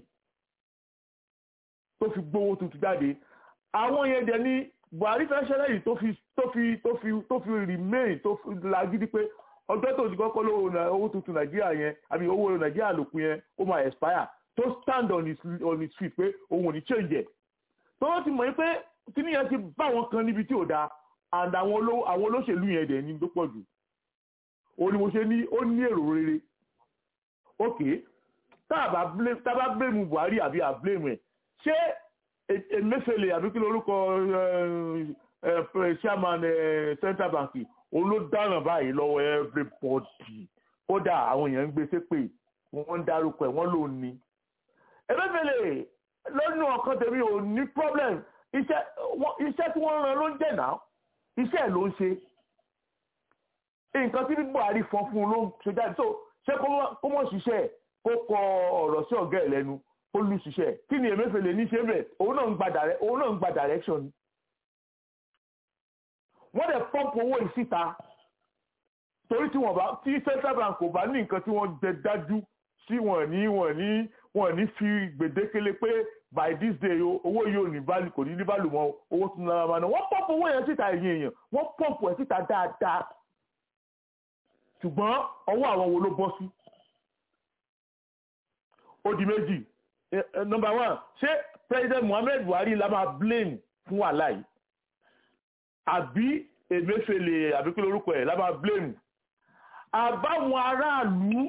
tó fi gbowó tuntun jáde àwọn yẹn dẹ̀ ní buhari fẹ́ ṣẹ́ lẹ́yìn tó fi tó fi tó fi tó fi remain tó fi lagídí pé ọjọ́ tó ti kọ́kọ́ lówó owó tuntun nàìjíríà yẹn àbí owó nàìjíríà lòkun yẹn ó máa expire tó stand on his on his feet pé òun ò ní change ẹ̀ tó wọ́n ti mọ̀ pé kíní yẹn ti bá wọn kan níbi tí ò dáa and àwọn olóṣèlú yẹn dẹ̀ ní tó pọ̀ jù òun ni mo ṣe ní ó ní èrò rere ok tá a bá blame tá a bá blame buhari àbí à blame ẹ̀ ṣé emefiele àbí kí lórúkọ chairman central bank òun ló dáràn báyìí lọ́wọ́ everybody kódà àwọn èèyàn ń gbé sépè wọ́n ń dárúkọ ẹ̀ wọ́n ló ní. emefiele lọ́nà ọ̀kan tèmi ò ní problem iṣẹ́ tí wọ́n rán ló ń jẹ̀ náà iṣẹ́ ẹ̀ ló ń ṣe nǹkan tí buhari fọ́n fún un ló ń ṣe jáde so ṣé kó mọ̀ ṣiṣẹ́ kó kọ ọ̀rọ̀ sí ọ̀gá ẹ̀ lẹ́nu ó lù ṣiṣẹ́ kí ni emefiele ní ṣe bẹ̀ òun náà ń gba direction ni wọ́n dẹ̀ pọ́ǹpù owó yìí síta torí tí wọ́n bá tí central bank kò bá ní nǹkan tí wọ́n jẹ dájú sí wọ́n ní wọ́n ní wọ́n ní fi gbèdékele pé by this day owó yìí ò ní value kò ní ní value mọ́ owó tún náírà máa ná wọ́n pọ́ǹpù owó yẹn síta ẹ̀yìn èèyàn wọ́n pọ́ǹpù ẹ̀ síta dáadáa ṣùgbọ́n ọwọ́ àwọn wo ló bọ́ sí ó di méjì number one ṣé president muhammed buhari la máa blame fún wàhálà yìí àbí emefiele àbí kí lórúkọ ẹ̀ la máa blame àbáwọn aráàlú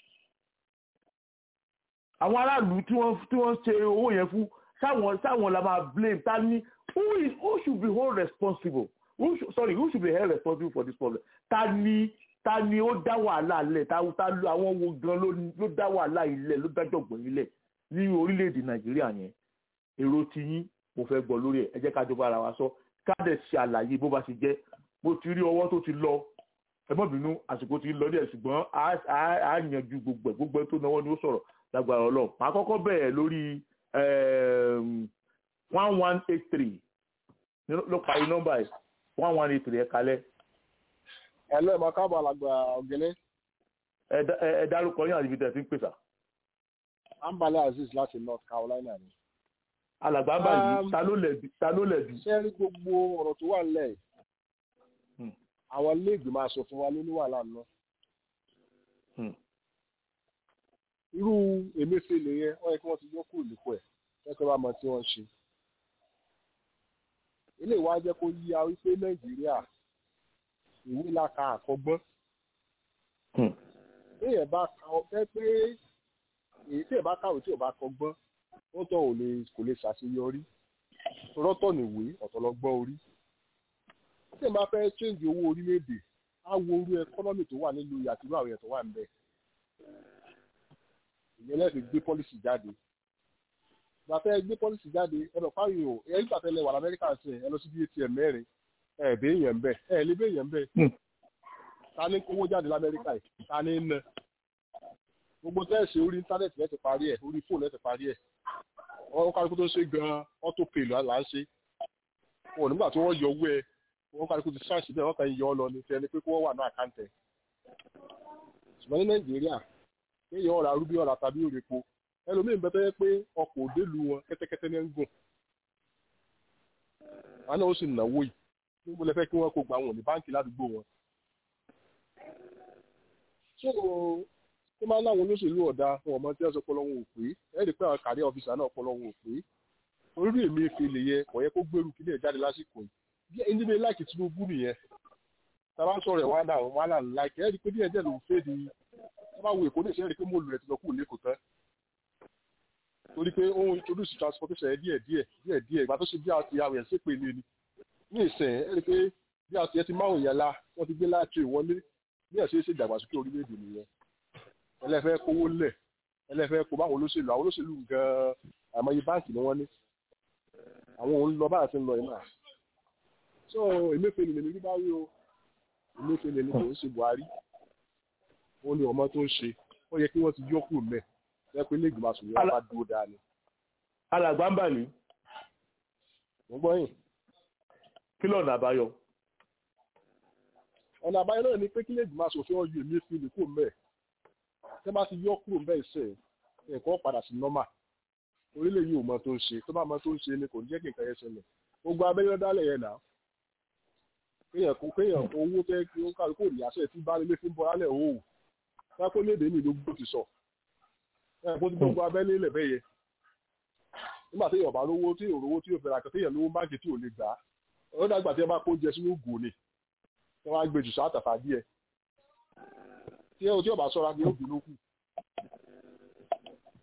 àwọn aráàlú tí wọ́n tí wọ́n ṣe owó yẹn fún sáwọn sáwọn la máa blame ta ni who is who should be held responsible who should, sorry who should be held responsible for this problem ta ni ta ni ó dá wàhálà lẹ̀ ta ta àwọn wo gan ló dá wàhálà ilẹ̀ ló dájọ̀gbọ̀n ilẹ̀ ní orílẹ̀-èdè nàìjíríà yẹn èrò ti yín mo fẹ́ gbọ́ lórí ẹ̀ ẹ jẹ́ ká jọba ara wa sọ ká dẹ̀ ṣe àlàyé bó bá ṣe jẹ́ bó ti rí ọwọ́ tó ti lọ ẹ má bínú àsìkò ti lọ díẹ̀ ṣùgbọ́n á yanjú gbogbo ẹ̀ gbogbo ẹ̀ tó náwó ni ó sọ̀rọ̀ lágbára ọlọ́run màá kọ́kọ́ bẹ̀rẹ̀ lórí one one eight three ló parí nọ́mbà ẹ̀ one one eight three ẹ̀ kalẹ̀. ẹ lọ́ọ̀ máa káàbọ̀ àlàgbà ọ̀gẹ́lẹ́. ẹ dárúkọ yín àti ibi tẹ̀ sí ń pèsè ambale aziz láti north carolina ni. alàgbà báyìí ta ló lẹ̀bi ta ló lẹ̀bi. ṣé rí gbogbo ọ̀rọ̀ tó wà nílẹ̀ àwọn iléègbìmọ̀ asòfin wa ló ní wàhálà náà. irú emefiele yẹn wọ́n yẹ kí wọ́n ti yọ kúrò nípò ẹ̀ kẹ́kẹ́ bá mọ tí wọ́n ń ṣe. ilé ìwà jẹ́ kó yí a wípé nàìjíríà ìwé la ka àkọ́gbọ́n. téèyàn bá ka ọ fẹ́ pé èyí tí ẹ bá kàwé tí ò bá kọ́gbọ́n wọn tó ò lè kò lè ṣàṣeyọrí rọtọ nìwé ọ̀tọ̀lọ́gbọ́n orí tí ẹ bá fẹ́ change owó orílẹ̀-èdè á wo orú ẹkọ́nọ́mì tó wà nílùú àtìrú àwọn èèyàn tó wà níbẹ̀ ìyẹn lẹ́sìn gbé pọ́lísì jáde ìgbà fẹ́ gbé pọ́lísì jáde ẹ lọ fáwọn èèyàn ẹ nígbà tẹ́lẹ̀ wà lamẹ́ríkà sí ẹ lọ sí bí atm mẹ́rin ẹ bẹ́ èèyàn bẹ́ẹ̀ ẹ lé bẹ́ èèyàn bẹ́ẹ̀ ta ní kówó jáde lamẹ́ríkà yìí ta ní ná gbogbo tẹ́ẹ̀sì orí íńtánẹ́ẹ̀tì lẹ́ti parí ẹ̀ orí fóònù lẹ́ti parí ẹ̀ wọ́n kálukú tó ṣe gan-an auto pay là ń ṣe wọn nígbà tí wọ́n yọ owó ẹ̀ wọ́n kálukú ti ṣáàṣì bẹ́ẹ̀ wọ́n kàn yọ ọ lọ ní tẹ́ni pé kó wọ́n wà ní àkáǹtẹ̀ ṣùgbọ́n ní nàìjíríà kéèyàn ọ̀rà rúbí ọ̀rà tàbí òrèpo ẹlòmíín bẹ́ẹ̀ tẹ́ pé ọkọ̀ òdèlú wọn kẹ́tẹ́kẹ́tẹ́ ní ń gùn wọn náà ó sì náwó yìí níbo lẹ fẹ́ kí wọ́n kó gba wọn ní báǹkì ládùúgbò wọn tó máa ń láwọn olóṣèlú ọ̀dà fún ọmọ tí wọ́n sọ pọlọ wọn ò pé ẹ rí i pé àwọn kàrí ọ̀fíìsà náà pọlọ wọn ò pé orí èmi fi lè yẹ kò yẹ kó gbèrú kílẹ̀ jáde lásìkò yìí bí ẹni bí láìkì Tinubu nìyẹn tábà ń sọ̀rọ̀ ẹ̀ wàhálà wàhálà láìkì ẹ rí i pé díẹ̀ díẹ̀ ló ń fẹ́ di tábà wo èkó ní ìṣẹ́ rí i pé mo lù rẹ̀ ti lọ kúrò lẹ́kọ̀ọ́ tán torí pé ó ń introduce transportation ẹ díẹ̀ díẹ̀ díẹ̀ díẹ̀ ìgbà tó ṣe bí àti àwọn èèyàn ṣépè lé ni ní ìsìn ẹ rí i pé bí àti ẹ ti máwùn èèyàn la wọ́n ti gbé láti ìwọlé bí ẹ̀ ṣe é ṣe ìdàgbàsókè orílẹ̀-èdè nìyẹn ẹlẹ́fẹ́ kówó lẹ̀ ẹlẹ́fẹ́ kó báwọn olóṣèlú àwọn olóṣèlú gan-an àmọye báǹkì ni wọ́n ní àwọn òun lọ báyà ti ń lọ yìí náà so Emefiele lèmi rí bá rí o Emefiele ni kò ń ṣe Buhari ó ní ọmọ tó ń ṣe ó yẹ kí wọ́n ti yọkù mẹ́ ẹ pé lẹ́gbẹ̀ẹ́ máa sọ̀rọ̀ bá dúró dáa ni. alàgbà ń bà ní. mo gbọ́ yìí. kí lọ́nà àbáyọ. ọ̀nà àbáyọ náà ni pé kí lẹ́gbẹ̀ẹ́ máa sọ̀rọ̀ yọ Emefiele kò mẹ́ẹ̀ tẹ́ bá ti yọ kúrò ń bẹ́ẹ̀ sẹ́ ẹ̀kọ́ padà sí nọ́mà orílẹ̀ yìí ò mọ tó ń ṣe tó bá mọ tó ń ṣe ni kò ní jẹ́ kí nǹkan yẹn ṣẹlẹ̀ gbogbo abẹ́rẹ́ dálẹ̀ yẹn náà kéèyàn kó kéèyàn owó fẹ́ kí ó kárí kó ní àṣẹ tí bá lélé fún bọ́lálẹ̀ òwò sáko léde ní ìlú gbòó ti sọ ẹ̀ kó ti gbogbo abẹ́lé lẹ̀ bẹ́yẹ nígbà tí yorùbá lówó tí yóò rówó tí yóò fẹ́ra kan tí yẹn lówó báńkì tí ò lè gbà á ó dàgbà tí ẹ bá kó jẹ sínú gò ni tí wọ́n á gbé jù sáà díẹ̀ tí ẹ ò tí ọba sọra ni ó bínú kù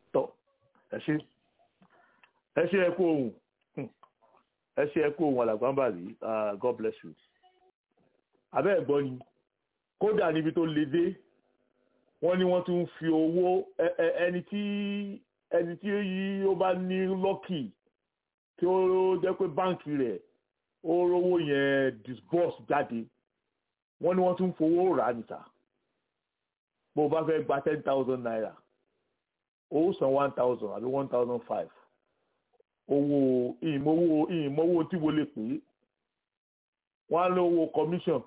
ẹ ṣe ẹ ṣe ẹ kú ohun ẹ ṣe ẹ kú ohun alàgbàǹbàlì god bless you abẹ́ ẹ̀ gbọ́ ni kódà níbi tó le dé wọ́n ní wọ́n tún fi owó ẹni tí ẹni tí ó bá ní lọ́kì tí ó jẹ́ pé báǹkì rẹ̀ ó rówó yẹn disburse jáde wọ́n ní wọ́n tún fowó rà níta bó o bá fẹ́ gba ten thousand naira ó san one thousand àbí one thousand five owó ìmọ̀wó ìmọ̀wó tí wo lè pè é wọ́n á lówó commission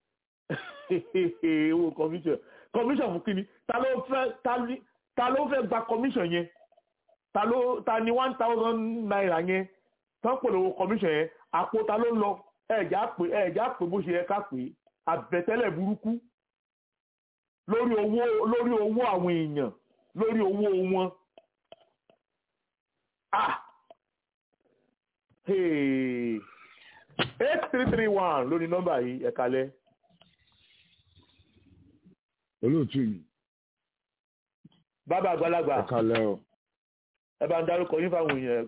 owó commission commission fún kíni ta ló fẹ́ ta ló fẹ́ gba commission yẹn ta ló ta ni one thousand naira yẹn tán pè lówó commission yẹn àpò ta ló ń lọ ẹ̀já pé ẹ̀já pé bó ṣe yẹ ká pé àbẹ̀tẹ́lẹ̀ burúkú lórí owó lórí owó àwọn èèyàn lórí owó wọn ah hey eight three three one lórí nọ́mbà yìí ẹ kalẹ̀. olóòtú mi. bàbá àgbàlagbà ẹ kalẹ̀ o. ẹ bá ń dárúkọ yín fáwọn èèyàn.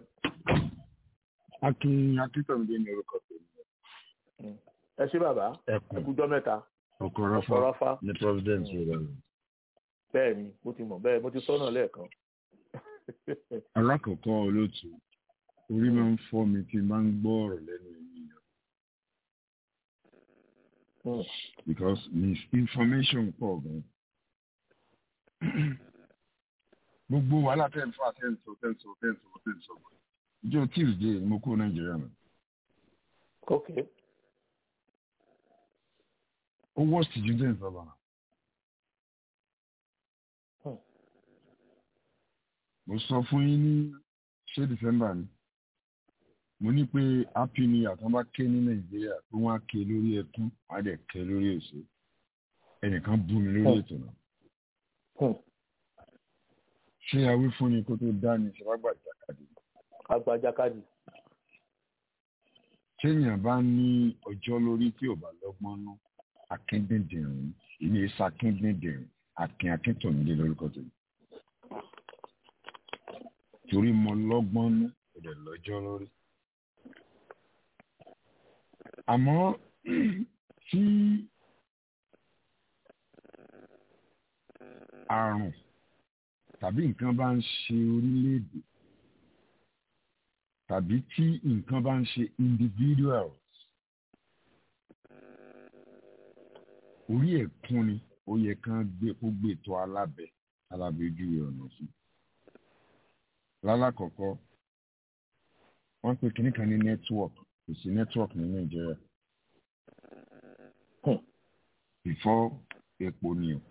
akin akíntọ̀mídé ní orúkọ tèmi. ẹ ṣé bàbá ẹ ẹkùn kújọ́ mẹ́ta ọkọ̀rọ̀fà ọ̀rọ̀fà ní providence rẹ̀ lọ. bẹ́ẹ̀ ni mo ti mọ̀ bẹ́ẹ̀ mo ti sọ́nà lẹ́ẹ̀kan. alákọ̀ọ́kọ́ olóòtú orí máa ń fọ́ mi tí n bá ń gbọ́ ọ̀rọ̀ lẹ́nu ènìyàn Hmm. because misinformation pọ̀ gan. gbogbo wàhálà tẹ̀ ń fà tẹ̀ ń sọ tẹ̀ ń sọ tẹ̀ ń sọ tẹ̀ ń sọ. ìjọ tuesday ni mo kúrò nàìjíríà náà. ok ó worst ju tẹ̀ ń sọ bàrà. Hmm. mo sọ fún yín ní ṣé december ni mo ní pé happy new year tán bá ké ní nàìjíríà tó wọn á ké lórí ẹkún á dẹ̀ ké lórí èso ẹnìkan bú mi lórí ètò náà Hmm. ṣé awí fún ni kó tó dá ní ìṣèwágbà ìjàkadì agbajakadi téèyàn bá ní ọjọ́ lórí tí ò bá lọ́gbọ́n ná akíndíndìrín ìní ìsà akíndíndìrín akin akíntòmídé lórúkọ tèmi torí mo lọ́gbọ́n ná kò dẹ̀ lọ́jọ́ lórí. àmọ́ tí àrùn tàbí nǹkan bá ń ṣe orílẹ̀-èdè tàbí tí nǹkan bá ń ṣe individuals orí ẹ̀kún ni ó yẹ kán gbé kó gbé tó alábẹ́ alábẹ́ ojú ọ̀nà fún. lálákọ̀ọ́kọ́ wọ́n pe kínní kan ní network kò sí network ní nàìjíríà Hmm. before epo ni o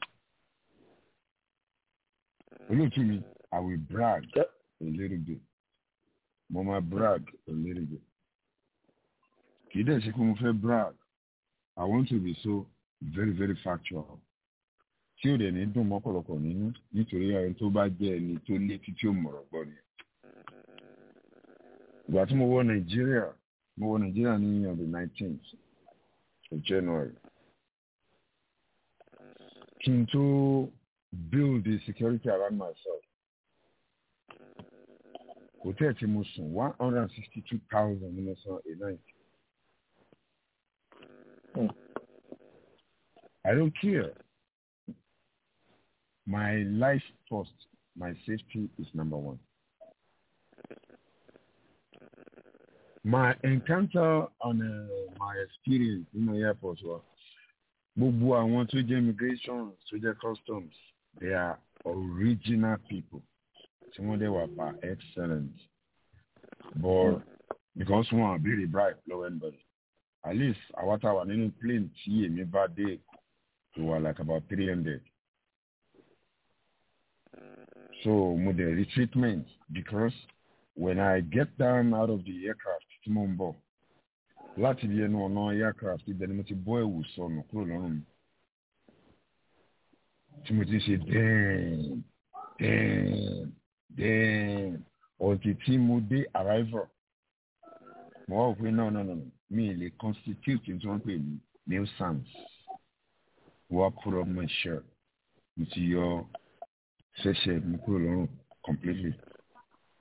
olóòtú mi i will brag Yep. a little bit mo máa brag a little bit kì í dẹ̀ ṣe pé mo fẹ́ brag i want to be so very very factual tí ò dẹ̀ ní dùn mọ́pọ̀lọpọ̀ nínú nítorí ẹni tó bá jẹ́ ẹni tó létí tí ó mọ̀rọ̀ gbọ́ ni. ìgbà tí mo wọ nàìjíríà mo wọ nàìjíríà ní on the nineteenth of january kí n tó build the security around myself hotel tí mo sùn one hundred and sixty two thousand ní mo san a night. Hmm. I don't care. My life first, my safety is number one. My encounter on uh, my experience in the airport was gbogbo àwọn tó jẹ́ immigration tó jẹ́ customs they are original people tí wọ́n dẹ̀ wà pa excellent but because wọn àbèrè bribe lọ́wọ́ anybody at least àwa tá a wà nínú plane tí èmi bá dé to were like about 300. So mo dey retreatment because when I get down out of the aircraft tí mo ń bọ̀ láti bí ẹnu ọ̀nà aircraft ibẹ̀ ni mo ti bọ́ ẹ̀wù sọnù kúrò lọ́rùn mi. Tí mo ti ṣe dẹ́ẹ̀n dẹ́ẹ̀n dẹ́ẹ̀n ọ̀tí tí mo dé arrival. Mo wá wò pé no no no no mi ì lè constitute tí wọ́n pè ní nuisance wá put up my shirt mo ti yọ ṣẹ̀ṣẹ̀ mi kúrò lọ́rùn completely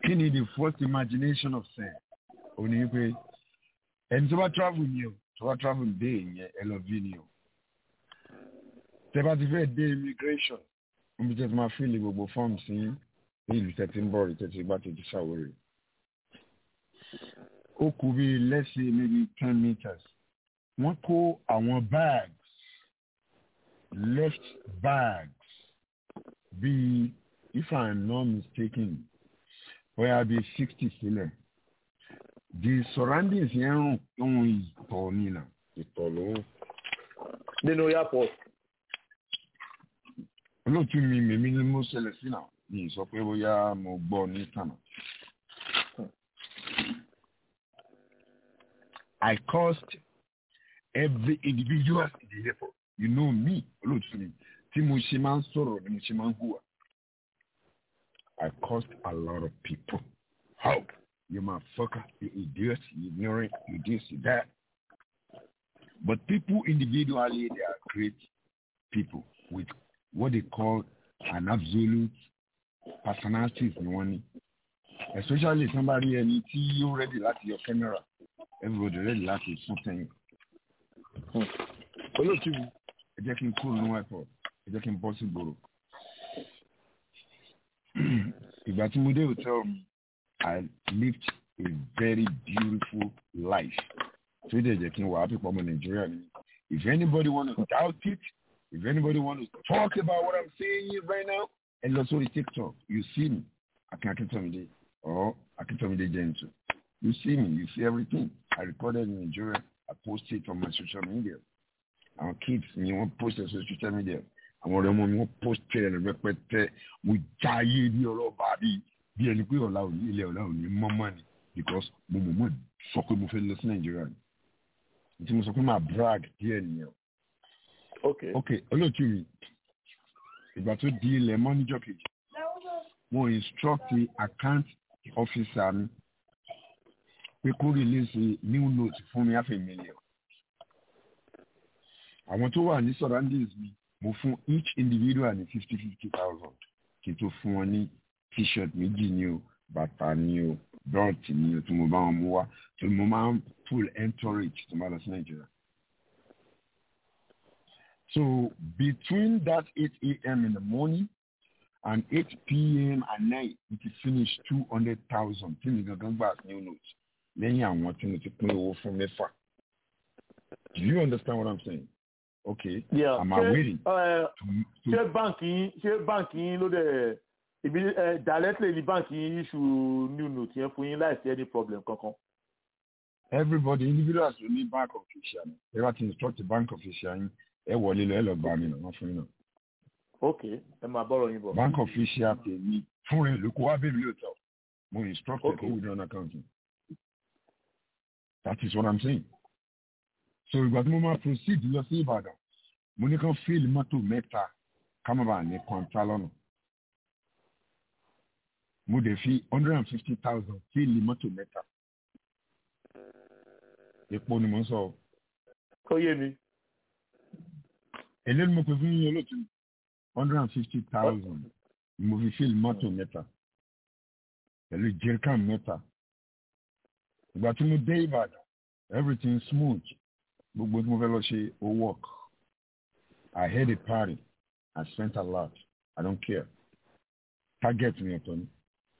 kí ni the first imagination of sin ò ní pé ẹni tó bá travel ni o tó bá travel dé ìyẹn ẹ lọ bí ni o tẹ bá ti fẹ́ dé immigration níbi tẹ́ ti máa fíìlì gbogbo fọ́ọ̀mù sí ní ìlú tẹ́tí ń bọ̀ rí tẹ́tí gbá tẹ́tí ṣàwórè ó kù bí let's say maybe ten meters wọ́n kó àwọn bags left bags bíi if i'm not mistaken bóyá bíi sixty sílẹ̀ the surroundings yẹn rùn ohun ìtọ̀ nínà ìtọ̀ ló ń. nínú airport. olóòtú mi mèmí ni mo ṣẹlẹ̀ sí náà mi sọ pé bóyá mo gbọ́ ní tànà. I caused every individual in the airport. You know me, olóòtú mi, tí mo ṣe máa ń sọ̀rọ̀ ni mo ṣe máa ń hùwà. I caused a lot of people. How? You motherfucker, you idiot, you ignorant, you this, you that. But people individually, they are great people with what they call an absolute personalities ni wọ́n ní. Especially somebody ẹni tí yóò ready láti your camera everybody ready láti fún tẹ̀yìn. olóòtú mi ẹ jẹ́ kí n kúrò ní airport ẹ jẹ́ kí n bọ́ sí gbòòrò. ìgbà tí mo dé hotel mi I lived a very beautiful life. So they just can walk people in Nigeria. If anybody want to doubt it, if anybody want to talk about what I'm saying here right now, and also the TikTok, you see me. I can not tell me the or I can tell me the gentle. You see me, you see everything. I recorded in Nigeria. I posted it on my social media. Our kids, you want to post it on social media. àwọn ọ̀rẹ́ ọmọ mi wọ́n post ẹ̀ rẹpẹtẹ mo jáyé ní ọlọ́ba bíi bí ẹni pé ọ̀la òní ilẹ̀ ọ̀la òní mọ́mọ́ ni because mo mọ̀ mọ́ sọ pé mo fẹ́ lọ sí nàìjíríà ni tí mo sọ pé máa brag díẹ̀ nìyẹn. ok ok olóòtú mi ìgbà tó di ilẹ̀ mọ́ níjọ́ kejì mo instruct account officer mi pé kó release new note fún mi half a million. àwọn tó wà ní surroundings mi mo fún each individual ní fifty fifty thousand kí n tó fún wọn ní t-shirt méjì ni o bàtà ni o belt ni o tí mo bá wọn mú wá tí mo máa ń full entourage tó máa lọ sí nàìjíríà. so between that eight a.m. in the morning and eight p.m. at night we ti finish two hundred thousand tí mi gangan gbà new note lẹ́yìn àwọn tí mo ti pín owó fún mẹ́fà. do you understand what i'm saying? okay yeah. i'm awaiting. ṣé báǹkì yín ṣé báǹkì yín ló dẹ̀ ibi ẹ directly ní báǹkì yín issue new note yẹn fún yín láì sí any problem kankan. everybody individuals ló ní bank official ni ẹ bá ti instruct bank official yín ẹ wọlé lọ ẹ lọ gbà mí náà wọn fún yín náà. ok ẹ máa bọ́rọ̀ yín bọ̀. bank official tèmi fún rẹ ló kó wá bẹ́ẹ̀ mi lóòótọ́ mo instruct ẹ Okay. kó withdraw account yín. that is what i'm saying. so ìgbà tí mo máa proceed lọ sí ìbàdàn mo ní kàn fíìlì mọ́tò mẹ́ta ká má bàa ní kọ́ńtà lọ́nà. mo dẹ̀ fi hundred and fifty thousand fíìlì mọ́tò mẹ́ta. epo ni mo ń sọ o. ó yé mi. èlé ni mo pè fún yín olóòtú hundred and fifty thousand ni mo fi fíìlì mọ́tò mẹ́ta pẹ̀lú jerrycan mẹ́ta. ìgbà tí mo dé ìbàdàn everything smooth gbogbo tí mo fẹ́ lọ ṣe ó work I had a party I spent a lot I don't care target mi ọ̀tọ̀ ni.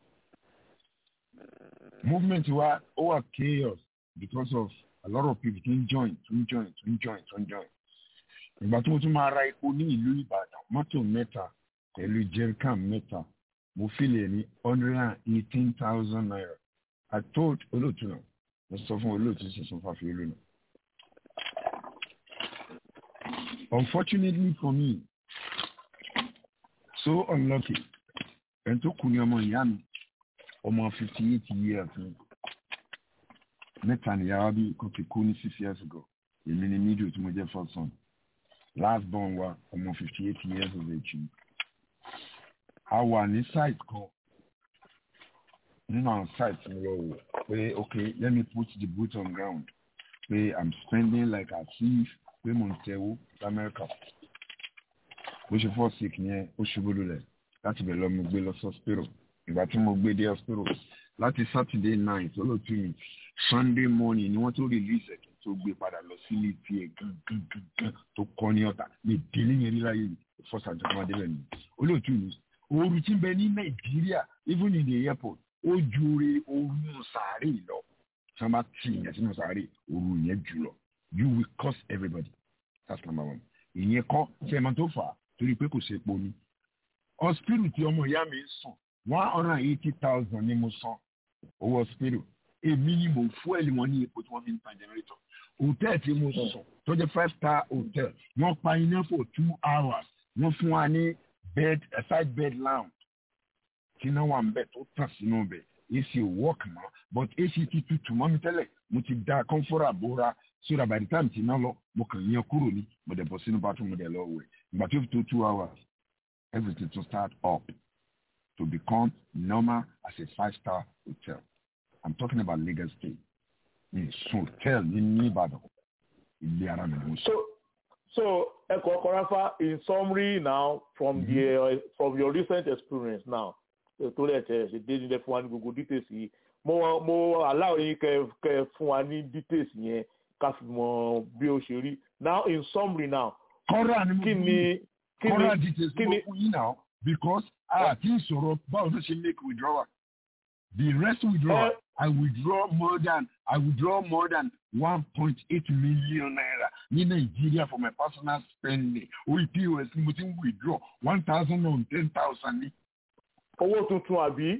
movement wa ó wà chaos because of a lot of people tún join tún join tún join tún join. ìgbà tí mo tún máa ra epo ní ìlú ìbàdàn mọ́tò mẹ́ta pẹ̀lú jerrycan mẹ́ta mo fílẹ̀ ní hundred and eighteen thousand naira I told olóòtú náà mo sọ fún olóòtú sísun fàfi olú náà. Unfortunately for me, so unlucky, ẹni tó kú ní ọmọ ìyá mi, ọmọ fifty eight years ni. Mẹ́ta nìyàwó bí kò ti kú ní six years ago. Èmi ni middle tí mo jẹ́ first son. Last born wa ọmọ fifty eight years of age ni. A wà ní site kan nínú àwọn site mi lọ wò pé okay let me put the boot on ground pé I'm spending like as if pé mò ń tẹ̀wó lamẹ́ríkà bó ṣe fọ́ sick yẹn ó ṣubú lulẹ̀ láti bẹ̀ lọ́mú gbé lọ sọ́spírò ìgbà tí mo gbé dé hospital láti saturday night olóòtú mi sunday morning ni wọ́n tó release ẹ̀ tó gbé padà lọ sílé tiẹ̀ gangan tó kọ́ ní ọ̀tà ní ìdílé yẹn níláyé mi first and second day ni olóòtú mi ooru tí ń bẹ ní nàìjíríà even in the airport ó ju ore ooru sàárè lọ tí wọ́n bá tì yẹn sínú sàárè ooru yẹn jù lọ you will cost everybody that's number one ìyẹn kọ́ ṣe é máa tó fà á torí pé kò ṣe epo ni hospital tí ọmọ ìyá mi ń sùn one hundred and eighty thousand ni mo san owó hospital èmi ni mo fúẹ̀lì wọn ní epo tí wọ́n fi ń tan generator hotel tí mo sùn tó jẹ́ five star hotel wọ́n pa iná for two hours wọ́n fún wa ní bed a side bed lounge tí iná wà ń bẹ̀ tó tàn sínú bẹ̀ ac ò work mọ́ but ac ti tutù mọ́ mi tẹ́lẹ̀ mo ti da comfort bóra so that by the time tí iná lọ mo kàn yẹn kúrò ní mo dẹ̀ bọ̀ sínú bathroom mo dẹ̀ lọ wẹ̀ ìgbà tó fi tó two hours everything to start up to become normal as a five-star hotel. I'm talking about Lagos State. It's hotel ní Ìbàdàn. Ilé ara mi ni mo sọ. So, so Eko Korafa, in summary now, from mm-hmm. the uh, from your recent experience now, tó lè tẹ̀ ṣe dé nílẹ̀ fún wa ní gbogbo details yìí. Mo mo allow yín kẹ kẹ fún wa ní details yẹn ká fi mọ bí ó ṣe rí. Now in summary now. Kọ́ra ni mo kí ni kí kọ́ra ni details kí mo ni fún yín now because àti ìṣòro báwo ló ṣe make withdrawal. The rest withdrawal, Eh. I withdraw more than I withdraw more than one point eight million naira ní Nàìjíríà for my personal spending. Orí POS ni mo ti ń withdraw one thousand and ten thousand ní. owó tuntun àbí?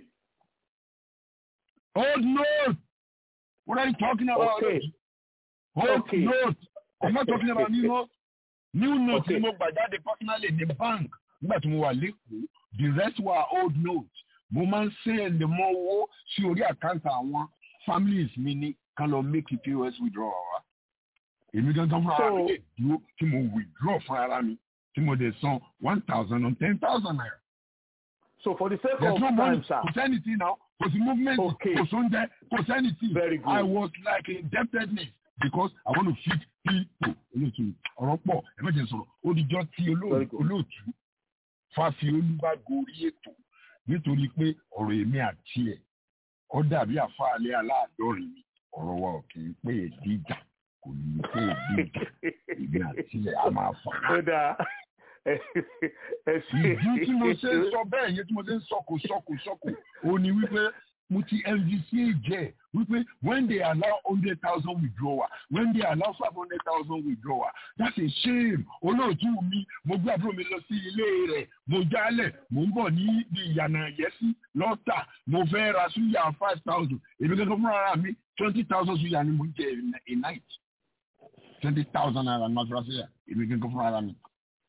Old note! What are you talking about? Okay. Old Okay. note! I'm not talking about new note. New note Okay. ni mo gbà jáde personally ní bank nígbà tí mo wà lẹ́kọ̀ọ́. The rest were old note. Mo máa ń send mọ́ owó sí orí àkáǹtì àwọn families mi ní kan lọ make POS withdrawal wa. Èmi gangan fún ara mi So- lè dúró tí mo withdraw fún ara mi tí mo dẹ̀ san one thousand and ten thousand naira. So for the sake There's of no money. time, sir. Kò sẹ́nìtì náà. Kò sí movement. Okay. Kò sóúnjẹ. Kò sẹ́nìtì. Very good. I was like indebtedness because I want to feed people. Olóòtú ọ̀rọ̀ pọ̀ ẹ má jẹ́ sọ̀rọ̀. Odijọ́ tí Very olóò- good. olóòtú fàfi olúwa gorí ètò nítorí pé ọ̀rọ̀ èmi àti ẹ̀ ó dàbí àfáàlẹ́ aláàdọ́rin mi. Ọ̀rọ̀ wa ò kì í pé èdè ìjà kò ní pé èdè ìjà. Èmi àti ẹ̀ á máa fà á ó dáa ẹ ẹ ṣe ìdí tí mo ṣe ń sọ bẹ́ẹ̀ yẹn tí mo ṣe ń sọkò sọkò sọkò ó ní wípé mo ti NVC jẹ́ wípé when they allow hundred thousand withdrawal when they allow five hundred thousand withdrawal that's a shame olóòtú mi mo gbé àbúrò mi lọ sí ilé rẹ̀ mo jálẹ̀ mo ń bọ̀ ní ibi ìyànà yẹ́sí lọ́tà mo fẹ́ ra suya five thousand èmi gẹ́gẹ́ fúnra ara mi twenty thousand suya ni mo ń jẹ in a night twenty thousand naira ni mo fi ra suya èmi gẹ́gẹ́ fúnra ara mi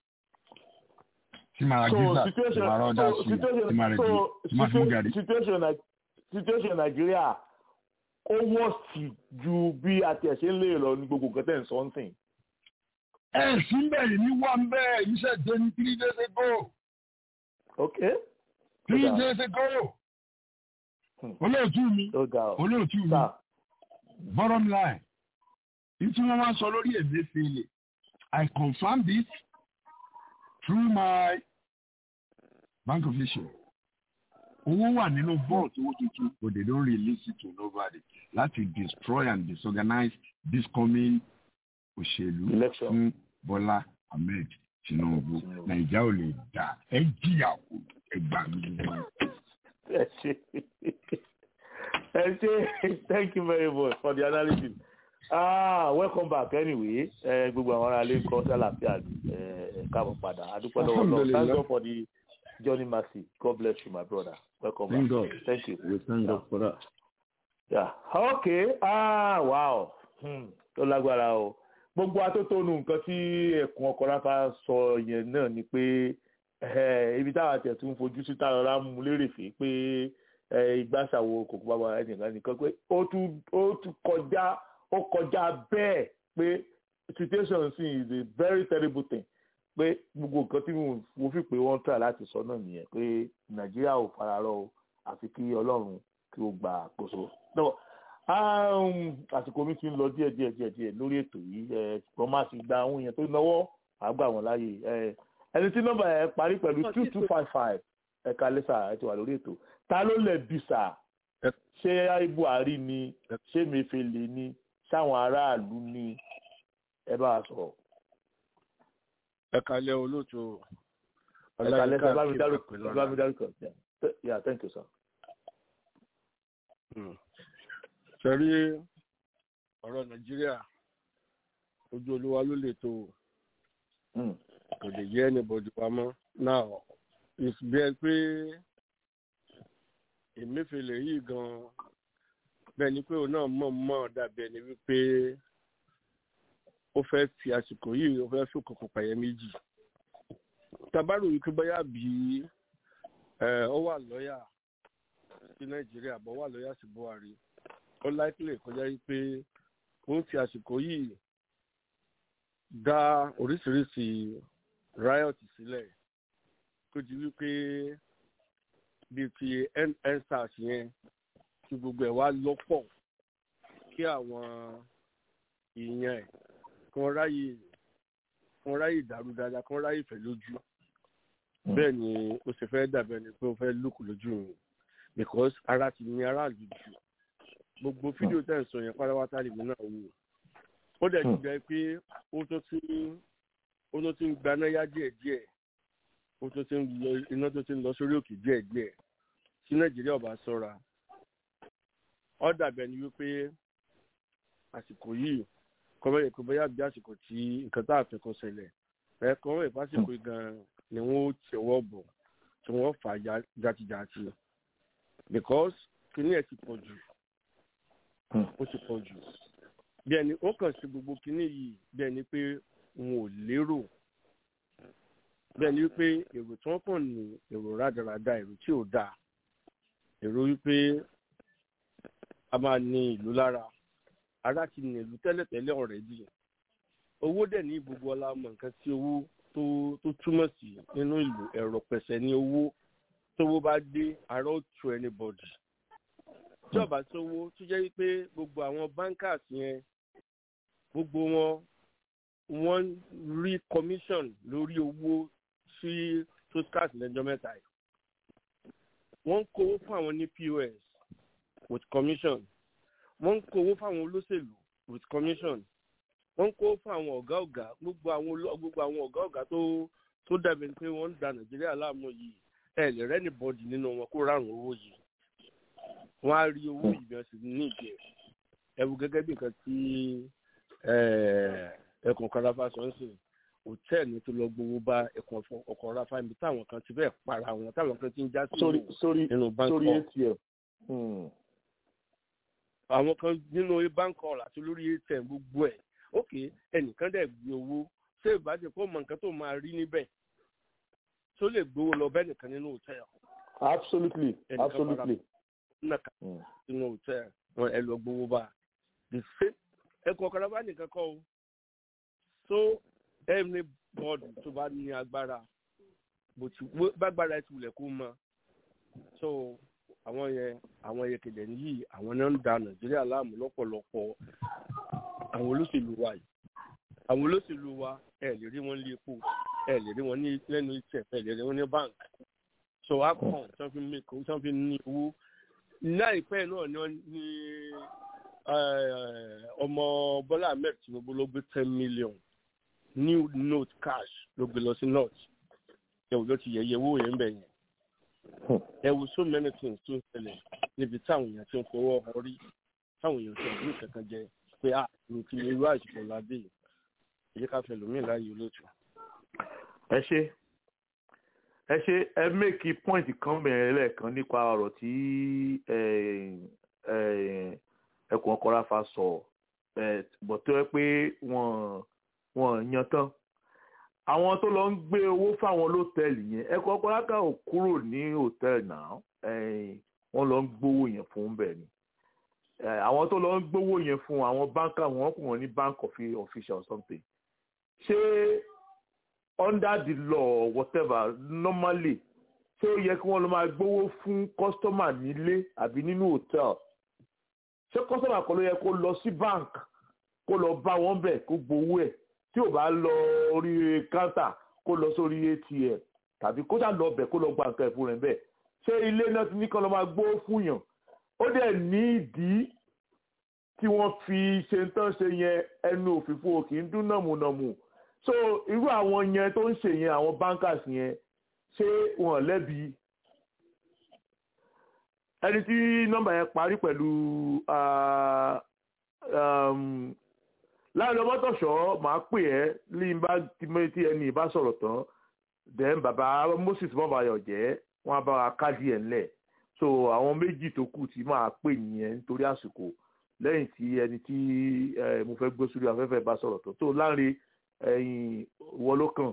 tí màá so gíza tí situation màá rọ́ọ̀dà so suya tí màá situation rẹ̀ so di tí màá fún gàrí. situation Ni- situation Nàìjíríà ó wọ́ọ̀sì ju bí a tiẹ̀ ṣe ń lè lọ ní gbogbo nǹkan tẹ̀ ń sọ ń sìn. ẹ sí bẹ́ẹ̀ ní wá ń bẹ́ẹ̀ iṣẹ́ dé ní three days ago ok three Ó dáa. days ago Hmm. olóòtú mi ó ga ọ olóòtú mi sá bottom line ní tí wọ́n máa ń sọ lórí Emefiele I confirm this through my bank official owó wà nínú vault owó tuntun but they don't release it to nobody láti destroy and disorganize this coming òṣèlú Election. fún Bọ́lá Ahmed Tinubu Nàìjíríà ò lè dá ẹ jìyà kù ẹ gbà mí. ẹ ṣe ẹ ṣe thank you very much for the analysis ah welcome back anyway ẹ gbogbo àwọn ará ilé kọ sálàfíà ẹ ẹ káàbọ̀ padà adúpẹ́ lọ́wọ́ lọ́wọ́ thank Alhamdulillah. God for the journey mercy God bless you my brother welcome Thank back God. thank you. We thank God for that. Yeah. Okay. Ah, wow. Hmm. Tó lágbára o. Gbogbo atótónu nǹkan tí ẹ̀kún ọkọ̀ ráfà sọ yẹn náà ni pé eh, ibi táwa tẹ̀ tún fojú sí táwọn ará mú lérè fè pé eh, ìgbàsàwò kòkó bàbá ẹnìkan nìkan pé ó tún ó tún kọjá ó kọjá bẹ́ẹ̀ pé situation sí is a very terrible thing pé gbogbo nǹkan tí mo mo fi pé wọ́n try láti sọ náà nìyẹn pé Nàìjíríà ò fararọ o àfi kí Ọlọ́run kí ó gba àkóso. No, um, àsìkò mi ti ń lọ díẹ̀ díẹ̀ díẹ̀ díẹ̀ lórí ètò yìí ẹ wọ́n máa sì gba àwọn èèyàn tó náwó àgbà wọn láàyè ẹ ẹni tí nọ́mbà ẹ parí pẹ̀lú two two five five ẹ kalẹ́ sà ẹ ti wà lórí ètò ta ló lẹ̀bi sà ṣé buhari ni ṣé mefele ni ṣáwọn aráàlú ni ẹ bá a sọ̀rọ̀. ẹ kalẹ́ olóòtú ẹ kalẹ́ sà bá mi dárúkọ bá mi dárúkọ yeah thank you sir. sẹ́rí ọ̀rọ̀ nàìjíríà ojú olúwa ló lè tó kò lè yẹ anybody wa mọ́ now it's bẹ́ẹ̀ pé èmẹ́fẹ̀lẹ̀ yìí gan bẹ́ẹ̀ ni pé òun náà mọ̀ mọ̀ dàbí ẹni wípé ó fẹ́ fi àsìkò yìí ó fẹ́ fi kòkò pààyẹ méjì tabaru yìí kí bóyá bí ó wà lọ́yà sí nàìjíríà bọ́ wà lọ́yà sí buhari ó láìpẹ́ kọjá wípé ó ń fi àsìkò yìí dá oríṣiríṣi riot sílẹ̀ tó di wípé bíi ti ensars yẹn kí gbogbo ẹ̀ wá lọ́pọ̀ kí àwọn èèyàn ẹ̀ kí wọ́n ráyè kí wọ́n ráyè dàrú dáadáa kí wọ́n ráyè fẹ́ lójú bẹ́ẹ̀ ni ó sì fẹ́ dàbẹ̀ ni pé ó fẹ́ lùkù lójú mi because ara ti ní aráàlú jù gbogbo fídíò tẹ̀ ń sọ yẹn pátápátá lèmi náà wò ó dẹ̀ ti jẹ́ pé ó tó ti ó tó ti ń gbaná yá díẹ̀díẹ̀ ó tó ti ń lọ iná tó ti ń lọ sórí òkè díẹ̀díẹ̀ tí nàìjíríà ọba sọ́ra ó dàbẹ̀ ni wípé àsìkò yìí kọ́mọ́ yẹ kó bóyá bí àsìkò tí nǹkan tá a fẹ́ kó ṣẹlẹ̀ ẹ kọ́mọ́ yẹ fásìkò gan ni wọ́n ó tẹ̀wọ́ bọ̀ tí wọ́n fà á jàtìjàtì because kìnìún ẹ̀ ti pọ̀ jù ó ti pọ̀ jù bí ẹni ó kàn sí gbogbo kìnìún yìí bí ẹni pé wọn ò lérò bí ẹni wípé èrò tí wọ́n kàn ní èrò rádaràda èrò tí ò dáa èrò wípé a máa ní ìlú lára ara ti ní ìlú tẹ́lẹ̀tẹ́lẹ̀ ọ̀rẹ́dì owó dẹ̀ ní gbogbo ọlá mọ̀ nǹkan tí owó tó tó túmọ̀ sí nínú ìlú ẹ̀rọ pẹ̀sẹ̀ ní owó tówó bá dé ara ó tu anybody tí ọba sówó tó jẹ́ wípé gbogbo àwọn bankers yẹn gbogbo wọn wọ́n rí commission lórí owó sí toscas lẹ́jọ́ mẹ́ta yìí wọ́n ń kówó fún àwọn ní pos with commission wọ́n ń kówó fún àwọn olóṣèlú with commission wọ́n ń kówó fún àwọn ọ̀gá ọ̀gá gbogbo àwọn gbogbo àwọn ọ̀gá ọ̀gá tó tó dàbí pé wọ́n ń da nàìjíríà láàmú yìí ẹ̀ lè rẹ́ni bọ́ọ̀dì nínú wọn kó rárùn owó yìí wọ́n á rí owó ìbẹ̀rẹ̀ sí ní ìjẹ́ ẹ̀wù gẹ́gẹ́ bí nǹkan tí ẹkùn kan rafa sọ ń sìn hòtẹ́ẹ̀lì tó lọ gbowó bá ẹkùn ọkọ̀ rafa ibi táwọn kan ti bẹ́ẹ̀ para wọn táwọn kan ti ń já sí nínú báńkì àwọn kan nínú báńkì ọ̀rọ̀ àti lórí atm gbogbo ẹ̀ ok ẹnìkan dẹ̀ gbé owó ṣé ìbàdàn kó mọ nǹkan tó máa rí níbẹ̀ tó lè gbowó lọ bẹ́ẹ̀ nìkan nínú hòtẹ́ẹ̀lì. absolutely absolutely nàka sínú hòtẹ́ẹ̀lì wọn ẹ lọ gbowó bá the same ẹkùn ọ̀kadà bá nìkan kọ́ o so ẹni bọ́ọ̀dù tó bá ní agbára bó ti bágbára ti wulẹ̀ kó mọ so àwọn yẹn àwọn yẹn kẹlẹ̀ yìí àwọn náà ń da nàìjíríà láàmú lọ́pọ̀lọpọ̀ àwọn olóṣèlú wa yìí àwọn olóṣèlú wa ẹ lè rí wọn lé epo ẹ lè rí wọn ní lẹ́nu ìtẹ̀ ẹ lè rí wọn ní bank so akọ̀n tí wọ́n fi mí kó tí wọ́n fi ní owó láìpẹ́ náà ni wọ́n ní ọmọ bọ́lá ahmed tinubu ló gbé ten million new note cash ló gbé lọ sí north ẹ wò ló ti yẹyẹ owó yẹn bẹ̀ yẹn ẹ wò so many things tó ń ṣẹlẹ̀ níbi táwọn èèyàn ti ń fọwọ́ họ rí táwọn èèyàn ti ń kankan jẹ pé a ní kí irú àìsàn ládé yìí èyí ká fẹ́ lómi láàyè olóòtú. ẹ ṣe ẹ ṣe ẹ mẹ́kì pọ́ìntì kan bẹ̀rẹ̀ lẹ́ẹ̀kan nípa ọ̀rọ̀ tí ẹkùn ọkọ̀ ráfa sọ bọ̀ tó yẹ pé wọ́n wọ́n yan tán àwọn tó lọ ń gbé owó fáwọn lọ́tẹ̀ẹ̀lì yẹn ẹkùn ọkọ̀ ráka ò kúrò ní hòtẹ́ẹ̀lì náà wọ́n lọ ń gbówó yẹn fún bẹ́ẹ̀ ni àwọn tó lọ ń gbówó yẹn fún àwọn báńkà wọn kò wọ́n ní bank official or something ṣé under the law whatever normally ṣé ó yẹ kí wọ́n lọ máa gbówó fún customer nílé àbí nínú hotel ṣé customer kan ló yẹ kó lọ sí bank kó lọ bá wọn bẹ̀ kó gbowó ẹ̀ tí ò bá lọ orí counter kó lọ sórí atm tàbí kó ṣáà lọ bẹ̀ kó lọ gba nǹkan ẹ̀fún rẹ̀ bẹ́ẹ̀ ṣé ilé náà ti ní kán lọ máa gbó fún yàn ó dẹ̀ ní ìdí tí wọ́n fi ṣe ń tán ṣe yẹn ẹnu òfìfo kì í dún nàmùnàmù so irú àwọn yẹn tó ń ṣe yẹn àwọn bankers yẹn ṣé wọn lẹ́bi ẹni tí nọ́mbà yẹn parí pẹ̀lú láàrin ọmọtọ̀ṣọ́ máa pè ẹ́ ní bá tí ẹni ìbá sọ̀rọ̀ tán then bàbá Moses mọ́bàyọ̀ jẹ́ wọ́n á bá wa káàdì ẹ̀ ńlẹ̀ so àwọn méjì tó kù tí máa pè nìyẹn nítorí àsìkò lẹ́yìn tí ẹni tí mo fẹ́ gbé sórí afẹ́fẹ́ bá sọ̀rọ̀ tán tó láàrin ẹ̀yìn ìwọ ló kàn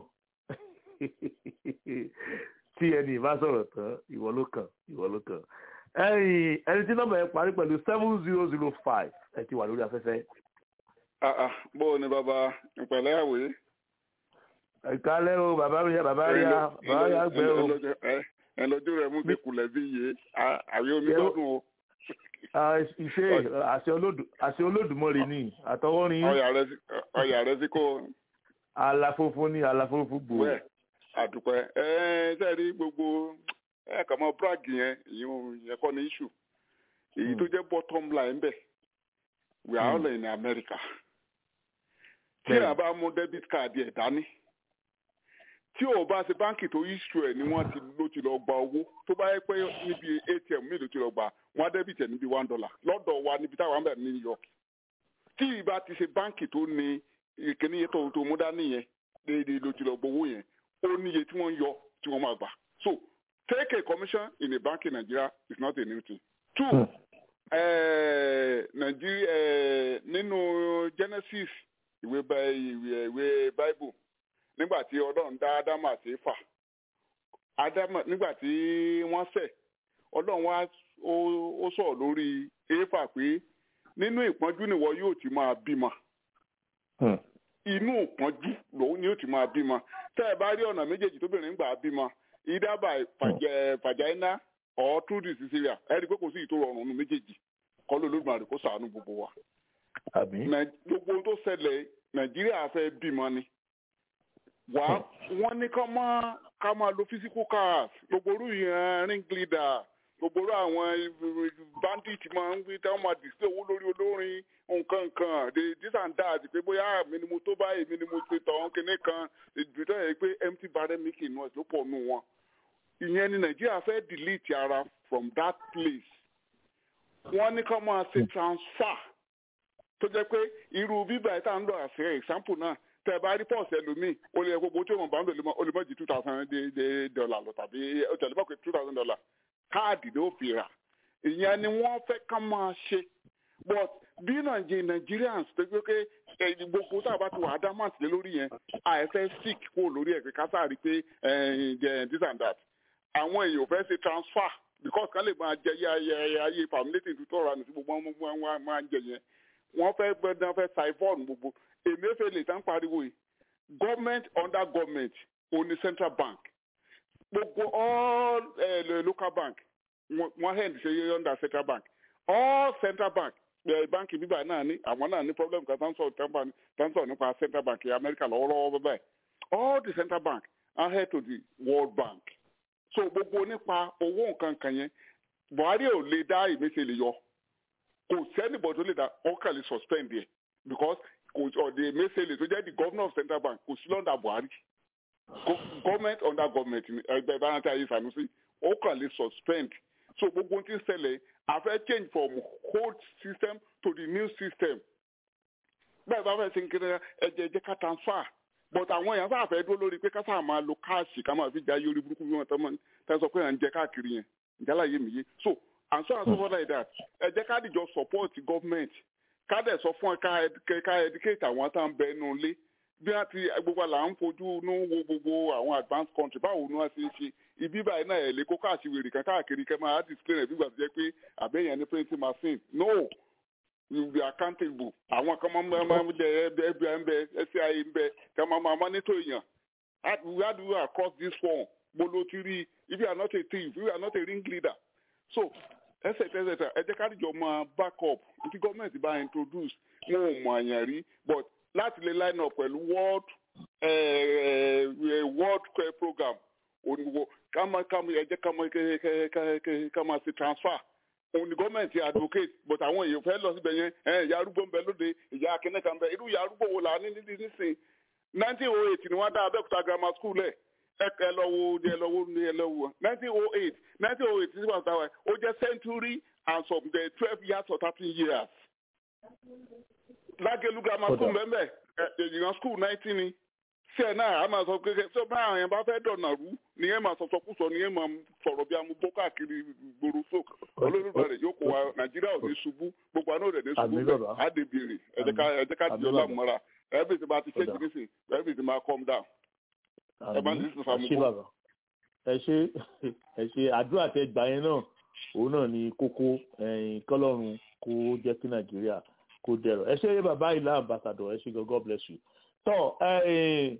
tí ẹni ìbá sọ̀rọ̀ tán ìwọ ló kàn ìwọ ló kàn ẹ̀yìn ẹni tí nọ́mbà yẹn parí pẹ̀lú seven zero zero five ẹ ti wà lórí afẹ́fẹ́. bó o ní bàbá ìpẹ̀lẹ́ àwé. ìkálẹ́ o bàbá mi yá bàbá yá bàbá yá gbẹ o. ẹ lọ́jọ́ rẹ̀ mú sí kulẹ̀ bí iye àwé onígbọ́dún o. ìṣe àṣẹ olódùmọ̀rì ni àtọwọ́rin. ọyà rẹ sí kó. àlàfófó ní àlàfófó gbòó. wẹ́ẹ̀ àdùpẹ́ ẹ sẹ́ẹ̀rí gbogbo ẹ kà mọ brag yẹn ìyẹn kọ́ ní issue èyí tó jẹ́ bottom line bẹ́ẹ̀ we are all in America tí a bá mú debit card ẹ̀ dání tí o bá ṣe báńkì tó issue ẹ̀ ni wọ́n ti ló ti lọ gba owó tó bá yẹ pé níbi ATM mi ló ti lọ gba wọ́n á debit ẹ̀ níbi one dollar lọ́dọ̀ wa níbi táwọn àmì ní New York tí ìbá ti ṣe báńkì tó ní ìkíní yẹn tó tó mú dání yẹn déédéé ló ti lọ gbowó yẹn ó níye tí wọ́n ń yọ tí wọ́n máa gbà so take a commission in a bank in Nigeria is not a new thing. Two, hmm. uh, Nigeria uh, nínú Genesis ìwé ìwé ìwé Bible nígbà tí Ọlọ́run dá Ádámù àti Éfà Ádámù nígbà tí wọ́n ṣẹ̀ Ọlọ́run wá ó sọ̀rọ̀ lórí Éfà pé nínú ìpọ́njú nìwọ yóò ti máa bímọ. Inú ìpọ́njú lòun ni yóò ti máa bímọ. Tẹ́ ẹ bá rí ọ̀nà méjèèjì tóbìnrin gbà bímọ either by vagina or through the cesarean ẹ rí i pé kò sí ìtò rọrùn nínú méjèèjì kọ́ ló lóògùn kó ṣàánú gbogbo wa. gbogbo tó ṣẹlẹ̀ nàìjíríà fẹ́ bímọ ni wà wọ́n ní ká máa ká máa lo physical cars gbogbo orú yẹn ring leader gbogbo orú àwọn bandit máa ń gbé táwọn máa display owó lórí olórin nǹkan nǹkan this and that pé bóyá èmi ni mo tó báyìí èmi ni mo ṣe tọ̀ kíní kan ìdúró yẹ pé empty barrel making noise ló pọ̀ nù wọn ìyẹn ni nàìjíríà fẹ́ delete ara from that place wọ́n ní ká máa ṣe transfer tó jẹ́ pé irú bíbá ìta ń lọ àṣẹ example náà tẹ bá rí pọ́ọ̀sì ẹlòmíì ó lè gbogbo tí wọn bá ń lò ó lè mọ̀ ju two thousand dollar lọ tàbí ó tẹ̀lé mọ̀ pé two thousand dollar káàdì ló fi rà ìyẹn ni wọ́n fẹ́ ká máa ṣe but bí Nigerians tó gbé pé gbogbo tá a bá ti wà adamant lé lórí yẹn àìfẹ́ sick kó lórí ẹ̀ pé ká sáà rí pé this and that àwọn èèyàn fẹ́ ṣe transfer because ká lè máa jẹ ayé ayé family tó tọrọ àná sí gbogbo wọn máa ń jẹ yẹn wọ́n fẹ́ gbẹ́dán fẹ́ siphon gbogbo Emefiele tán pariwo yìí government under government òní central bank gbogbo all uh, local bank wọ́n hand ṣe under central bank all central bank báńkì bíbá náà ní àwọn náà ní problem kan tán sọ nípa central bank America lọ́wọ́lọ́wọ́ bẹ́ẹ̀ all the central bank are head to the World Bank so gbogbo nípa owó nǹkan kan yẹn Buhari ò lè dá Emefiele yọ kò sẹ́nìbọ̀ tó lè dá ọkàn lè suspend yẹ because kò ọ̀dẹ̀ Emefiele tó jẹ́ the governor of central bank kò sí lọ́ndà Buhari government under government ẹgbẹ́ ìbáraẹni ayé Sanusi ọkàn lè suspend so gbogbo ohun tí ń ṣẹlẹ̀ a fẹ́ change from old system to the new system bẹ́ẹ̀ bá fẹ́ ṣe ń kiri ẹ̀jẹ̀ ẹ̀jẹ̀ ká transfer but àwọn èèyàn sáà fẹ́ dúró lórí pé ká sáà máa lo káàṣì ká máa fi já yórí burúkú bí wọ́n tán mọ́ tán sọ pé à ń jẹ káàkiri yẹn ìjálá yé mi yé so and so and so forth like that ẹ jẹ́ ká dìjọ support government ká dẹ̀ sọ fún ẹ ká educate àwọn tá à ń bẹ inú ilé bí wọ́n ti gbogbo là ń fojú inú wo gbogbo àwọn advanced country báwo ni wọ́n ṣe ń ṣe ibi báyìí náà ẹ̀ lè kó káàṣì wèrè kan káàkiri kẹ́ máa display rẹ̀ bí gbà tó jẹ́ pé àbẹ́yẹn ní printing machine no you be accountable àwọn kan máa máa ń jẹ ẹbí ẹ ń bẹ SCIA ń bẹ kí wọ́n máa monitor èèyàn how do you across this form bolo ti rí if you are not a thief if you are not a ring leader so ẹsẹ̀ tẹ́sẹ̀ ẹ jẹ́ káàdìjọ máa back up tí gọ́ọ̀mẹ̀ntì bá introduce wọn ò mọ àyàn rí but láti lè line up pẹ̀lú world uh, world care program onígbò ká máa ká máa ẹjẹ ká máa ké- ké- ké- ké- ká máa ṣe transfer òun ni gọ́ọ̀mẹ̀ntì advocate but àwọn èèyàn fẹ́ lọ síbẹ̀ yẹn ẹ ìyá arúgbó ń bẹ lóde ìyá akínẹ́ kan bẹ irú ìyá arúgbó wo là á ní nídìí nísìn nineteen oh eight ni wọ́n dá abẹ́òkúta grammar school lẹ̀ ẹ ẹ lọ wo ẹ lọ wo ẹ lọ wo nineteen oh eight nineteen oh eight sí wàá sáwà ó jẹ́ century and some the twelve years or thirteen years lágẹ̀lú grammar school Kódà. bẹ́ẹ̀ bẹ́ẹ̀ ìyàn school nineteen ni ṣe ẹ̀ náà a máa sọ pé ṣé bá àwọn yẹn bá fẹ́ dọ̀nà rú ni yẹn máa sọ̀sọ̀ kú sọ ni yẹn máa sọ̀rọ̀ bí amúgbó káàkiri gbòòrò so olórí rẹ̀ yóò kó wa nàìjíríà ò ní ṣubú gbogbo àná rẹ̀ ní ṣubú Àmín bẹ́ẹ̀ bàbá. á dé bèrè ẹ jẹ́ ká ẹ jẹ́ ká di Àmín ọlá bàbá. mọ́ra everything bá ti ṣe Kódà. kìíní sí everything máa calm down. ẹ bá ní sísun ẹ ṣé fàmùkù. bàbá ẹ ṣé ẹ ṣé àdúrà tẹ gbà yẹn náà òun náà ni kókó ẹ̀yìn kọ́lọ́run kó jẹ́ kí nàìjíríà kó dẹ̀rọ̀ ẹ ṣé bàbá ìlà ambassador ẹ ṣé gan god bless you tọ́ ẹ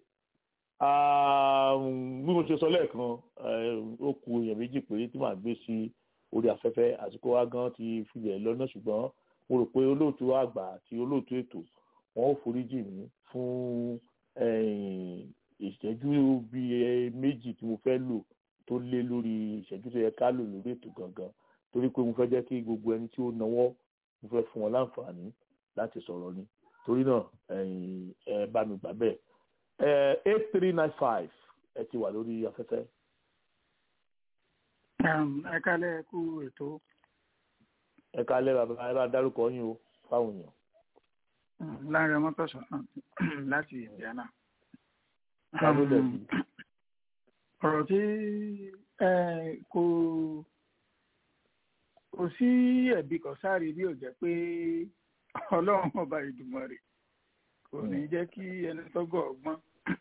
bí mo ṣe sọ lẹ́ẹ̀kan eh, ó ku èèyàn méjì péré tí màá gbé sí orí afẹ́fẹ́ àsìkò wa gan ti filẹ̀ lọ́nà ṣùgbọ́n mo rò pé olóòtú àgbà àti olóòtú ètò wọn ò foríjì mí fún eh, ìṣẹ́jú bíi méjì tí mo fẹ́ lò tó lé lórí ìṣẹ́jú tó yẹ ká lò lórí ètò gangan torí pé mo fẹ́ jẹ́ kí gbogbo ẹni tí ó nawọ́ mo fẹ́ fún wọn láǹfààní láti sọ̀rọ̀ ni torí náà ẹ̀yin ẹ bá mi gbà bẹ́ẹ̀ eight three nine five ẹ ti wà lórí afẹ́fẹ́. ẹ kálẹ̀ kú ètò ẹ kálẹ̀ bàbá ẹ bá dárúkọ yín o fáwọn èèyàn. láàrin ọmọ tọ̀sán láti Indiana. ta ló dẹ̀ sí. ọ̀rọ̀ tí ẹ, kò kò sí ẹ̀bi kan sáré bí ò jẹ́ pé ọlọ́run ọba Ìdùmarè kò ní jẹ́ kí ẹni tọ́gọ̀ ọgbọ́n.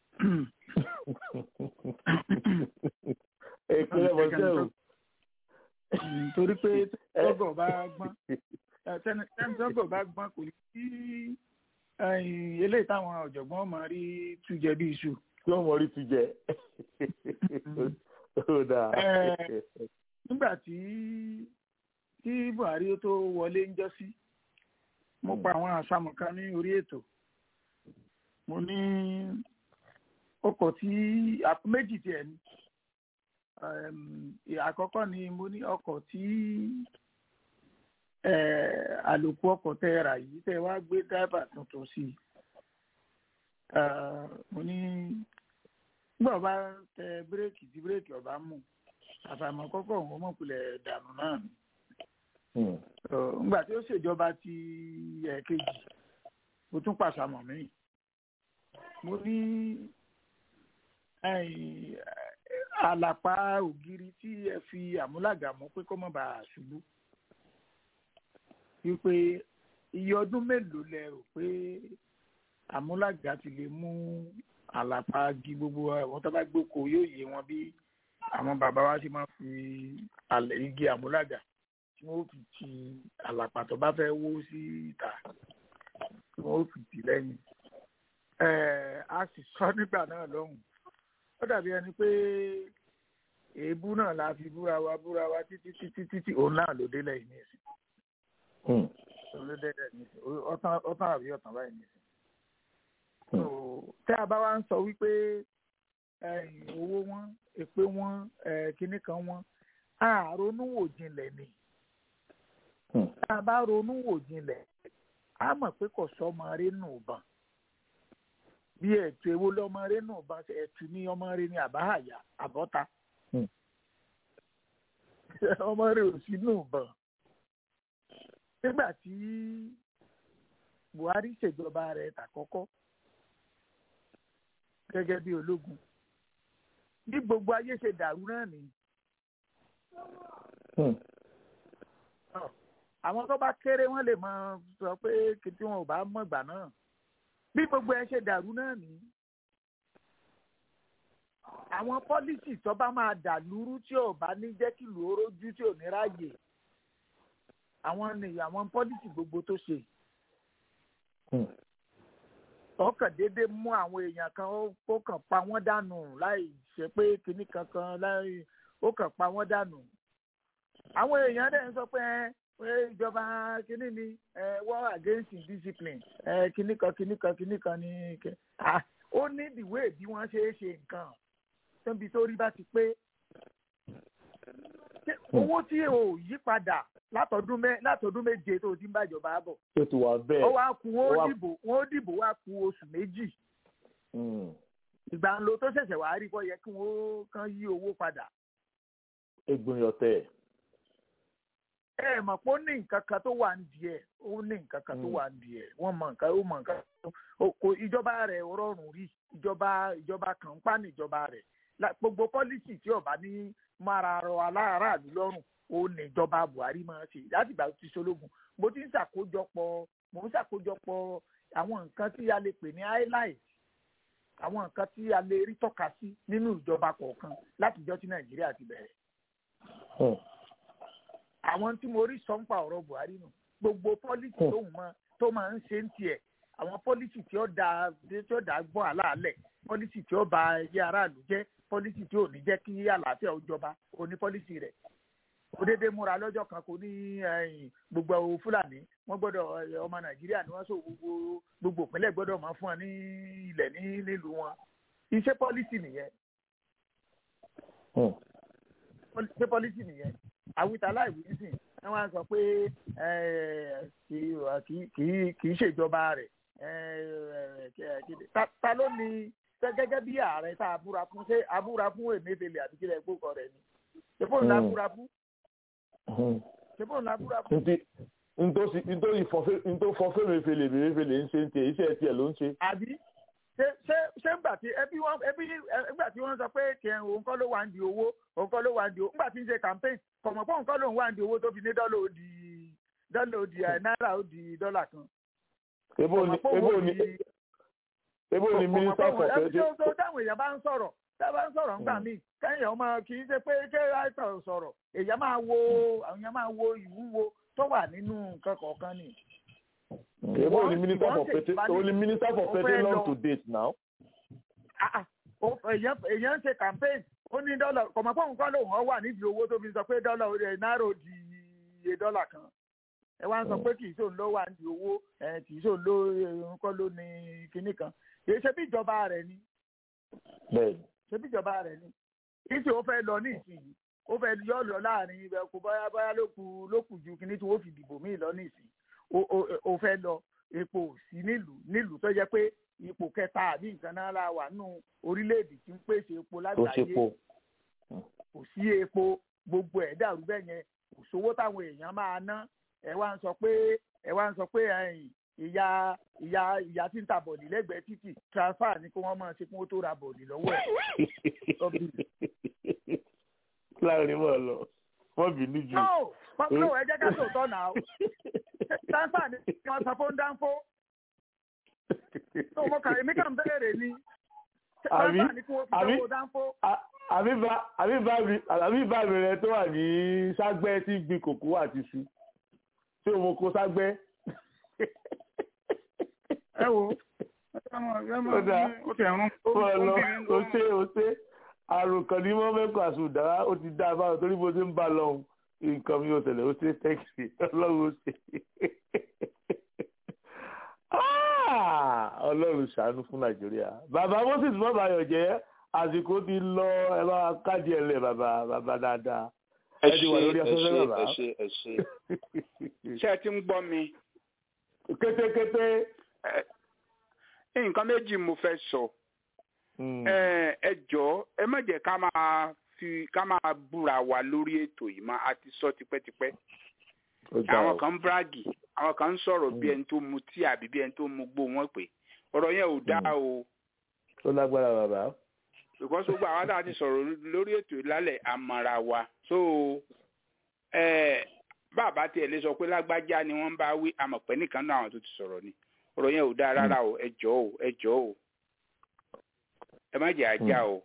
ìpínlẹ̀ bọ́sẹ̀ o. torí pé tọ́gọ̀ bá gbọ́n tẹni tẹni tọ́gọ̀ bá gbọ́n kò ní sí ẹ̀yìn eléyìí táwọn ọ̀jọ̀gbọ́n máa rí tújẹ bí iṣu. tí wọ́n mọ̀ rí ti jẹ. ó dáa. Ẹ, nígbà tí tí Buhari tó wọlé ń jọ sí mo pa àwọn àṣàmù kan ní orí ètò mo ní ọkọ̀ tí àpò méjì tiẹ̀ ní Em, àkọ́kọ́ ni mo ní ọkọ̀ tí eh, àlòkù ọkọ̀ tẹ́ rà yìí tẹ́ wá gbé dáìbà tuntun sí i Eh, mo ní nígbà bá tẹ bírèkì tí bírèkì ọba mú àfàìmọ̀ kọ́kọ́ òun mọ̀kulẹ̀ dànù náà ni Ọ, ńgbà tí ó ṣèjọba ti ẹ̀ẹ̀kejì mo tún pàṣàmọ̀ mí mo ní ẹ̀yìn, àlàpà ògiri tí ẹ fi àmúlàgà mọ́ pé kó má bàa ṣubú wípé iye ọdún mélòó lẹ rò pé àmúlàgà ti lè mú àlàpà igi gbogbo àwọn tó bá gbóko yóò yé wọn bí àwọn bàbá wa ti máa fi àlẹ igi àmúlàgà tí wọn ó fi ti àlàpà tó bá fẹ́ wó sí ìta tí wọn ó fi tì lẹ́yìn ẹ a sì sọ nígbà náà lọ́hùn ó dàbí ẹni pé èébú náà la fi búra wa búra wa títí títí títí òun náà ló délẹ̀ yìí nìyẹn òun ló délẹ̀ nìyẹn ọtán ọtán àbí ọtán báyìí nìyẹn so tẹ́ a bá wá ń sọ wípé ẹ̀yìn owó wọn èpè wọn ẹ̀, kinní kan wọn a ronú wò jinlẹ̀ ni tá a bá ronú wò jinlẹ̀ a mọ̀ pé kò sọ́mọ rẹ̀ nù bàn bí ẹ̀tù èwo lọ́mọ rẹ̀ nù bàn ṣe ẹ̀tù ní ọmọ rẹ̀ ní àbáhàyà àbọ́ta ọmọ rẹ̀ ò sí nù bàn nígbà tí Buhari ṣèjọba rẹ̀ tàkọ́kọ́ gẹ́gẹ́ bí ológun bí gbogbo ayé ṣe dàrú náà nìyí àwọn tó bá kéré wọn lè máa sọ pé kìtì wọn ò bá mọ̀ ìgbà náà bí gbogbo ẹ ṣe dàrú náà ní. àwọn pọ́lísì tó bá máa dà lúrú tí ò bá ní jẹ́ kí ìlú orójú tí ò ní ráàyè àwọn ni àwọn pọ́lísì gbogbo tó ṣe. ọkàn déédéé mú àwọn èèyàn kan ó kàn pa wọ́n dànù láì ṣe pé kinní kankan láì ó kàn pa wọ́n dànù. àwọn èèyàn dẹ̀ ń sọ pé ẹ pé ìjọba kínní ni war against indiscipline kínní kan kínní kan kínní kan ní ó ní ìdìwé bí wọ́n ṣe é ṣe nǹkan níbi tó rí bá ti pé Ṣé owó tí ò yí padà látọdún mẹ látọdún méje tó ti ń bàjọba bọ̀ tó ti wà bẹ́ẹ̀. ó wá ku wọn ó ó wá- dìbò wọn ó dìbò wá ku oṣù méjì Mm. ìgbà ńlọ tó ṣẹ̀ṣẹ̀ wá rí bọ́ yẹ kí wọ́n kàn yí owó padà egbin ọ̀tẹ̀. ẹ mọ̀ pé ó ní nǹkan kan tó wà ń di ẹ̀ ó ní nǹkan kan tó Mm. wà ń di ẹ̀ wọ́n mọ nǹkan ó mọ nǹkan tó ó- kò ìjọba rẹ̀ ò rọrùn rí ìjọba ìjọba kan ń pa ní ìjọba rẹ̀ La- gbogbo pọ́lísì tí ọba ní mára rọ aláàráàlú lọ́rùn ó ní ìjọba Buhari máa ṣe láti ìgbà tó ti ṣológun mo ti ń ṣàkójọpọ̀ mo ń ṣàkójọpọ̀ àwọn nǹkan tí a lè pè ní highlight àwọn nǹkan tí a lè rí tọ́ka sí nínú ìjọba kọ̀ọ̀kan látijọ́ tí Nàìjíríà ti bẹ̀rẹ̀ Mm. àwọn tí mo rí sọ ń pa ọ̀rọ̀ Buhari nù gbogbo pọ́lísì Hmm. tóun mọ tó máa ń ṣe ń tiẹ̀ àwọn pọ́lísì tí ó da tí ó da gbọ́n àlàálẹ̀ pọ́lísì tí ó ba ẹyẹ aráàlú jẹ́ pọ́lísì tí ò ní jẹ́ kí àlàáfíà ó jọba kò ní pọ́lísì rẹ̀ kò déédé múra lọ́jọ́ kan kò ní ẹ̀yìn, gbogbo àwọn Fúlàní wọ́n gbọ́dọ̀ ẹ̀, ọmọ Nàìjíríà ni wọ́n sọ gbogbo gbogbo ìpínlẹ̀ gbọ́dọ̀ máa fún wọn ní ilẹ̀ ní nílùú wọn iṣẹ́ pọ́lísì nìyẹn Mm. pọ́lí- ṣé pọ́lísì nìyẹn àwítà láìwí nísìn ẹ wá sọ pé ẹ, kì í- kì í- kì í- kì í ṣèjọba rẹ̀ ẹ, ẹ, kí- ta- ta ló ní ṣé gẹ́gẹ́ bí ààrẹ tá a búra fún ṣé a búra fún Emefiele àbí kílẹ̀ gbókọ̀ rẹ̀ ni ṣé fóun la Mm. búra fún Mm. ṣé fóun la búra fún ntí ntòsí ntòsí fọfẹ ntò fọfẹ mefele mefele ń ṣe ń tiẹ̀ iṣẹ́ tiẹ̀ ló ń ṣe. àbí ṣé ṣé ṣé ńgbà tí ẹbí wọn ẹbí ńgbà tí wọ́n sọ pé kí ẹ òun kọ́ ló wà ń di owó òun kọ́ ló wà ń di owó ńgbà tí ń ṣe campaign kọ̀mọ̀ pé òun kọ́ ló ń wà ń di owó tó fi ní dọ́là ó di dọ́là ó di ẹ̀, náírà ó di dọ́là kan. ebo ni Kọ̀mọ̀ pé òun ebo ó ni di- ebo ni kọ̀mọ̀ pé minister òun- for ẹbí tó petroleum. tó táwọn èèyàn bá ń sọ̀rọ̀ tá a bá ń sọ̀rọ̀ ńgbà Mm. míì kẹ́yìn ọmọ kì í ṣe pé ké àìsàn sọ̀rọ̀ èèyàn máa wo àwọn èèyàn máa wo ìwúwo tó wà nínú nǹkan kọ̀ọ̀kan ni. ebo ni Wọ́n- minister wọ́n for ṣe petroleum ìbálẹ̀- o ni minister for ó fẹ́ petroleum lọ- to date now. Ah, ah. Ó- èèyàn èèyàn ń ṣe campaign ó ní dọ́là kọ̀mọ̀ pé òun kọ́ lòun ọ wà nídìí owó tó fi sọ pé dọ́là ó rẹ̀ náírà ó di iye dọ́là kan ẹ wá ń sọ pé kì í sóun ló wà nídìí owó ẹ kì í sóun ló òun kọ́ ló ní kinní kan kì í ṣe bí ìjọba rẹ̀ ni bẹ́ẹ̀ni. ṣe bí ìjọba rẹ̀ ni kì í ṣe ó fẹ́ lọ ní ìsinyìí ó fẹ́ yọ lọ láàrin ibẹ̀ kó báyá báyá ló kù ló kù ju kinní tí wọ́n fi dìbò míì lọ ní ìsìn ó- ó ó fẹ́ lọ epo ò sí nílùú nílùú tó jẹ́ pé ipò kẹta àbí nǹkan náà la wà nù orílẹ̀-èdè tí ń pèsè epo tó ṣe lágbàáyé po. kò sí epo gbogbo ẹ̀ dàrú bẹ́ẹ̀ yẹn kò sówó táwọn èèyàn máa ná ẹ wá ń sọ pé ẹ wá ń sọ pé ẹ̀yìn ìyá ìyá ìyá tí ń ta bọ̀dì lẹ́gbẹ̀ẹ́ títì transfer ni kí wọ́n máa ṣe kí wọ́n tó ra bọ̀dì lọ́wọ́ ẹ̀. láàrin mọ́ ọ lọ wọ́n bínú jù. no pọ́pọ́ ẹ jẹ́ ká sòótọ́ náà o transfer ni kí wọ́n sọ fún dánfó tó mo kà èmi kàn bẹ̀rẹ̀ ni Àbí? transfer ni kí wọ́n fi Àbí? sanwó dánfó. À- àbí bá- àbí bá mi- àbí bá mi rẹ tó wà ní ságbẹ́ tí gbin kòkó àti iṣu tí o mo kó ságbẹ́. ẹ wo ó dáa ó ti ẹ̀rún ó lọ ó ṣe ó ṣe àrùn kan ní mọ́mẹ́kọ̀ àsùndára ó ti dá a báwọn torí bó ṣe ń bá a lọ́hùn nǹkan mi ò ṣẹlẹ̀ ó ṣe tẹ́kì ọlọ́run ó ṣe. Ah! ọlọ́run ṣàánú fún nàìjíríà bàbá moses mọ́bàyọ̀ jẹ́ àsìkò ti lọ ẹ bá káàdì ẹ̀ lẹ̀ bàbá bàbá dáadáa ẹ ẹ ti ṣe wà ẹ lórí ṣe afẹ́fẹ́ bàbá ẹ ṣe ẹ ṣe ṣé ẹ ti ń gbọ́ mi kétékété. Ẹ, nǹkan méjì mo fẹ́ sọ Mm. ẹ ẹ jọ̀ọ́ ẹ má jẹ́ ká máa fi ká máa búra wa lórí ètò yìí má a ti sọ tipẹ́tipẹ́ Ó dáa àwọn o. kan ń bragi àwọn kan ń sọ̀rọ̀ bí ẹni tó mu tí àbí bí ẹni tó mu gbó wọn pé ọ̀rọ̀ yẹn ò dáa o ó lágbára bàbá. because gbogbo àwọn tá a ti sọ̀rọ̀ lórí ètò yìí lálẹ́ àmọ́ra wa so ẹ bàbá tiẹ̀ lè sọ pé lágbájá ni wọ́n bá wí àmọ̀pẹ́ nìkan náà àwọn tó ti sọ̀rọ̀ ni ọ̀rọ̀ yẹn ò dáa rárá o ẹ jọ̀ọ́ o ẹ jọ̀ọ́ o ẹ má jẹ́ ajá o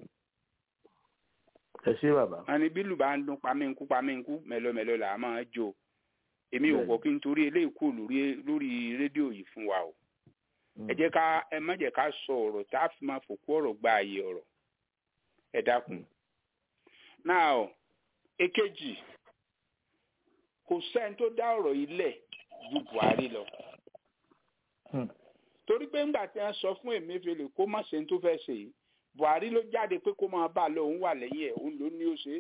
ẹ ṣé bàbá. wọn ní bílù bá ń dún pamínkú pamínkú mẹlọmẹlọ là á máa jó èmi ò Bẹ́ẹ̀ni. kọ kí n torí eléyìí kú lórí lórí rédíò yìí fún wa o ẹ jẹ́ ká ẹ má jẹ́ ká sọ ọ̀rọ̀ tá a fi máa fòkú ọ̀rọ̀ gba ààyè ọ̀rọ̀ ẹ dákun náà èkejì kò sẹ́ni tó dá ọ̀rọ̀ yìí lẹ̀ ju Buhari lọ Hmm. torí pé ńgbà tí wọ́n sọ fún Emefiele kó má ṣe ní tó fẹ́ ṣe yìí buhari ló jáde pé kó máa bá a lọ òun wà lẹ́yìn ẹ̀ òun ló ní ó ṣe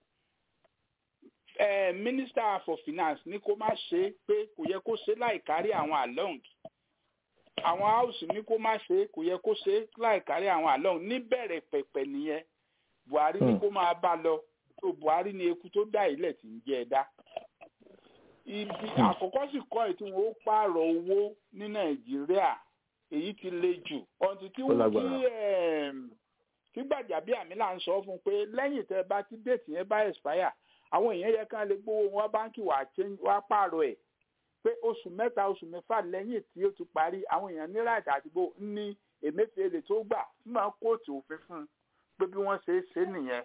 é minister for finance ní kó má ṣe é pé kò yẹ kó ṣe láì kárí àwọn along àwọn house ní kó má ṣe é kò yẹ kó ṣe láì kárí àwọn along níbẹ̀rẹ̀ pẹ̀pẹ̀ nìyẹn buhari ní kó máa bá lọ tó buhari ní eku tó dá ilẹ̀ tí ń jẹ́ ẹ dá ibi àkọ́kọ́ sì kọ́ ẹ̀ tí wọ́n ó pààrọ̀ owó ní nàìjíríà èyí ti le jù ọ̀ntì tí kí gbàjàbíàmílà ń sọ fún pé lẹ́yìn tẹ́ bá ti déètì yẹn bá expire àwọn èèyàn yẹ kán lè gbowó wọn báńkì wá pààrọ̀ ẹ̀ pé oṣù mẹ́ta oṣù mẹ́fà lẹ́yìn tí ó ti parí àwọn èèyàn ní right àdìgbò ní Emefiele tó gbà fún àwọn kóòtù òfin fún un pé bí wọ́n ṣe é ṣe nìyẹn.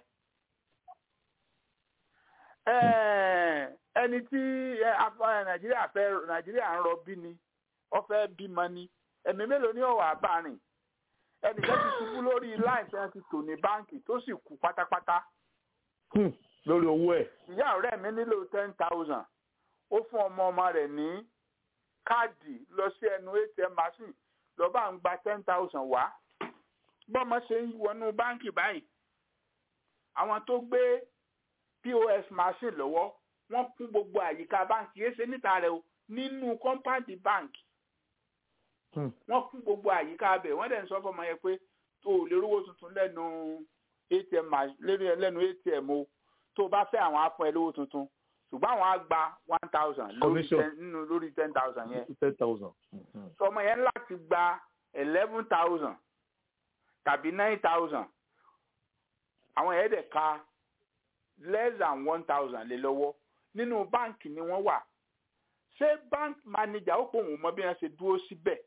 ẹni tí Nàìjíríà fẹ́ Nàìjíríà ń rọbí ni ó fẹ́ bímọ ni ẹ̀mí mélòó ní ọ̀wà àbárin ẹnìkan ti ṣubú lórí láì tí wọ́n ti tò ní báǹkì tó sì kú pátápátá. lórí owó ẹ̀. ìyá ọ̀rẹ́ mi nílò ten thousand ó fún ọmọ ọmọ rẹ̀ ní káàdì lọ sí ẹnu atm machine lọ́ba ń gba ten thousand wá bọ́mọ ṣe ń wọnú báǹkì báyìí àwọn tó gbé pos machine lọ́wọ́ wọ́n kún gbogbo àyíká báǹkì yéé ṣe níta rẹ̀ o nínú kọ́ńpáǹdì báǹkì wọ́n kún gbogbo àyíká abẹ wọ́n dẹ̀ ń sọ fọmọ yẹn pé tó o lè rówó tuntun lẹ́nu atm lẹ́nu atm o tó o bá fẹ́ àwọn á fún ẹ lówó tuntun ṣùgbọ́n àwọn á gba one thousand nínú lórí ten thousand yẹn ten thousand. sọmọ yẹn láti gba eleven thousand tàbí nine thousand àwọn yẹn dẹ̀ ka less than one thousand lé lọ́wọ́ nínú báǹkì ni wọ́n wà ṣé bank manager ó pò wọ́n mọ bí wọ́n ṣe dúró síbẹ̀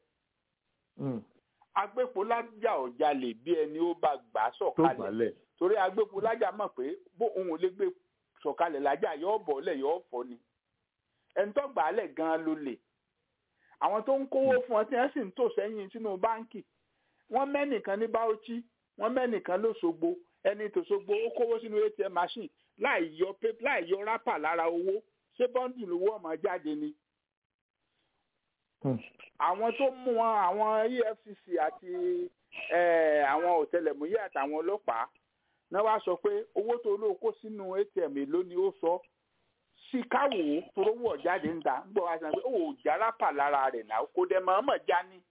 agbépo lájà ọjà lè bí ẹni ó bá gbà sọ̀kalẹ̀ torí agbépo lájà mọ̀ pé bó òun ò lè gbé sọ̀kalẹ̀ lájà yóò bọ̀ lẹ̀ yóò fọ́ ni ẹni tó gbà á lẹ̀ gan-an ló lè àwọn tó ń kówó fún ọ tí wọ́n sì ń tò sẹ́yìn sínú báǹkì wọ́n mẹ́nìkan ní Bauchi wọ́n mẹ́nìkan lóṣogbo ẹni tòṣogbo ó kówó sínú ATM machine láì yọ láì yọ rápà lára owó ṣé bọ́ǹdì lówó ọmọ jáde ni àwọn tó mú wọn àwọn EFCC àti àwọn ọ̀tẹlẹ̀múyẹ́ àtàwọn ọlọ́pàá náà wá sọ pé owó tó lóo kó sínú ATM èló ni ó sọ sí káwò torówó ọ̀jáde ń ta ń gbọ́ wá sí pé ó jára pà lára rẹ̀ náà kó dẹ̀ mọ̀ọ́mọ̀ já ní.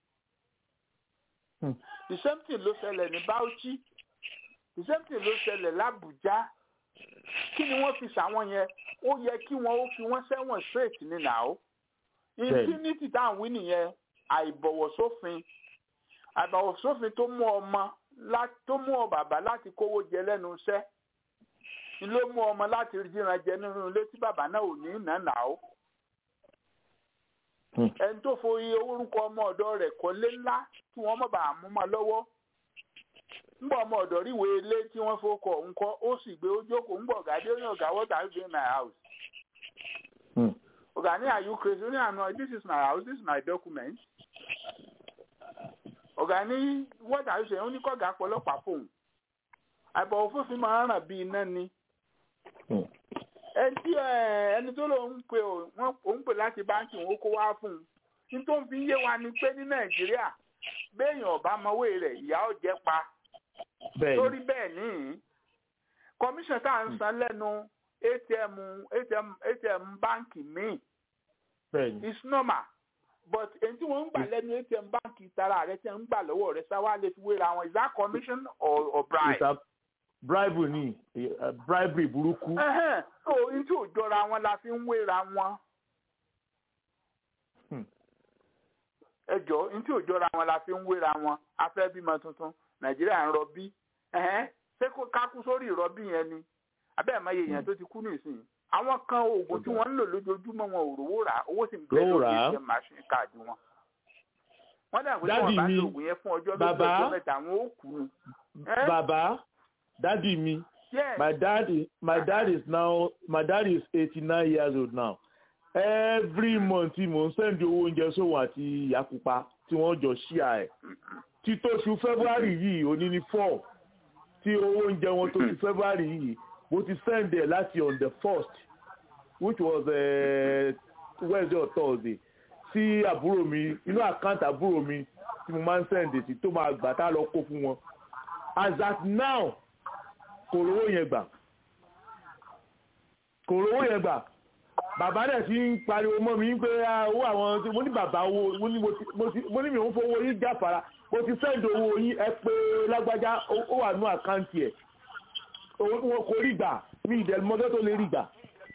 the same thing ló ṣẹlẹ̀ ní Bauchi the same thing ló ṣẹlẹ̀ l'Abuja kí ni wọ́n fi ṣàwọn yẹn ó yẹ kí wọ́n ó fi wọ́n sẹ́wọ̀n straight ní nàá impunity tá à ń wí nìyẹn àìbọ̀wọ̀ sófin àìbọ̀wọ̀ sófin tó mú ọmọ tó mú ọ bàbá láti kówó jẹ lẹ́nu iṣẹ́ ni ló mú ọmọ láti jíran jẹ nínú ilé tí bàbá náà ò ní nànà ó ẹni tó forí orúkọ ọmọ ọ̀dọ̀ rẹ̀ kọ́lé ńlá tí wọ́n mọ̀ bá mú mọ́ lọ́wọ́ ńgbà ọmọ ọ̀dọ̀ ríwèé ilé tí wọ́n fọkọ̀ ńkọ́ ó sì gbé ó jókòó ńgbà ọ̀gá dé ó ní ọ̀gá what are you doing in my house. ọ̀gá ní are you crazy ó ní àná this is my house this is my document. ọ̀gá ní what are you saying ó ní kọ́gà pọlọ́pàá fóun. àbọ̀ òfófin máa ń ràn bí iná ni. ẹtí ẹni tó lòun pè wọn òun pè láti báńkì òun kó wá fún un. ní tó ń fi yé wa ni pé ní nàìjíríà béèyàn ọ̀bá mọ̀wé rẹ̀ ìyá ò jẹ́ pa torí bẹ́ẹ̀ ní commission tá à ń san lẹ́nu atm atm atm báǹkì míì is normal but èyí tí wọ́n ń gbà lẹ́nu atm báǹkì tara rẹ̀ tí wọ́n ń gbà lọ́wọ́ rẹ̀ sáwá lè fi wéra wọn is that commission or, or bribe. bribe ni bribery burúkú. so èyí tí ò jọra wọn la fi ń wéra wọn. ẹ jọ ní tí ò jọra wọn la fi ń wéra wọn afẹ́ bímọ tuntun nàìjíríà ń rọbí ṣé kó kákú sórí ìrọbí yẹn ni abẹ́ẹ̀ máa yẹ èèyàn tó ti kú nísìnyí àwọn kan oògùn tí wọ́n ń lò lójoojúmọ́ wọn ò rówó rà owó sì ń bẹ lórí ìṣe machine card wọn. wọ́n dà pé tí wọ́n bá lo oògùn yẹn fún ọjọ́ méjì ọjọ́ mẹ́ta àwọn ó kú ni. bàbá dádì mi my dad is my dad is now my dad is eighty nine years old now every month mo ń sẹ́ndì owó oúnjẹ sóhun àti ìyá pupa tí wọ́n jọ ṣíà ẹ̀ títóṣù february yìí òní ní four tí owó oúnjẹ wọn tó ti february yìí mo ti send ẹ̀ láti on the first which was uh, wednesday or thursday sí àbúrò mi inú àkáǹtì àbúrò mi tí mo máa ń send sí tó máa gbà tá a lọ kó fún wọn as at now kò rówó yẹn gbà kò rówó yẹn gbà bàbá dẹ̀ ti ń pariwo mọ́ mi pé owó àwọn tí mo ní bàbá owó mo ní mo ní mi ò ń fowó yín jáfara mo ti sẹ́ǹdì owó yín ẹ pé lágbájá ó wà ní àkáǹtì ẹ̀ wọn kò rí gbà mí ìdẹ̀lmọ́tò tó lè rí gbà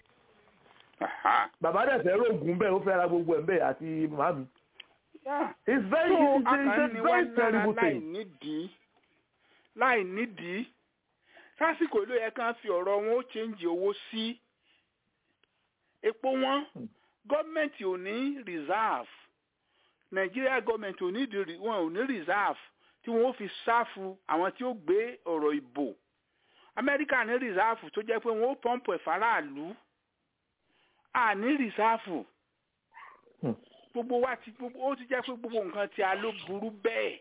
bàbá dẹ̀ fẹ́ rògùn bẹ́ẹ̀ ó fẹ́ ra gbogbo ẹ̀ bẹ́ẹ̀ àti màmí. it's very so it's, it's a very terrible láì thing. nídìí láì nídìí sásìkò ló yẹ kán fi ọ̀rọ̀ wọn ó chẹ́ǹjì owó sí epo wọn gọ́ọ̀mẹ̀ntì ò ní reserve nàìjíríà gọ́ọ̀mẹ̀ntì ò ní di- wọn ò ní reserve tí wọn ó fi ṣáfù àwọn tí ó gbé ọ̀rọ̀ ìbò amẹ́ríkà ní reserve tó jẹ́ pé wọn ó pọ́ǹpù ẹ̀ faraàlú à ní reserve Hmm. gbogbo wa ti gbogbo ó ti jẹ́ pé gbogbo nǹkan tí a ló burú bẹ́ẹ̀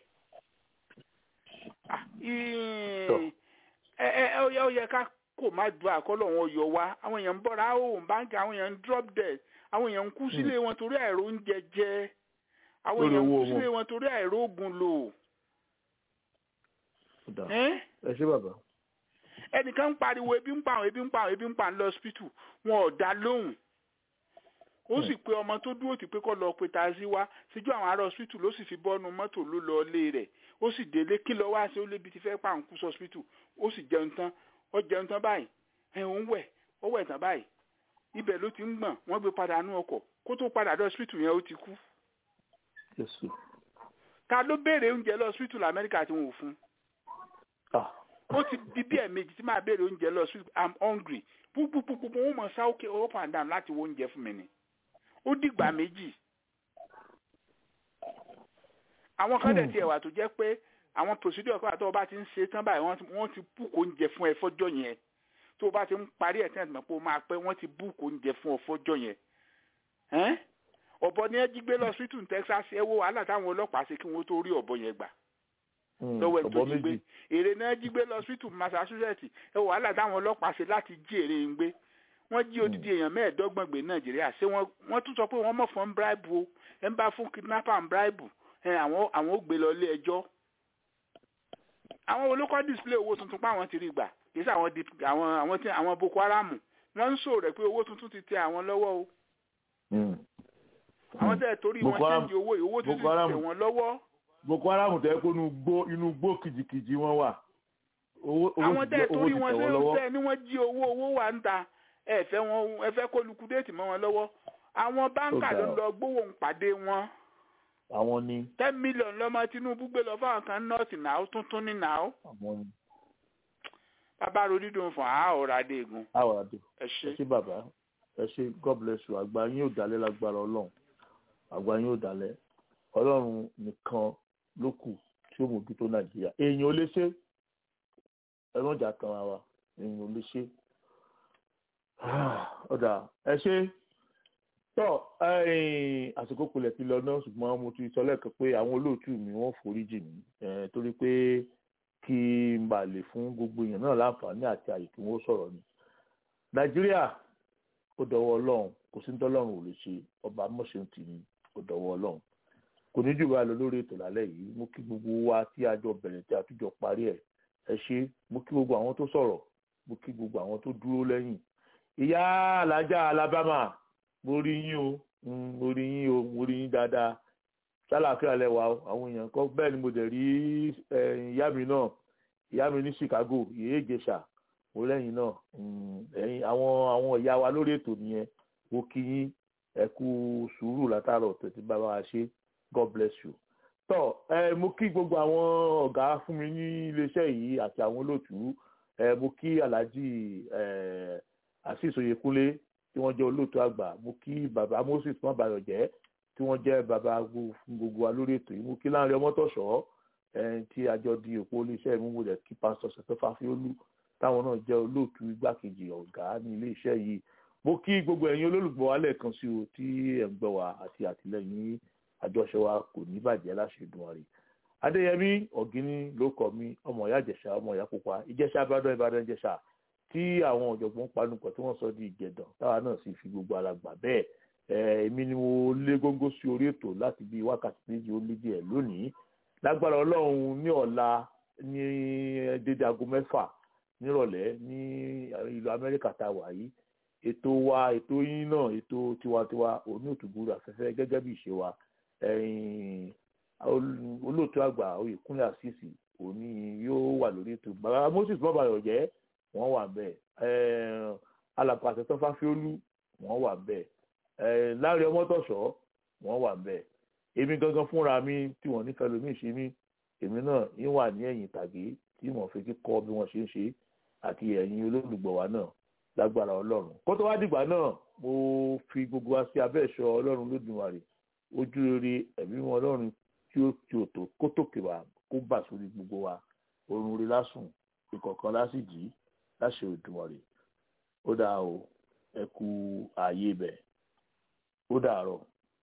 Ah, ì- Tọ́. ẹ ẹ ẹ ó yẹ ó yẹ ká kò má du àkọlọ wọn yọ wá àwọn èèyàn ń bọ́ra òun báńkì àwọn èèyàn ń drop dead àwọn èèyàn ń kú sílé wọn torí àìró oúnjẹ jẹ àwọn Lórí èèyàn ń owó kú wọn. sílé wọn torí àìró oògùn lò Ó dáa. ẹ́n? ẹ ṣé bàbá. ẹnìkan ń pariwo ebi ń pa àwọn ebi ń pa àwọn ebi ń pa ń lọ hospital wọn ò dá lóhùn ó sì pé ọmọ tó dúró tì pé kó lọ pe taxi wá síjú àwọn ará hospital ló sì fi bọ́nu mọ́tò ló lọ ilé rẹ̀ ó sì délé kí lọ wá sí ó lébi ti fẹ́ pa àwọn kú sí hospital ó sì jẹun tán ó jẹun tán báyìí ẹ̀ ń wẹ̀ ó wẹ̀ tán báyìí ibẹ̀ ló ti ń gbọ̀n wọ́n gbé padà nú ọkọ̀ kó tó padà dé hospital yẹn ó ti kú Jésù. ta ló béèrè oúnjẹ lọ hospital Amẹ́ríkà tí wọn ò fún Ah. ó ti di bí ẹ̀ẹ̀mejì tí máa béèrè oúnjẹ lọ hospital i'm hungry púpúpúpú wọn mọ̀ sá òkè up and down láti wo oúnjẹ fún mi ni ó dìgbà méjì àwọn kan dẹ̀ tiẹ̀ wà tó jẹ́ pé àwọn procedure kan àtọ́wọ́ bá ti ń ṣe tán báyìí wọ́n ti- wọ́n ti búùkù oúnjẹ fún ẹ fọ́jọ́ yẹn tó o bá ti ń parí ẹ̀ tí wọ́n ti mọ̀ pé o máa pẹ́ wọ́n ti búùkù oúnjẹ fún ọ fọ́jọ́ yẹn Ẹ́n? ọ̀bọ ni ẹ jí gbé lọ hospital ní Texas ẹ wo wàhálà táwọn ọlọ́pàá ṣe kí wọ́n tó rí ọ̀bọ yẹn gbà Hmm, lọ́wọ́ ẹ̀ tó ọ̀bọ jí gbé méjì. èrè náà jí gbé lọ hospital Massachusetts ẹ wò wàhálà táwọn ọlọ́pàá ṣe láti jí èrè ń gbé wọ́n jí odidi èèyàn mẹ́ẹ̀ẹ́dọ́gbọ̀n gbé Nàìjíríà ṣé wọ́n wọ́n tún sọ pé wọ́n mọ̀ fún bribe o ẹ ń bá fún kidnapper and bribe ẹ àwọn àwọn ò gbé lọ ilé ẹjọ́ àwọn olókọ́ display owó tuntun pé àwọn ti rí gbà kì í ṣe àwọn dip- àwọn àwọn tí àwọn Boko Haram wọ́n ń sọ rẹ̀ pé owó tuntun ti tẹ àwọn lọ́wọ́ o Hmm. àwọn tẹ̀ torí wọn Boko Haram- ṣéǹjì owó yìí owó tuntun ti Boko Haram- tẹ wọn lọ́wọ́ Boko Haram tẹ́ kó inú gbó inú gbó kìjìkìjì wọn wà. Owó owó àwọn ti tẹ́ jẹ́- owó torí ti wọn tẹ̀ ṣe wọ́n lọ́wọ́. ń tẹ́ ni wọ́n jí owó owó wà ń ta ẹ fẹ́ wọn ẹ fẹ́ kó lukudéètì mọ́ wọn lọ́wọ́ àwọn báńkà Ó ló ga ń ọ. lọ gbówó ń pàdé wọn Àwọn ni. ten million lọ́mọ Tinubu gbé lọ fáwọn kan nọ́ọ̀tì náà tuntun ní náà Àwọn ni. bàbá ro dídùn fún àá ọ̀rọ̀ adéègùn Àwọn àdó. ẹ ṣe ẹ ṣé bàbá ẹ ṣé god bless you àgbà yín ò dalẹ̀ lágbára ọlọ́run àgbà yín ò dalẹ̀ ọlọ́run nìkan ló kù tí ó mójútó nàìjíríà èèyàn ò lè ṣe ẹlọ́jà kan ara wa èèyàn ò lè ṣe ọ̀dà ẹ ṣe tọ́ ẹ̀yìn àsìkò kulẹ̀ ti lọ náà ṣùgbọ́n mo ti sọ lẹ́ẹ̀kan pé àwọn olóòtú mi wọ́n foríjì mí eh, torí pé kí n bà lè fún gbogbo èèyàn náà láǹfààní àti àyè kí wọ́n sọ̀rọ̀ ni nàìjíríà ó dọwọ́ ọlọ́run kò sí tọ́lọ́run ò lè ṣe ọba mọ̀ṣẹ́ tì ní ó dọwọ́ ọlọ́run kò ní jù bá lọ lórí ètò lálẹ́ yìí mo kí gbogbo wa tí a jọ bẹ̀rẹ̀ tí a tún jọ parí ẹ̀ ẹ ṣé mo kí gbogbo àwọn tó sọ̀rọ̀ mo kí gbogbo àwọn tó dúró lẹ́yìn ìyá alájà alabama mo rí yín o mm, mo rí yín o mo rí yín dáadáa sálàáfíà lẹwà o àwọn èèyàn kan bẹ́ẹ̀ ni mo dẹ̀ rí eh, ìyá mi náà ìyá mi ní Chicago ìyá ìjẹsà mo lẹ́yìn náà mm, ẹ̀yin àwọn àwọn ìyá wa lórí ètò nìyẹn mo kí yín ẹ kú sùúrù látàrọ̀ tẹ̀sí bá wa ṣe God bless you. tọ́ ẹ mo kí gbogbo àwọn ọ̀gá fún mi ní iléeṣẹ́ yìí àti àwọn olóòtú ẹ mo kí Alhaji ẹ Azeez Oyèkúnlé tí wọ́n jẹ́ olóòtú àgbà mo kí bàbá Moses mọ́bàyọ̀jẹ́ tí wọ́n jẹ́ bàbá gbogbo fún gbogbo wa lórí ètò yìí mo kí Láńrẹ Ọmọ́tọ̀ṣọ́ ẹ tí a jọ di òpó iléeṣẹ́ mi mo dẹ̀ kí pásítọ̀ Sẹ̀fẹ́ Fáfiólú táwọn náà jẹ́ olóòtú igbákejì ọ̀gá ní ilé iṣẹ́ yìí mo kí gbogbo ẹ̀yin olólùgbọ́ wa lẹ́ẹ̀kan sí o tí ẹ̀ ń gbọ́ wa àti àtìlẹ́yìn àjọṣe wa kò ní bàjẹ́ láṣẹ Èdùmàrè adéyẹmí ọ̀gíní ló kọ mi ọmọ ìyá ìjẹ̀ṣà ọmọ ìyá pupa ìjẹ̀ṣà ìbàdàn ìbàdàn ìjẹ̀ṣà tí àwọn ọ̀jọ̀gbọ́n panupọ̀ tí wọ́n sọ di ìjẹ̀dàn táwa náà sì fi gbogbo ara gbà bẹ́ẹ̀ èmi ni mo lé góńgó sí orí ètò láti bí wákàtí méjì ó lé díẹ̀ lónìí lágbára ọlọ́run ní ọ̀la ní dédé aago mẹ́fà nírọ̀lẹ́ ní ìlú amẹ́ríkà tá a wà yìí ètò wa ètò yín náà ètò tiwantiwa òní òtúgbúrú afẹ́fẹ́ gẹ́gẹ́ bí ìṣe wa olóòtú àgbà oyèkúnlẹ̀ àṣìṣì òní yóò wà lórí ètò bàbá moses bọ́bàyọ̀ jẹ́ wọ́n wà bẹ́ẹ̀ alàpà àtẹ̀tọ́ fáfiólú wọ́n wà bẹ́ẹ̀ láàrin ọmọtọ̀ṣọ́ wọ́n wà bẹ́ẹ̀ èmi gangan fúnra mi tí wọ́n nífẹ̀ẹ́ lómi ṣe mí èmi náà ń wà ní ẹ̀yìn tàgé tí wọ́n fi kíkọ́ bí wọ́n ṣe ń ṣe àti ẹ̀yin olólùgbọ̀ wa náà lágbára ọlọ́run kó tó wá dìgbà náà mo fi gbogbo wa sí abẹ́ ẹ̀ṣọ́ ọlọ́run lódùmarè ojú rere ẹ̀mí wọn ọlọ́run tí ó ti òtò kó tòkè wá kó bà sórí gbogbo wa orun rí lásùn ìkọ̀kan lásìjì láṣẹ òdùmarè ó dáa o ẹ kú ààyè bẹ̀ ó dàárọ̀.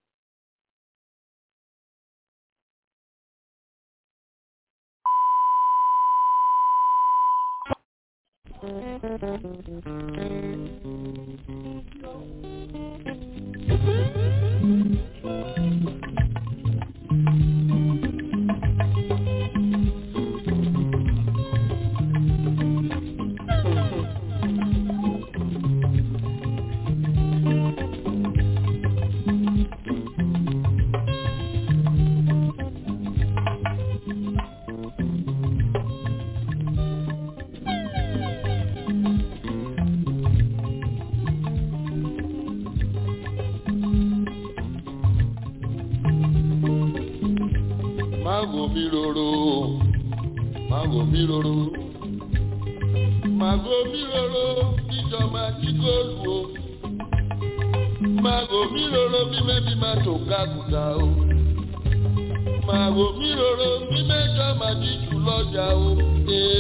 Mago mi roro, mago mi roro, mago mi roro, ìjọ máa jí góòlù o. Mago mi roro, bí mẹ́bí máa tó kákùtà o. Mago mi roro, bí mẹ́jọ máa jí jù lọ́jà o. Ee.